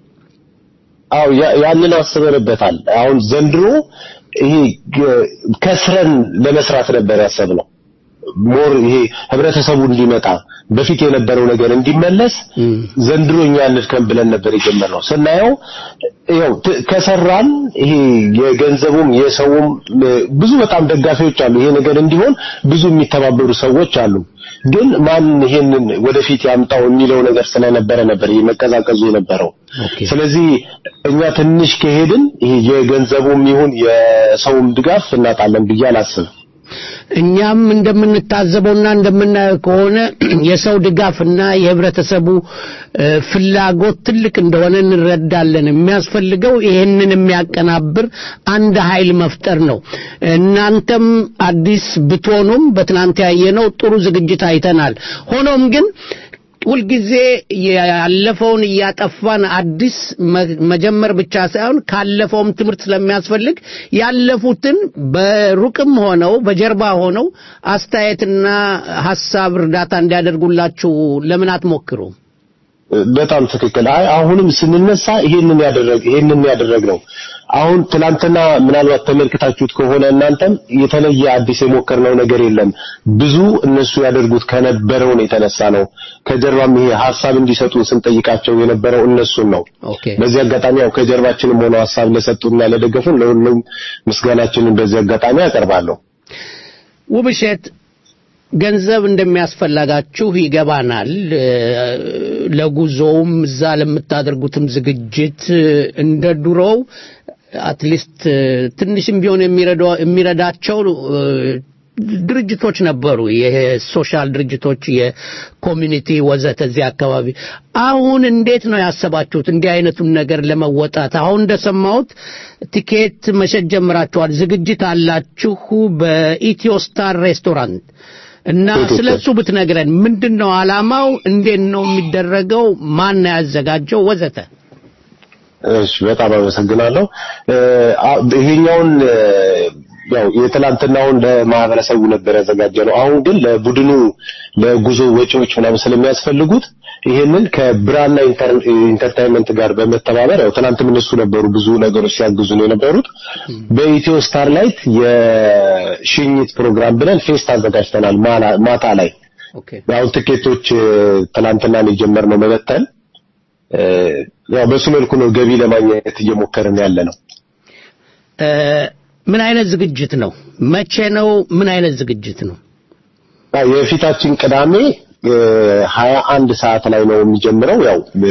አው ያንን አስበንበታል። አሁን ዘንድሮ ይሄ ገ- ከስረን ለመስራት ነበር ያሰብነው። ሞር ይሄ ህብረተሰቡ እንዲመጣ በፊት የነበረው ነገር እንዲመለስ ዘንድሮ እኛ እንድከም ብለን ነበር የጀመርነው። ስናየው ያው ት- ከሰራን ይሄ የገንዘቡም የሰውም እ፣ ብዙ በጣም ደጋፊዎች አሉ። ይሄ ነገር እንዲሆን ብዙ የሚተባበሩ ሰዎች አሉ። ግን ማን ይሄንን ወደፊት ያምጣው የሚለው ነገር ስለነበረ ነበር ይሄ መቀዛቀዙ የነበረው። ስለዚህ እኛ ትንሽ ከሄድን ይሄ የገንዘቡም ይሁን የሰውም ድጋፍ እናጣለን ብዬ አላስብም። እኛም እንደምንታዘበውና እንደምናየው ከሆነ የሰው ድጋፍና የህብረተሰቡ እ፣ ፍላጎት ትልቅ እንደሆነ እንረዳለን። የሚያስፈልገው ይሄንን የሚያቀናብር አንድ ኃይል መፍጠር ነው። እናንተም አዲስ ብትሆኑም በትናንት ያየነው ጥሩ ዝግጅት አይተናል። ሆኖም ግን ሁልጊዜ ያለፈውን እያጠፋን አዲስ መ- መጀመር ብቻ ሳይሆን ካለፈውም ትምህርት ስለሚያስፈልግ ያለፉትን በሩቅም ሆነው በጀርባ ሆነው አስተያየትና ሀሳብ እርዳታ እንዲያደርጉላችሁ ለምን አትሞክሩ? በጣም ትክክል። አይ አሁንም ስንነሳ ይሄንን ያደረግ ይሄንን ያደረግነው አሁን ትላንትና ምናልባት ተመልክታችሁት ከሆነ እናንተም የተለየ አዲስ የሞከርነው ነገር የለም። ብዙ እነሱ ያደርጉት ከነበረውን የተነሳ ነው። ከጀርባም ይሄ ሀሳብ እንዲሰጡን ስንጠይቃቸው የነበረው እነሱን ነው። ኦኬ በዚህ አጋጣሚ ያው ከጀርባችንም ሆነው ሀሳብ ለሰጡና ለደገፉን ለሁሉም ምስጋናችንን በዚህ አጋጣሚ አቀርባለሁ። ውብሸት ገንዘብ እንደሚያስፈልጋችሁ ይገባናል። እ፣ ለጉዞውም እዛ ለምታደርጉትም ዝግጅት እንደ ድሮው አትሊስት ትንሽም ቢሆን የሚረዳ- የሚረዳቸው እ፣ ድርጅቶች ነበሩ። የሶሻል ድርጅቶች፣ የኮሚኒቲ ወዘተ እዚህ አካባቢ። አሁን እንዴት ነው ያሰባችሁት እንዲህ አይነቱን ነገር ለመወጣት? አሁን እንደሰማሁት ቲኬት መሸጥ ጀምራችኋል፣ ዝግጅት አላችሁ በኢትዮ ስታር ሬስቶራንት እና ስለ እሱ ብትነግረን ምንድን ነው ዓላማው? እንዴት ነው የሚደረገው? ማን ነው ያዘጋጀው? ወዘተ እሺ በጣም አመሰግናለሁ። እ፣ አ- ይሄኛውን እ፣ ያው የትላንትናውን ለማህበረሰቡ ነበር ያዘጋጀ ነው። አሁን ግን ለቡድኑ ለጉዞ ወጪዎች ምናምን ስለሚያስፈልጉት ይሄንን ከብራና ኢንተር- ኢንተርቴይንመንት ጋር በመተባበር ያው ትናንትም እነሱ ነበሩ ብዙ ነገሮች ሲያግዙ ነው የነበሩት። በኢትዮ ስታርላይት የሽኝት ፕሮግራም ብለን ፌስት አዘጋጅተናል ማላ- ማታ ላይ ኦኬ አሁን ትኬቶች እ፣ ትናንትና ነው የጀመርነው መበተን እ፣ ያው በሱ መልኩ ነው ገቢ ለማግኘት እየሞከርን ያለ ነው። እ፣ ምን አይነት ዝግጅት ነው? መቼ ነው? ምን አይነት ዝግጅት ነው? አዎ የፊታችን ቅዳሜ ሀያ አንድ ሰዓት ላይ ነው የሚጀምረው። ያው እ፣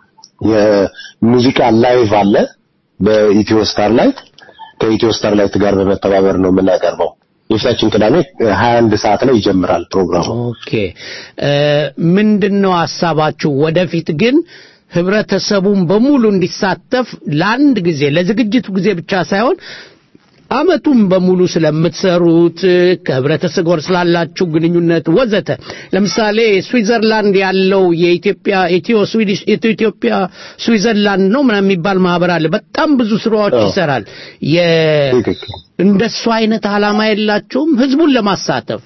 የሙዚቃ ላይቭ አለ በኢትዮ ስታርላይት ከኢትዮ ስታርላይት ጋር በመተባበር ነው የምናቀርበው። የፊታችን ቅዳሜ ሀያ አንድ ሰዓት ላይ ይጀምራል ፕሮግራሙ። ኦኬ እ፣ ምንድን ነው ሀሳባችሁ? ወደፊት ግን ህብረተሰቡን በሙሉ እንዲሳተፍ ለአንድ ጊዜ ለዝግጅቱ ጊዜ ብቻ ሳይሆን አመቱን በሙሉ ስለምትሰሩት ከህብረተሰብ ጋር ስላላችሁ ግንኙነት ወዘተ ለምሳሌ ስዊዘርላንድ ያለው የኢትዮጵያ ኢትዮ ስዊዲሽ ኢትዮጵያ ስዊዘርላንድ ነው ምናምን የሚባል ማህበር አለ። በጣም ብዙ ስራዎች አዎ። ይሰራል። የ ትክክል እንደሱ አይነት ዓላማ የላችሁም ህዝቡን ለማሳተፍ?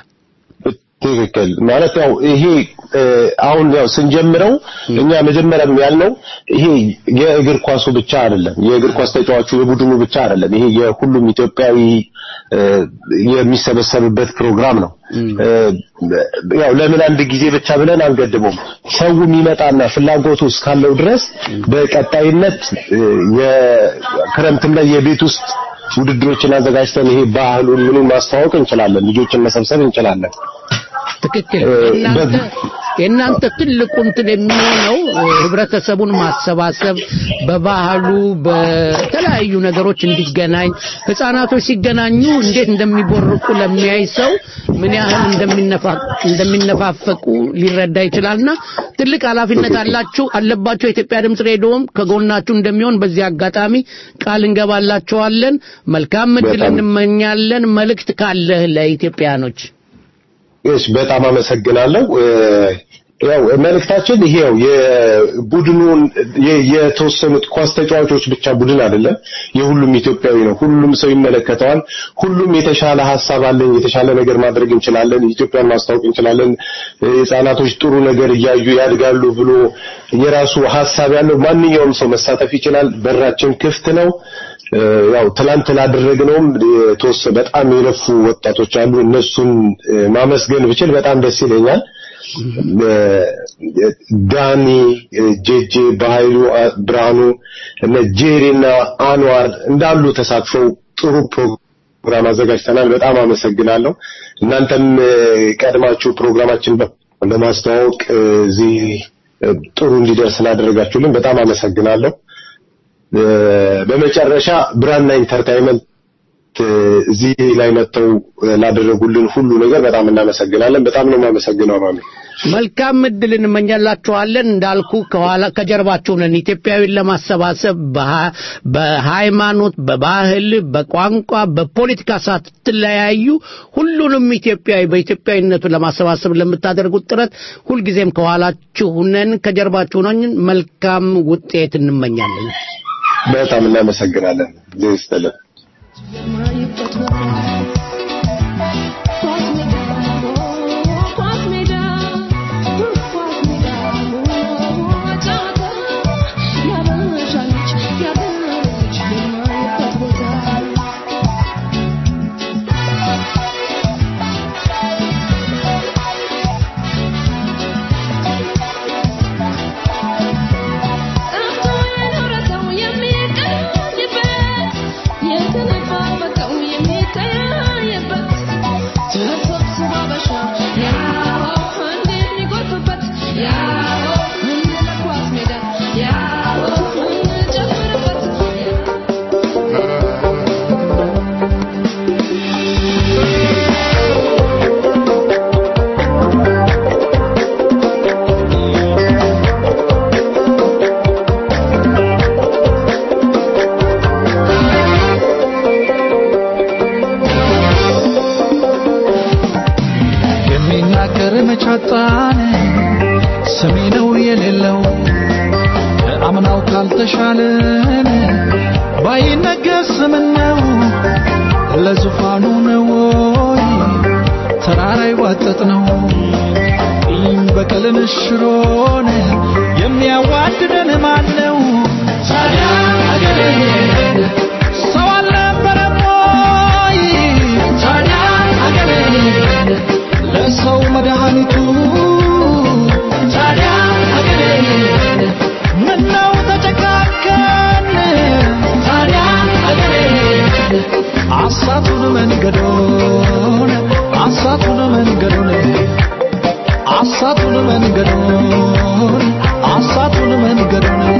ትክክል ማለት ያው ይሄ እ፣ አሁን ያው ስንጀምረው እኛ መጀመሪያም ያልነው ይሄ የእግር ኳሱ ብቻ አይደለም፣ የእግር ኳስ ተጫዋቹ የቡድኑ ብቻ አይደለም። ይሄ የሁሉም ኢትዮጵያዊ እ፣ የሚሰበሰብበት ፕሮግራም ነው። እ፣ ያው ለምን አንድ ጊዜ ብቻ ብለን አንገድበውም። ሰው የሚመጣና ፍላጎቱ እስካለው ድረስ በቀጣይነት እ፣ የክረምትም ላይ የቤት ውስጥ ውድድሮችን አዘጋጅተን ይሄ ባህሉን ምኑን ማስተዋወቅ እንችላለን። ልጆችን መሰብሰብ እንችላለን። ትክክል። እ፣ የእናንተ በ- የእናንተ ትልቁ እንትን የሚሆነው እ፣ ህብረተሰቡን ማሰባሰብ በባህሉ በተለያዩ ነገሮች እንዲገናኝ ህፃናቶች ሲገናኙ እንዴት እንደሚቦርቁ ለሚያይ ሰው ምን ያህል እንደሚነፋ- እንደሚነፋፈቁ ሊረዳ ይችላልና ትልቅ ኃላፊነት አላችሁ አለባችሁ። የኢትዮጵያ ድምፅ ሬዲዮም ከጎናችሁ እንደሚሆን በዚህ አጋጣሚ ቃል እንገባላችኋለን። መልካም እድል በጣም እንመኛለን። መልእክት ካለህ ለኢትዮጵያኖች እሺ በጣም አመሰግናለሁ። እ፣ ያው መልእክታችን ይሄው የቡድኑን የ- የተወሰኑት ኳስ ተጫዋቾች ብቻ ቡድን አይደለም፣ የሁሉም ኢትዮጵያዊ ነው። ሁሉም ሰው ይመለከተዋል። ሁሉም የተሻለ ሀሳብ አለኝ፣ የተሻለ ነገር ማድረግ እንችላለን፣ ኢትዮጵያን ማስታወቅ እንችላለን፣ እ፣ ህጻናቶች ጥሩ ነገር እያዩ ያድጋሉ ብሎ የራሱ ሀሳብ ያለው ማንኛውም ሰው መሳተፍ ይችላል። በራችን ክፍት ነው። እ፣ ያው ትላንት ላደረግነውም የተወሰ በጣም የለፉ ወጣቶች አሉ። እነሱን እ፣ ማመስገን ብችል በጣም ደስ ይለኛል። እ፣ ዳኒ፣ እ፣ ጄጄ፣ በኃይሉ አ- ብርሃኑ፣ እነ ጄሪ እና አንዋር እንዳሉ ተሳትፈው ጥሩ ፕሮግራም አዘጋጅተናል። በጣም አመሰግናለሁ። እናንተም እ፣ ቀድማችሁ ፕሮግራማችን በ- ለማስተዋወቅ እ፣ እዚህ እ፣ ጥሩ እንዲደርስ ስላደረጋችሁልን በጣም አመሰግናለሁ። እ፣ በመጨረሻ ብራና ኢንተርቴይንመንት እ፣ እዚህ ላይ መጥተው እ፣ ላደረጉልን ሁሉ ነገር በጣም እናመሰግናለን። በጣም ነው የማመሰግነው ማሚ። መልካም እድል እንመኛላችኋለን። እንዳልኩ ከኋላ ከጀርባችሁ ነን። ኢትዮጵያዊን ለማሰባሰብ በሃ- በሃይማኖት፣ በባህል፣ በቋንቋ፣ በፖለቲካ ሳትለያዩ ሁሉንም ኢትዮጵያዊ በኢትዮጵያዊነቱ ለማሰባሰብ ለምታደርጉት ጥረት ሁልጊዜም ከኋላችሁ ነን፣ ከጀርባችሁ ነን። መልካም ውጤት እንመኛለን። በጣም እናመሰግናለን። እግዜር ይስጥልን። Yeah. መቻጣን ሰሚ ነው የሌለው አምናው ካልተሻለን ባይነገስ ምነው ለዙፋኑ ነው ወይ ተራራ ይዋጠጥ ነው ቂም በቀልን ሽሮን የሚያዋድደን ማን ነው ታዲያ አገሬን ሰው አልነበረም ወይ ታዲያ አገሬን ለሰው መድኃኒቱ ታዲያ አገሬን ምነው ተጨካከን ታዲያ አገሬን አሳቱን መንገዶን አሳቱን መንገዶን አሳቱን መንገዶን አሳቱን መንገዶን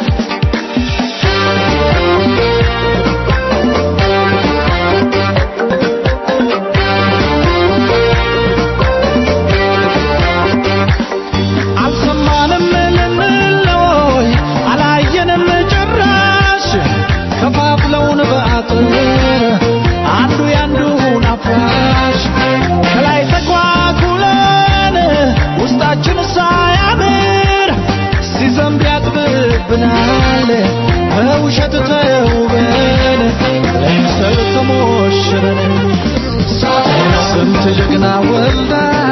አልሰማንም ልንለይ አላየንም ጭራሽ ከፋፍለውን በአጥር አንዱ ያንዱን አፍራሽ ከላይ ተኳኩለን ውስጣችን ሳያምር ሲዘንብ ያጥብብናል በውሸት ተውበን ለምሰል ተሞሽረን ስንት ጀግና ወልዳ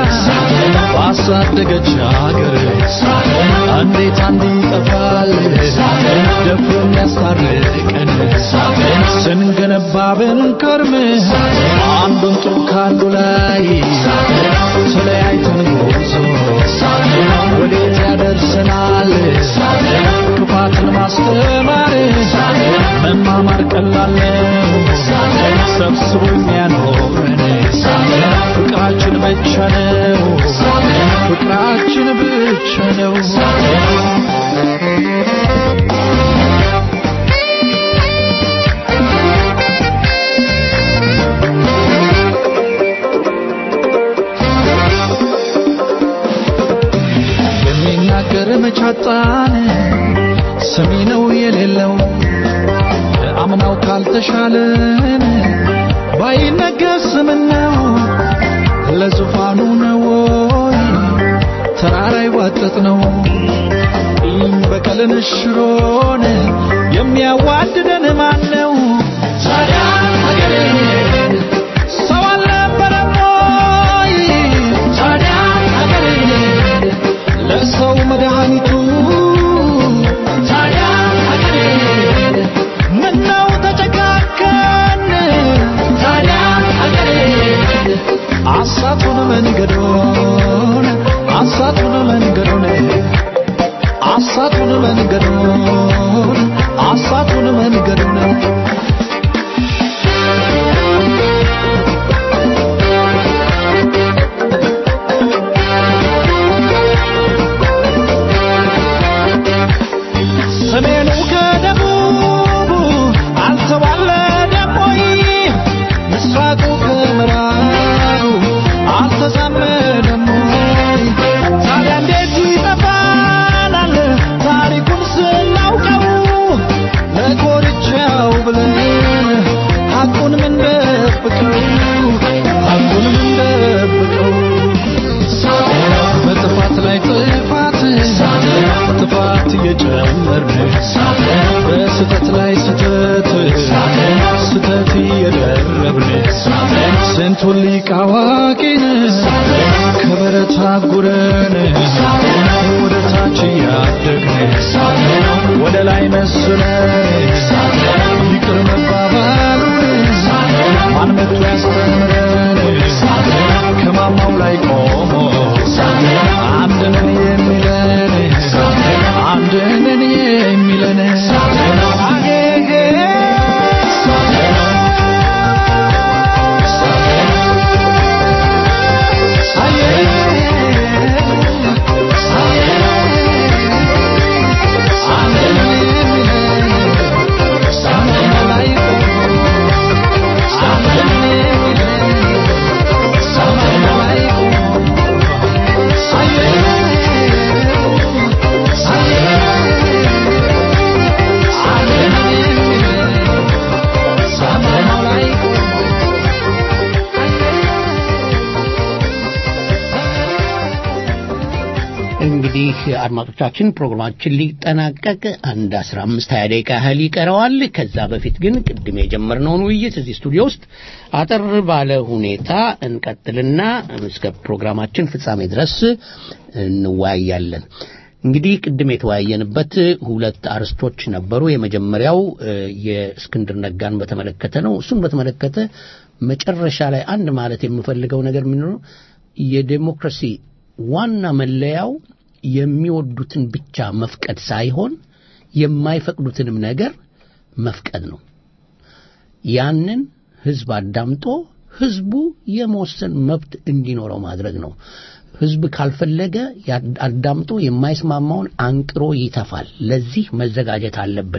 ባሳደገች አገር እንዴት አንድ ይጠፋል ደፍሮ የሚያስታርቀን ስንገነባ ብንከርም አንዱን ጡብ ካንዱ ላይ ተለያይተን ጉዞ ወዴት ያደርሰናል ክፋትን ማስተማር መማማር ቀላል ነው ሰብስቦ የሚያኖረን ፍቅራችን ብቻ ነው ፍቅራችን ብቻ ነው የሚናገር መቻጣን ሰሚ ነው የሌለው አምናው ካልተሻለን ባይነገስ ምነው ለዙፋኑ ነው ወይ ተራራ ይዋጠጥ ነው ቂም በቀልን ሽሮን የሚያዋድደን ማን ነው ታዲያ አገሬን ሰው አልነበረም ወይ ታዲያ አገሬን ለሰው መድኃኒቱ ታዲያ አገሬን ምነው ተጨካከን ታዲያ አገሬን አሳቱን መንገዶን አሳቱን መንገዶን አሳቱን መንገዶን አሳቱን መንገዶን ሰሜኑ ከደቡቡ አልተዋለደም ወይ? ምስራቁ ከምዕራቡ አልተዛመደም ወይ? ታዲያ እንዴት ይጠፋናል ታሪኩን ስናውቀው? ለኮርቻው ብለን ሐቁን ምን ደብቀው? ሐቁን ምን ደብቀው? በጥፋት ላይ ጥፋት ጥፋት እየጨመርን በስተት ላይ ስተት ስተት እየደረብን ስንቱን ሊቅ አዋቂን ከበረት አጉረን ወደ ታች እያደግን ወደ ላይ መስለን ይቅር መባባሉን ማን መጥቶ ያስተምረን ከማማው ላይ ቆሞ አንድ ነን የሚለን አንድ ነን የሚለን አጌጌ አንድ ነን የሚለን አድማጮቻችን ፕሮግራማችን ሊጠናቀቅ አንድ አስራ አምስት ሀያ ደቂቃ ያህል ይቀረዋል። ከዛ በፊት ግን ቅድም የጀመርነውን ውይይት እዚህ ስቱዲዮ ውስጥ አጠር ባለ ሁኔታ እንቀጥልና እስከ ፕሮግራማችን ፍጻሜ ድረስ እንወያያለን። እንግዲህ ቅድም የተወያየንበት ሁለት አርስቶች ነበሩ። የመጀመሪያው የእስክንድር ነጋን በተመለከተ ነው። እሱን በተመለከተ መጨረሻ ላይ አንድ ማለት የምፈልገው ነገር ምንድን ነው የዴሞክራሲ ዋና መለያው የሚወዱትን ብቻ መፍቀድ ሳይሆን የማይፈቅዱትንም ነገር መፍቀድ ነው። ያንን ህዝብ አዳምጦ ህዝቡ የመወሰን መብት እንዲኖረው ማድረግ ነው። ህዝብ ካልፈለገ አዳምጦ የማይስማማውን አንቅሮ ይተፋል። ለዚህ መዘጋጀት አለብን።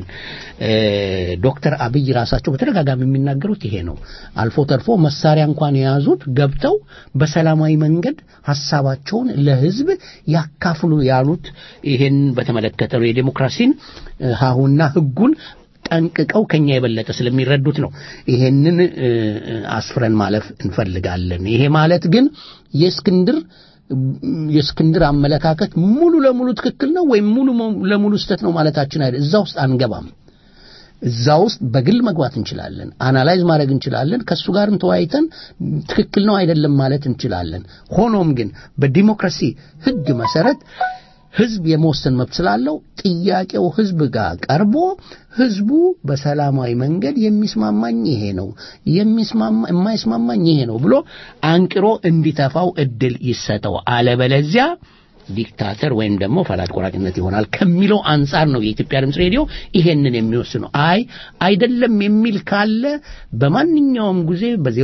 ዶክተር አብይ ራሳቸው በተደጋጋሚ የሚናገሩት ይሄ ነው። አልፎ ተርፎ መሳሪያ እንኳን የያዙት ገብተው በሰላማዊ መንገድ ሀሳባቸውን ለህዝብ ያካፍሉ ያሉት ይሄን በተመለከተ ነው። የዴሞክራሲን ሀሁና ህጉን ጠንቅቀው ከኛ የበለጠ ስለሚረዱት ነው። ይሄንን አስፍረን ማለፍ እንፈልጋለን። ይሄ ማለት ግን የእስክንድር የእስክንድር አመለካከት ሙሉ ለሙሉ ትክክል ነው ወይም ሙሉ ለሙሉ ስህተት ነው ማለታችን አይደል። እዛ ውስጥ አንገባም። እዛ ውስጥ በግል መግባት እንችላለን፣ አናላይዝ ማድረግ እንችላለን፣ ከእሱ ጋርም ተወያይተን ትክክል ነው አይደለም ማለት እንችላለን። ሆኖም ግን በዲሞክራሲ ህግ መሰረት ህዝብ የመወሰን መብት ስላለው ጥያቄው ህዝብ ጋር ቀርቦ ህዝቡ በሰላማዊ መንገድ የሚስማማኝ ይሄ ነው የሚስማማ የማይስማማኝ ይሄ ነው ብሎ አንቅሮ እንዲተፋው እድል ይሰጠው። አለበለዚያ ዲክታተር ወይም ደግሞ ፈላጭ ቆራጭነት ይሆናል ከሚለው አንጻር ነው የኢትዮጵያ ድምፅ ሬዲዮ ይሄንን የሚወስነው። አይ አይደለም የሚል ካለ በማንኛውም ጊዜ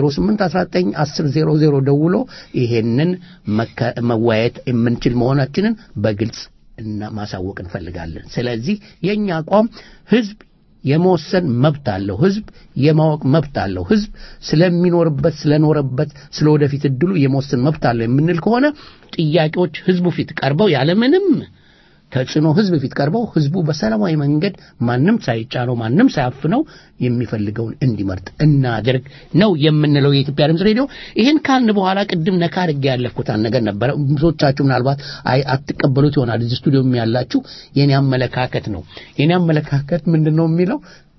በ08191000 ደውሎ ይሄንን መወያየት የምንችል መሆናችንን በግልጽ እና ማሳወቅ እንፈልጋለን። ስለዚህ የኛ አቋም ህዝብ የመወሰን መብት አለው። ህዝብ የማወቅ መብት አለው። ህዝብ ስለሚኖርበት ስለኖረበት ስለ ወደፊት እድሉ የመወሰን መብት አለው የምንል ከሆነ ጥያቄዎች ህዝቡ ፊት ቀርበው ያለምንም ተጽዕኖ ህዝብ ፊት ቀርበው ህዝቡ በሰላማዊ መንገድ ማንም ሳይጫነው ማንም ሳያፍነው የሚፈልገውን እንዲመርጥ እናድርግ ነው የምንለው የኢትዮጵያ ድምፅ ሬዲዮ። ይህን ካልን በኋላ ቅድም ነካ አድርጌ ያለፍኩት አንድ ነገር ነበረ። ብዙዎቻችሁ ምናልባት አይ አትቀበሉት ይሆናል። እዚህ ስቱዲዮም ያላችሁ የኔ አመለካከት ነው። የኔ አመለካከት ምንድን ነው የሚለው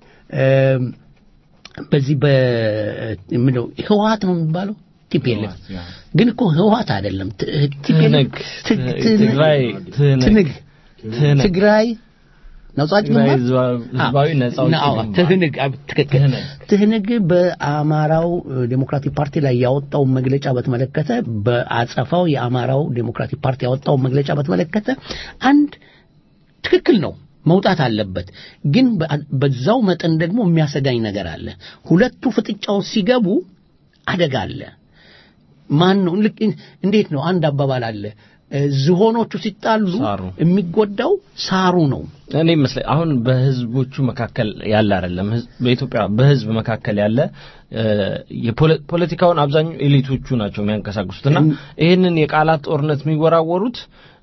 በዚህ በምንለው ህወሓት ነው የሚባለው ቲፒኤልኤፍ ግን እኮ ህወሓት አይደለም። ቲፒኤልኤፍ ትግራይ ትንግ ትግራይ ነጻጭ ትግራይ ህዝባዊ ነጻ አውጪ ግንባር። ትህንግ ትክክል ትህንግ በአማራው ዴሞክራቲክ ፓርቲ ላይ ያወጣው መግለጫ በተመለከተ በአጸፋው የአማራው ዴሞክራቲክ ፓርቲ ያወጣው መግለጫ በተመለከተ አንድ ትክክል ነው መውጣት አለበት። ግን በዛው መጠን ደግሞ የሚያሰጋኝ ነገር አለ። ሁለቱ ፍጥጫው ሲገቡ አደጋ አለ። ማን ነው ልክ እንዴት ነው አንድ አባባል አለ ዝሆኖቹ ሲጣሉ የሚጎዳው ሳሩ ነው። እኔ ይመስለኝ አሁን በህዝቦቹ መካከል ያለ አይደለም። በኢትዮጵያ በህዝብ መካከል ያለ የፖለቲካውን አብዛኛው ኤሊቶቹ ናቸው የሚያንቀሳቅሱት እና ይህንን የቃላት ጦርነት የሚወራወሩት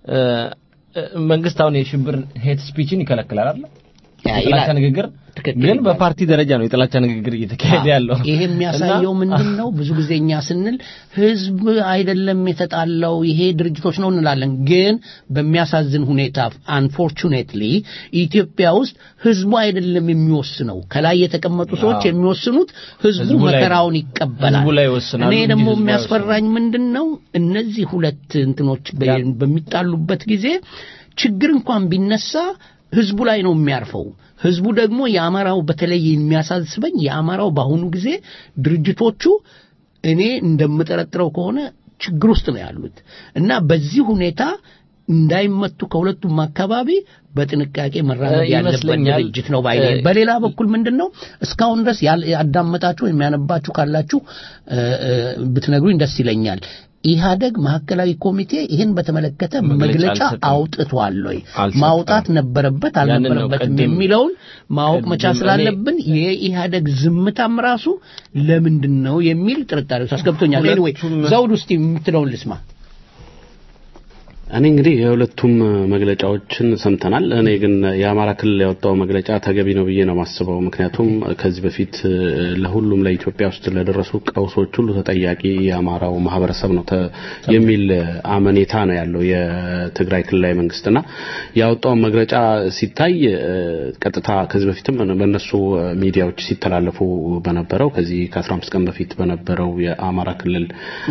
መንግስት አሁን የሽብር ሄት ስፒችን ይከለክላል አይደል? የጥላቻ ንግግር ግን በፓርቲ ደረጃ ነው የጥላቻ ንግግር እየተካሄደ ያለው። ይሄ የሚያሳየው ምንድን ነው? ብዙ ጊዜ እኛ ስንል ህዝብ አይደለም የተጣላው ይሄ ድርጅቶች ነው እንላለን። ግን በሚያሳዝን ሁኔታ አንፎርቹኔትሊ ኢትዮጵያ ውስጥ ህዝቡ አይደለም የሚወስነው። ከላይ የተቀመጡ ሰዎች የሚወስኑት ህዝቡ መከራውን ይቀበላል። ህዝቡ ላይ ይወስናሉ። እኔ ደግሞ የሚያስፈራኝ ምንድን ነው እነዚህ ሁለት እንትኖች በሚጣሉበት ጊዜ ችግር እንኳን ቢነሳ ህዝቡ ላይ ነው የሚያርፈው። ህዝቡ ደግሞ የአማራው በተለይ የሚያሳስበኝ የአማራው በአሁኑ ጊዜ ድርጅቶቹ እኔ እንደምጠረጥረው ከሆነ ችግር ውስጥ ነው ያሉት እና በዚህ ሁኔታ እንዳይመቱ ከሁለቱም አካባቢ በጥንቃቄ መራመድ ያለበት ድርጅት ነው ባይ በሌላ በኩል ምንድን ነው እስካሁን ድረስ ያዳመጣችሁ ወይም ያነባችሁ ካላችሁ ብትነግሩኝ ደስ ይለኛል ኢህአደግ ማዕከላዊ ኮሚቴ ይህን በተመለከተ መግለጫ አውጥቷል ወይ ማውጣት ነበረበት አልነበረበትም የሚለውን ማወቅ መቻል ስላለብን የኢህአደግ ዝምታም ራሱ ለምንድን ነው የሚል ጥርጣሬ ውስጥ አስገብቶኛል ኤኒዌይ ዘውድ ውስጥ የምትለውን ልስማ እኔ እንግዲህ የሁለቱም መግለጫዎችን ሰምተናል። እኔ ግን የአማራ ክልል ያወጣው መግለጫ ተገቢ ነው ብዬ ነው የማስበው። ምክንያቱም ከዚህ በፊት ለሁሉም ለኢትዮጵያ ውስጥ ለደረሱ ቀውሶች ሁሉ ተጠያቂ የአማራው ማህበረሰብ ነው የሚል አመኔታ ነው ያለው የትግራይ ክልላዊ መንግስትና ያወጣውን መግለጫ ሲታይ ቀጥታ ከዚህ በፊትም በእነሱ ሚዲያዎች ሲተላለፉ በነበረው ከዚህ ከ15 ቀን በፊት በነበረው የአማራ ክልል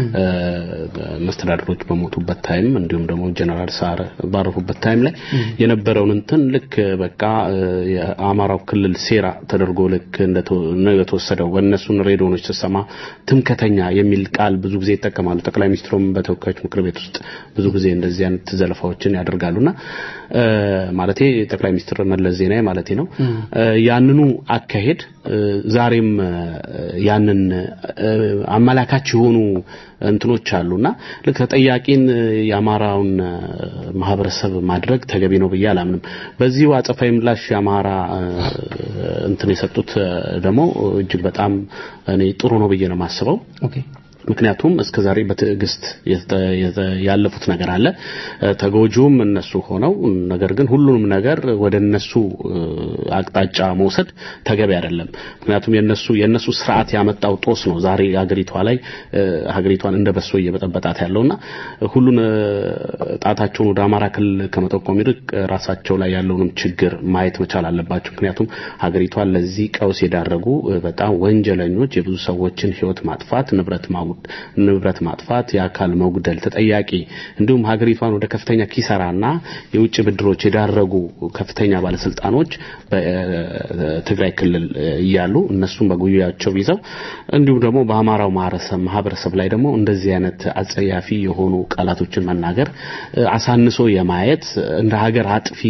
መስተዳድሮች በሞቱበት ታይም እንዲሁም ደግሞ ጀነራል ሳር ባረፉበት ታይም ላይ የነበረውን እንትን ልክ በቃ የአማራው ክልል ሴራ ተደርጎ ልክ እንደተወሰደው በእነሱን ሬዲዮኖች ስሰማ ትምከተኛ የሚል ቃል ብዙ ጊዜ ይጠቀማሉ። ጠቅላይ ሚኒስትሩም በተወካዮች ምክር ቤት ውስጥ ብዙ ጊዜ እንደዚህ አይነት ዘለፋዎችን ያደርጋሉና ማለቴ ጠቅላይ ሚኒስትር መለስ ዜናዊ ማለቴ ነው። ያንኑ አካሄድ ዛሬም ያንን አመላካች የሆኑ እንትኖች አሉና ልክ ተጠያቂን የአማራውን ማህበረሰብ ማድረግ ተገቢ ነው ብዬ አላምንም። በዚሁ አጸፋዊ ምላሽ የአማራ እንትን የሰጡት ደግሞ እጅግ በጣም እኔ ጥሩ ነው ብዬ ነው የማስበው። ምክንያቱም እስከ ዛሬ በትዕግስት ያለፉት ነገር አለ። ተጎጂውም እነሱ ሆነው ነገር ግን ሁሉንም ነገር ወደ እነሱ አቅጣጫ መውሰድ ተገቢ አይደለም። ምክንያቱም የነሱ የነሱ ስርዓት ያመጣው ጦስ ነው ዛሬ ሀገሪቷ ላይ ሀገሪቷን እንደ በሶ እየበጠበጣት ያለውና ሁሉን ጣታቸውን ወደ አማራ ክልል ከመጠቆም ይልቅ ራሳቸው ላይ ያለውንም ችግር ማየት መቻል አለባቸው። ምክንያቱም ሀገሪቷን ለዚህ ቀውስ የዳረጉ በጣም ወንጀለኞች የብዙ ሰዎችን ህይወት ማጥፋት ንብረት ማውደም ንብረት ማጥፋት፣ የአካል መጉደል ተጠያቂ እንዲሁም ሀገሪቷን ወደ ከፍተኛ ኪሳራና የውጭ ብድሮች የዳረጉ ከፍተኛ ባለስልጣኖች በትግራይ ክልል እያሉ እነሱም በጉያቸው ይዘው እንዲሁም ደግሞ በአማራው ማህበረሰብ ላይ ደግሞ እንደዚህ አይነት አጸያፊ የሆኑ ቃላቶችን መናገር አሳንሶ የማየት እንደ ሀገር አጥፊ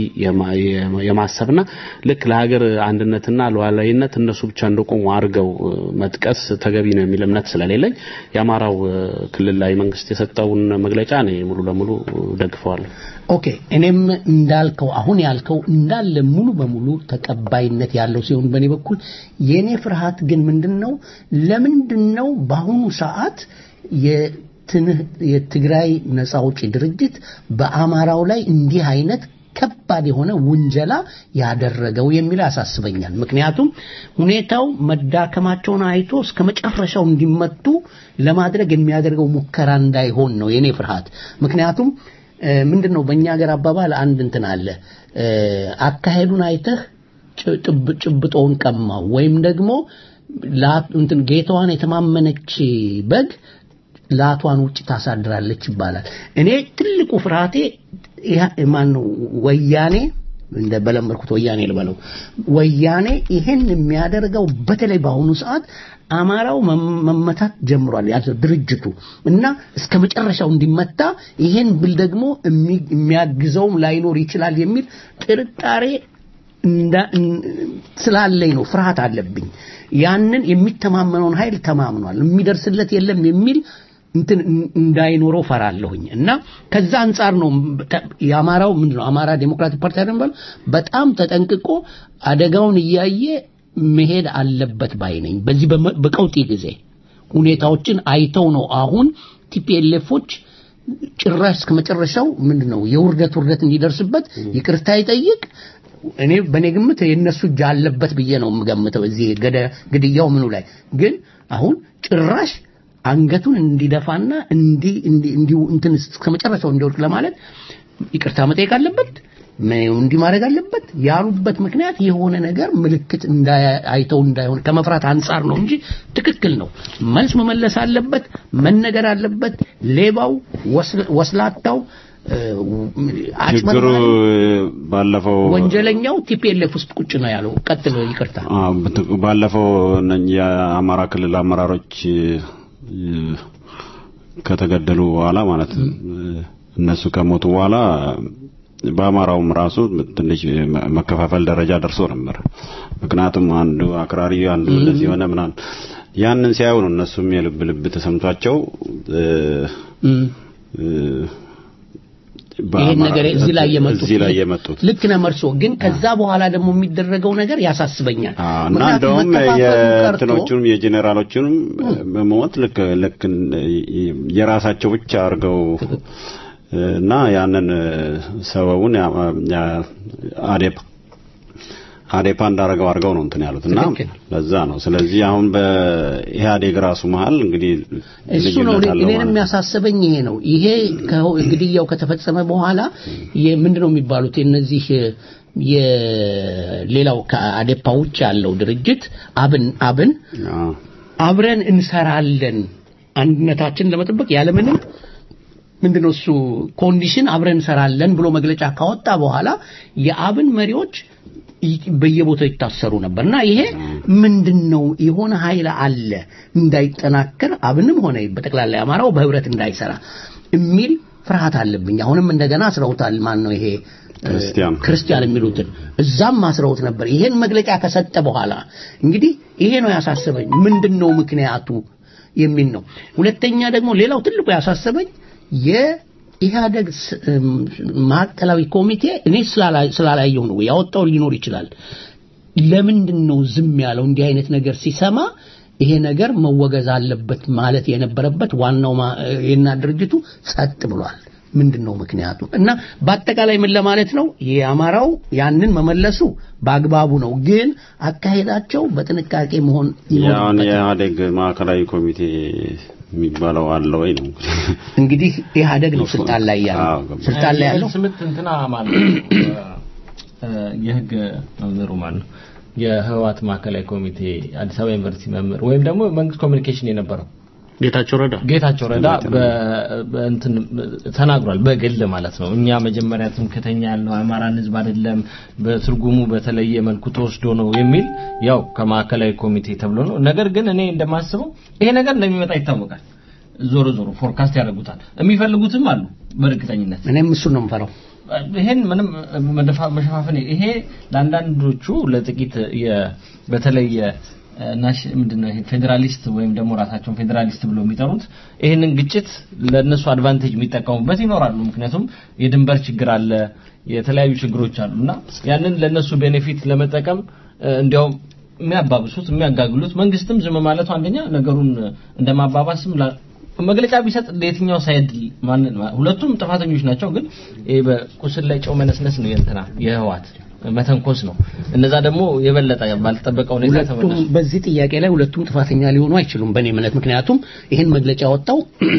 የማሰብና ልክ ለሀገር አንድነትና ሉዓላዊነት እነሱ ብቻ እንደቆሙ አድርገው መጥቀስ ተገቢ ነው የሚል እምነት ስለሌለኝ የአማራው ክልላዊ መንግስት የሰጠውን መግለጫ እኔ ሙሉ ለሙሉ ደግፈዋለሁ። ኦኬ እኔም እንዳልከው አሁን ያልከው እንዳለ ሙሉ በሙሉ ተቀባይነት ያለው ሲሆን በእኔ በኩል የእኔ ፍርሃት ግን ምንድን ነው ለምንድን ነው በአሁኑ ሰዓት የትግራይ ነጻ አውጪ ድርጅት በአማራው ላይ እንዲህ አይነት ከባድ የሆነ ውንጀላ ያደረገው የሚል ያሳስበኛል። ምክንያቱም ሁኔታው መዳከማቸውን አይቶ እስከ መጨረሻው እንዲመቱ ለማድረግ የሚያደርገው ሙከራ እንዳይሆን ነው የኔ ፍርሃት። ምክንያቱም ምንድን ነው በእኛ ሀገር አባባል አንድ እንትን አለ፣ አካሄዱን አይተህ ጭብጦውን ቀማው ወይም ደግሞ እንትን ጌታዋን የተማመነች በግ ላቷን ውጭ ታሳድራለች ይባላል። እኔ ትልቁ ፍርሃቴ ማን ነው ወያኔ እንደ በለመድኩት ወያኔ ልበለው ወያኔ ይሄን የሚያደርገው በተለይ በአሁኑ ሰዓት አማራው መመታት ጀምሯል ያለው ድርጅቱ እና እስከ መጨረሻው እንዲመታ ይሄን ብል ደግሞ የሚያግዘውም ላይኖር ይችላል የሚል ጥርጣሬ ስላለኝ ነው ፍርሃት አለብኝ ያንን የሚተማመነውን ኃይል ተማምኗል የሚደርስለት የለም የሚል እንትን እንዳይኖረው ፈራለሁኝ እና ከዛ አንጻር ነው የአማራው ምንድን ነው አማራ ዴሞክራቲክ ፓርቲ አይደል በጣም ተጠንቅቆ አደጋውን እያየ መሄድ አለበት ባይ ነኝ። በዚህ በቀውጢ ጊዜ ሁኔታዎችን አይተው ነው አሁን ቲፒኤልኤፎች ጭራሽ እስከ መጨረሻው ምንድነው የውርደት ውርደት እንዲደርስበት ይቅርታ ይጠይቅ። እኔ በእኔ ግምት የእነሱ እጅ አለበት ብዬ ነው የምገምተው እዚህ ግድያው ምኑ ላይ ግን አሁን ጭራሽ አንገቱን እንዲደፋና እንዲ እንዲ እንትን እስከ መጨረሻው እንዲወድቅ ለማለት ይቅርታ መጠየቅ አለበት እንዲህ ማድረግ አለበት ያሉበት ምክንያት የሆነ ነገር ምልክት አይተው እንዳይሆን ከመፍራት አንጻር ነው እንጂ ትክክል ነው። መልስ መመለስ አለበት፣ መነገር አለበት። ሌባው፣ ወስላታው፣ ችግሩ ባለፈው ወንጀለኛው ቲፒኤልኤፍ ውስጥ ቁጭ ነው ያለው። ቀጥሎ ይቅርታ ባለፈው የአማራ ክልል አመራሮች ከተገደሉ በኋላ ማለት እነሱ ከሞቱ በኋላ በአማራውም ራሱ ትንሽ መከፋፈል ደረጃ ደርሶ ነበር። ምክንያቱም አንዱ አክራሪ አንዱ እንደዚህ የሆነ ምናምን ያንን ሲያዩ ነው እነሱም የልብ ልብ ተሰምቷቸው ይሄን ነገር እዚህ ላይ የመጡት እዚህ ላይ የመጡት ልክ ነው መርሶ። ግን ከዛ በኋላ ደግሞ የሚደረገው ነገር ያሳስበኛል። እና እንደውም የእንትኖቹንም የጄኔራሎቹንም መሞት ልክ ልክ የራሳቸው ብቻ አድርገው እና ያንን ሰበቡን አዴፓ አዴፓ እንዳረገው አድርገው ነው እንትን ያሉት እና ለዛ ነው። ስለዚህ አሁን በኢህአዴግ ራሱ መሀል እንግዲህ እሱ ነው እኔን የሚያሳስበኝ ይሄ ነው። ይሄ ግድያው ከተፈጸመ በኋላ ምንድነው የሚባሉት የነዚህ የሌላው ከአዴፓ ውጭ ያለው ድርጅት አብን አብን አብረን እንሰራለን አንድነታችን ለመጠበቅ ያለምንም ምንድነው እሱ ኮንዲሽን አብረን እንሰራለን ብሎ መግለጫ ካወጣ በኋላ የአብን መሪዎች በየቦታው ይታሰሩ ነበር እና ይሄ ምንድነው የሆነ ኃይል አለ እንዳይጠናከር አብንም ሆነ በጠቅላላ አማራው በህብረት እንዳይሰራ የሚል ፍርሃት አለብኝ። አሁንም እንደገና አስረውታል። ማን ነው ይሄ ክርስቲያን ክርስቲያን የሚሉትን እዛም አስረውት ነበር። ይሄን መግለጫ ከሰጠ በኋላ እንግዲህ ይሄ ነው ያሳሰበኝ። ምንድነው ምክንያቱ የሚል ነው። ሁለተኛ ደግሞ ሌላው ትልቁ ያሳሰበኝ የኢህአደግ ማዕከላዊ ኮሚቴ እኔ ስላላየው ነው ያወጣው ሊኖር ይችላል። ለምንድን ነው ዝም ያለው? እንዲህ አይነት ነገር ሲሰማ ይሄ ነገር መወገዝ አለበት ማለት የነበረበት ዋናው የና ድርጅቱ ጸጥ ብሏል። ምንድን ነው ምክንያቱ? እና በአጠቃላይ ምን ለማለት ነው የአማራው ያንን መመለሱ በአግባቡ ነው፣ ግን አካሄዳቸው በጥንቃቄ መሆን ያውን የኢህአዴግ ማዕከላዊ ኮሚቴ የሚባለው አለ ወይ ነው እንግዲህ ኢህአዴግ ነው ስልጣን ላይ ያለው ስልጣን ላይ ያለው ስምት እንትና ማለት የህግ መምህሩ ማለት ነው የህወሓት ማዕከላዊ ኮሚቴ አዲስ አበባ ዩኒቨርሲቲ መምህር ወይም ደግሞ መንግስት ኮሚኒኬሽን የነበረው ጌታቸው ረዳ ጌታቸው ረዳ በእንትን ተናግሯል። በግል ማለት ነው። እኛ መጀመሪያ ትምክተኛ ያልነው አማራን ህዝብ አይደለም፣ በትርጉሙ በተለየ መልኩ ተወስዶ ነው የሚል ያው ከማዕከላዊ ኮሚቴ ተብሎ ነው። ነገር ግን እኔ እንደማስበው ይሄ ነገር እንደሚመጣ ይታወቃል። ዞሮ ዞሮ ፎርካስት ያደርጉታል። የሚፈልጉትም አሉ በእርግጠኝነት። እኔም እሱን ነው የምፈራው። ይሄን ምንም መሸፋፈን ይሄ ለአንዳንዶቹ ለጥቂት በተለይ ናሽ ምንድነው ይሄ ፌዴራሊስት ወይም ደግሞ ራሳቸውን ፌዴራሊስት ብሎ የሚጠሩት ይህንን ግጭት ለነሱ አድቫንቴጅ የሚጠቀሙበት ይኖራሉ። ምክንያቱም የድንበር ችግር አለ፣ የተለያዩ ችግሮች አሉ እና ያንን ለነሱ ቤኔፊት ለመጠቀም እንዲያውም የሚያባብሱት የሚያጋግሉት መንግስትም ዝም ማለቱ አንደኛ ነገሩን እንደማባባስም መግለጫ ቢሰጥ ለየትኛው ሳይድ ማን ሁለቱም ጥፋተኞች ናቸው። ግን ይሄ በቁስል ላይ ጨው መነስነስ ነው የእንትና የህዋት መተንኮስ ነው። እነዛ ደግሞ የበለጠ ባልተጠበቀ ሁኔታ ተመለሱ። በዚህ ጥያቄ ላይ ሁለቱም ጥፋተኛ ሊሆኑ አይችሉም በእኔ እምነት። ምክንያቱም ይህን መግለጫ ያወጣው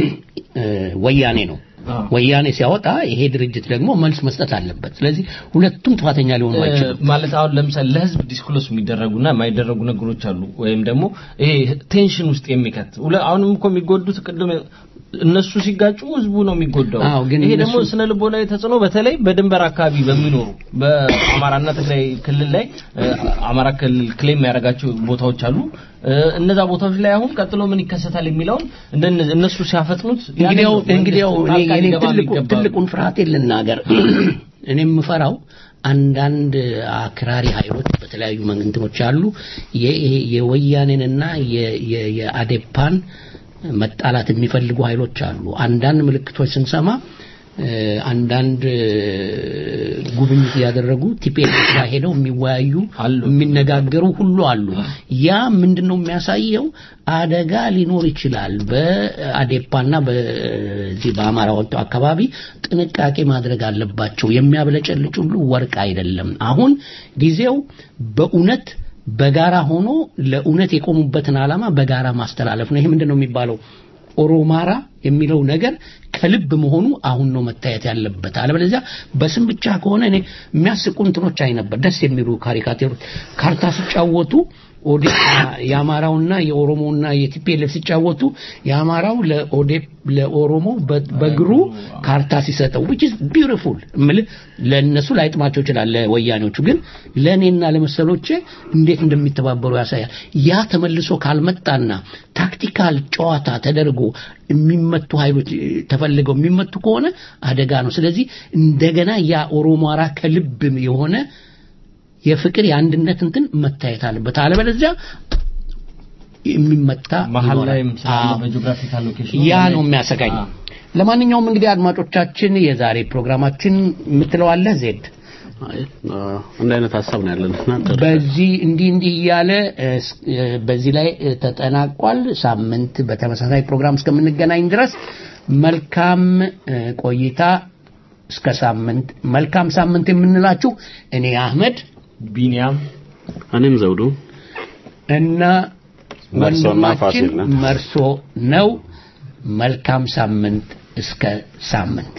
ወያኔ ነው። ወያኔ ሲያወጣ ይሄ ድርጅት ደግሞ መልስ መስጠት አለበት። ስለዚህ ሁለቱም ጥፋተኛ ሊሆኑ አይችሉም። ማለት አሁን ለምሳሌ ለህዝብ ዲስክሎስ የሚደረጉና የማይደረጉ ነገሮች አሉ። ወይም ደግሞ ይሄ ቴንሽን ውስጥ የሚከት አሁንም እኮ የሚጎዱት ቅድም እነሱ ሲጋጩ ህዝቡ ነው የሚጎዳው። ይሄ ደግሞ ስነ ልቦናዊ ተጽዕኖ በተለይ በድንበር አካባቢ በሚኖሩ በአማራና ትግራይ ክልል ላይ አማራ ክልል ክሌም የሚያደርጋቸው ቦታዎች አሉ። እነዛ ቦታዎች ላይ አሁን ቀጥሎ ምን ይከሰታል የሚለውን እነሱ ሲያፈጥኑት እንግዲያው እንግዲያው እኔ ትልቁን ፍርሃቴን ልናገር። እኔ የምፈራው አንዳንድ አክራሪ ኃይሎች በተለያዩ መንግንትኖች አሉ የወያኔንና የአዴፓን መጣላት የሚፈልጉ ኃይሎች አሉ። አንዳንድ ምልክቶች ስንሰማ አንዳንድ ጉብኝት ያደረጉ ቲፒኤልኤፍ ጋር ሄደው የሚወያዩ የሚነጋገሩ ሁሉ አሉ። ያ ምንድነው የሚያሳየው? አደጋ ሊኖር ይችላል። በአዴፓና በዚህ በአማራ አካባቢ ጥንቃቄ ማድረግ አለባቸው። የሚያብለጨልጭ ሁሉ ወርቅ አይደለም። አሁን ጊዜው በእውነት በጋራ ሆኖ ለእውነት የቆሙበትን ዓላማ በጋራ ማስተላለፍ ነው። ይሄ ምንድነው የሚባለው? ኦሮማራ የሚለው ነገር ከልብ መሆኑ አሁን ነው መታየት ያለበት። አለበለዚያ በስም ብቻ ከሆነ እኔ የሚያስቁ እንትኖች አይ ነበር፣ ደስ የሚሉ ካሪካቴሮች ካርታ ሲጫወቱ ኦዴፓ የአማራውና የኦሮሞና የቲፒኤልኤፍ ሲጫወቱ የአማራው ለኦዴፕ ለኦሮሞ በእግሩ ካርታ ሲሰጠው which is beautiful እምልህ ለእነሱ ላይጥማቸው ይችላል ለወያኔዎቹ ግን ለእኔና ለመሰሎቼ እንዴት እንደሚተባበሩ ያሳያል ያ ተመልሶ ካልመጣና ታክቲካል ጨዋታ ተደርጎ የሚመቱ ኃይሎች ተፈልገው የሚመቱ ከሆነ አደጋ ነው ስለዚህ እንደገና ያ ኦሮሞራ ከልብ የሆነ የፍቅር የአንድነት እንትን መታየት አለበት አለበለዚያ የሚመታ መሀል ላይም ስላለ በጂኦግራፊካል ሎኬሽን ያ ነው የሚያሰጋኝ ለማንኛውም እንግዲህ አድማጮቻችን የዛሬ ፕሮግራማችን የምትለዋለህ ዜድ አይ እንደ አይነት ሀሳብ ነው ያለን እና በዚህ እንዲህ እንዲህ እያለ እ፣ ስ- እ፣ በዚህ ላይ እ፣ ተጠናቋል። ሳምንት በተመሳሳይ ፕሮግራም እስከምንገናኝ ድረስ መልካም እ፣ ቆይታ። እስከ ሳምንት መልካም ሳምንት የምንላችሁ እኔ አህመድ ቢኒያም እኔም ዘውዱ እና መርሶና ወንድማችን ፋሲል ነን። መርሶ ነው። መልካም ሳምንት እስከ ሳምንት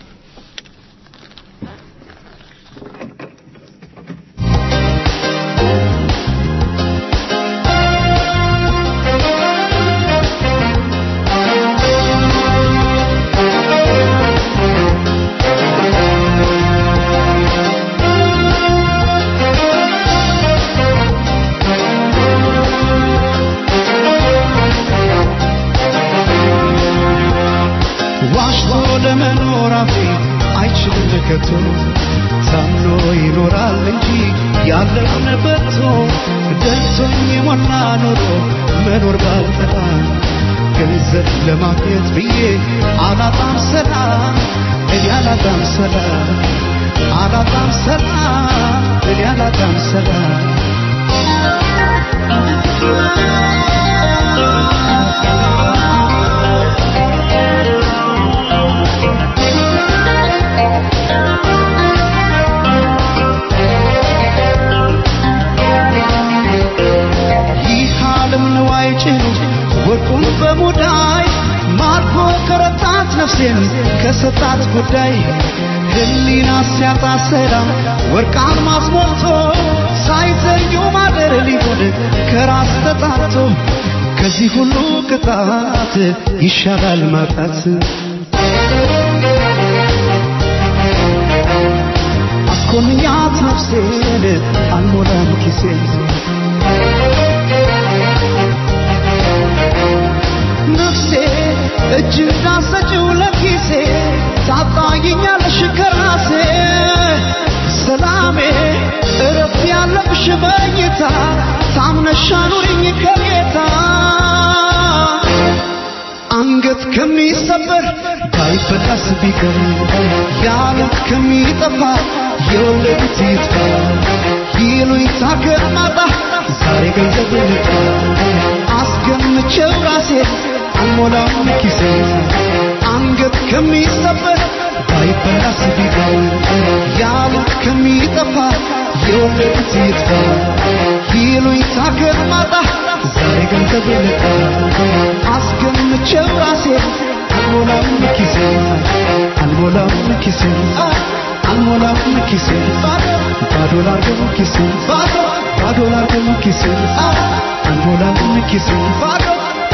ዋሽቶ ለመኖር አፌ አይችልም ከቶ ታምኖ ይኖራል እንጂ ያለውን በቶ ደርሶኝ የሞላ ኖሮ መኖር ባልጠላ ገንዘብ ለማግኘት ብዬ አላጣም ሰላም እኔ አላጣም ሰላም አላጣም ሰላም እኔ አላጣም ሰላም ይህ ዓለም ንዋይ ጭኑ ወርቁን በሙዳይ ማርኮ ከረታት ነፍሴን ከሰጣት ጉዳይ ህሊና ሲያጣ ሰላም ወርቃን ማስሞልቶ ሳይዘዩ ማደር ሊሆን ከራስ ተጣቶ ከዚህ ሁሉ ቅጣት ይሻላል ማጣት አስኮንኛት ነፍሴን አልሞላም ኪሴን ነፍሴ እጅ እንዳሰጭው ለኪሴ ታጣይኛለሽ ከራሴ ሰላሜ እረፍት ያለብሽ መኝታ ታምነሽ አኑሪኝ ከጌታ አንገት ከሚሰበር ባይበላስ ቢቀር ያሉት ከሚጠፋ የወለዱት ይጥፋ ይሉኝታ ከማጣ ዛሬ ገንዘብ ልጣ አስገምቼው ራሴ አልሞላም ኪሴ አንገት ከሚሰበር ባይበላስ ቢቀር ያሉት ከሚጠፋ የወለዱት ይጥፋ ይሉኝታ ከማጣ ዛሬ ገንዘብ ልጣ አስገምቼው ራሴ አልሞላም ኪሴ አልሞላም ኪሴ አልሞላም ኪሴ ባዶ ላርገው ኪሴ ባዶ ላርገው ኪሴ አልሞላም ኪሴ ባዶ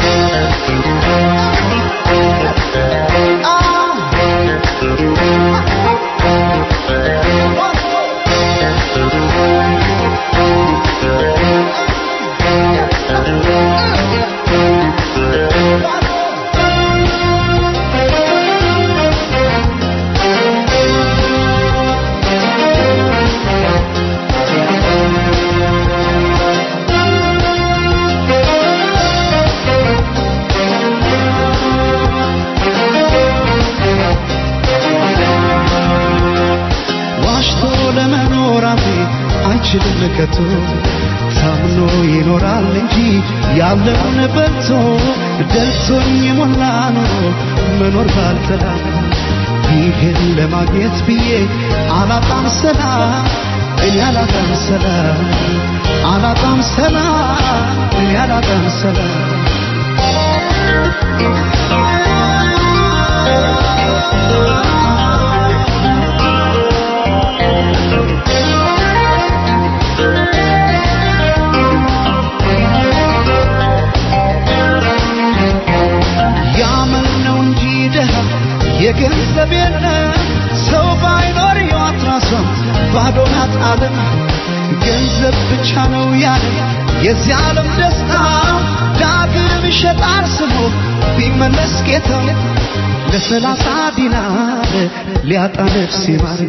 ዋሽቶ ለመኖር አፌ አይችልም ከቶ ታምኖ ይኖራል እንጂ ያለውን በልቶ ደልቶኝ የሞላ ኑሮ መኖር ባልተላ ይህን ለማግኘት ብዬ አላጣም ሰላም እኔ አላጣም ሰላም አላጣም ሰላም እኔ አላጣም ሰላም ያመል ነው እንጂ ደሃ የገንዘብ የለ ሰው ባይኖር ሕይወት ራሷን ባዶ ናት ዓለም ገንዘብ ብቻ ነው ያለ የዚህ ዓለም ደስታ ዳግም ይሸጣል ስሙ ቢመለስ ጌታ ለሰላሳ ዲናር ሊያጣ ነፍስ ይማር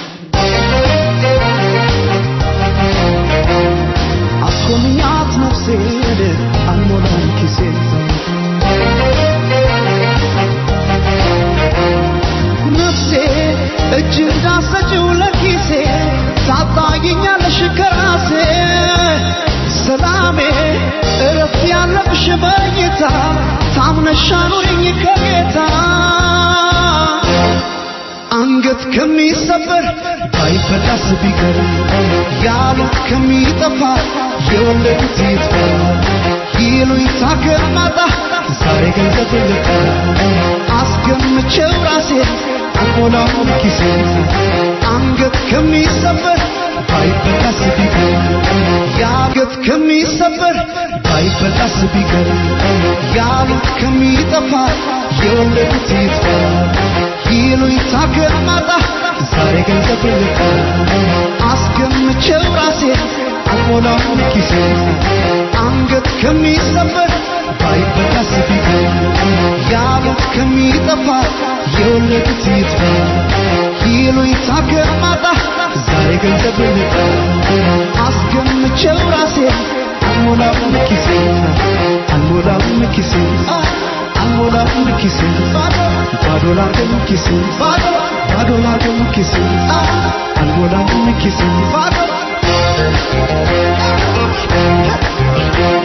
አስኮንኛት ነፍሴን አልሞላም ኪሴን ነፍሴ እጅ እንዳሰጭው ለኪሴ አምነሻኑኝ ከጌታ አንገት ከሚሰበር ባይበላስ ቢቀር ያሉት ከሚጠፋ የወለዱት ይጥፋ ይሉኝታ ከማጣ ዛሬ ገንዘብ ልጣ አስገምቼው ራሴ አልሞላውም ኪሴ አንገት ከሚሰበር ባይበላስ ቢቀር ያገት ከሚሰበር ባይበላስ ቢቀር ያሉት ከሚጠፋ የወለዱት ይጥፋ ይሉኝታ ከማጣ ዛሬ ገንዘብ ልጣ አስገምቼው ራሴ አልሞላውም ኪሴ አንገት ከሚሰበር ባይበላስ ቢቀር ያሉት ከሚጠፋ የወለዱት ይጥፋ ይሉኝታ ከማጣ ዛሬ ገንዘብ ልጣ አስገምቼው ራሴ አልሞላውም ኪሴ አልሞላውም ኪሴ አልሞላውም ኪሴ ባዶ ላገኝ ኪሴ ባዶ ላገኝ ኪሴ አልሞላውም ኪሴ ባዶ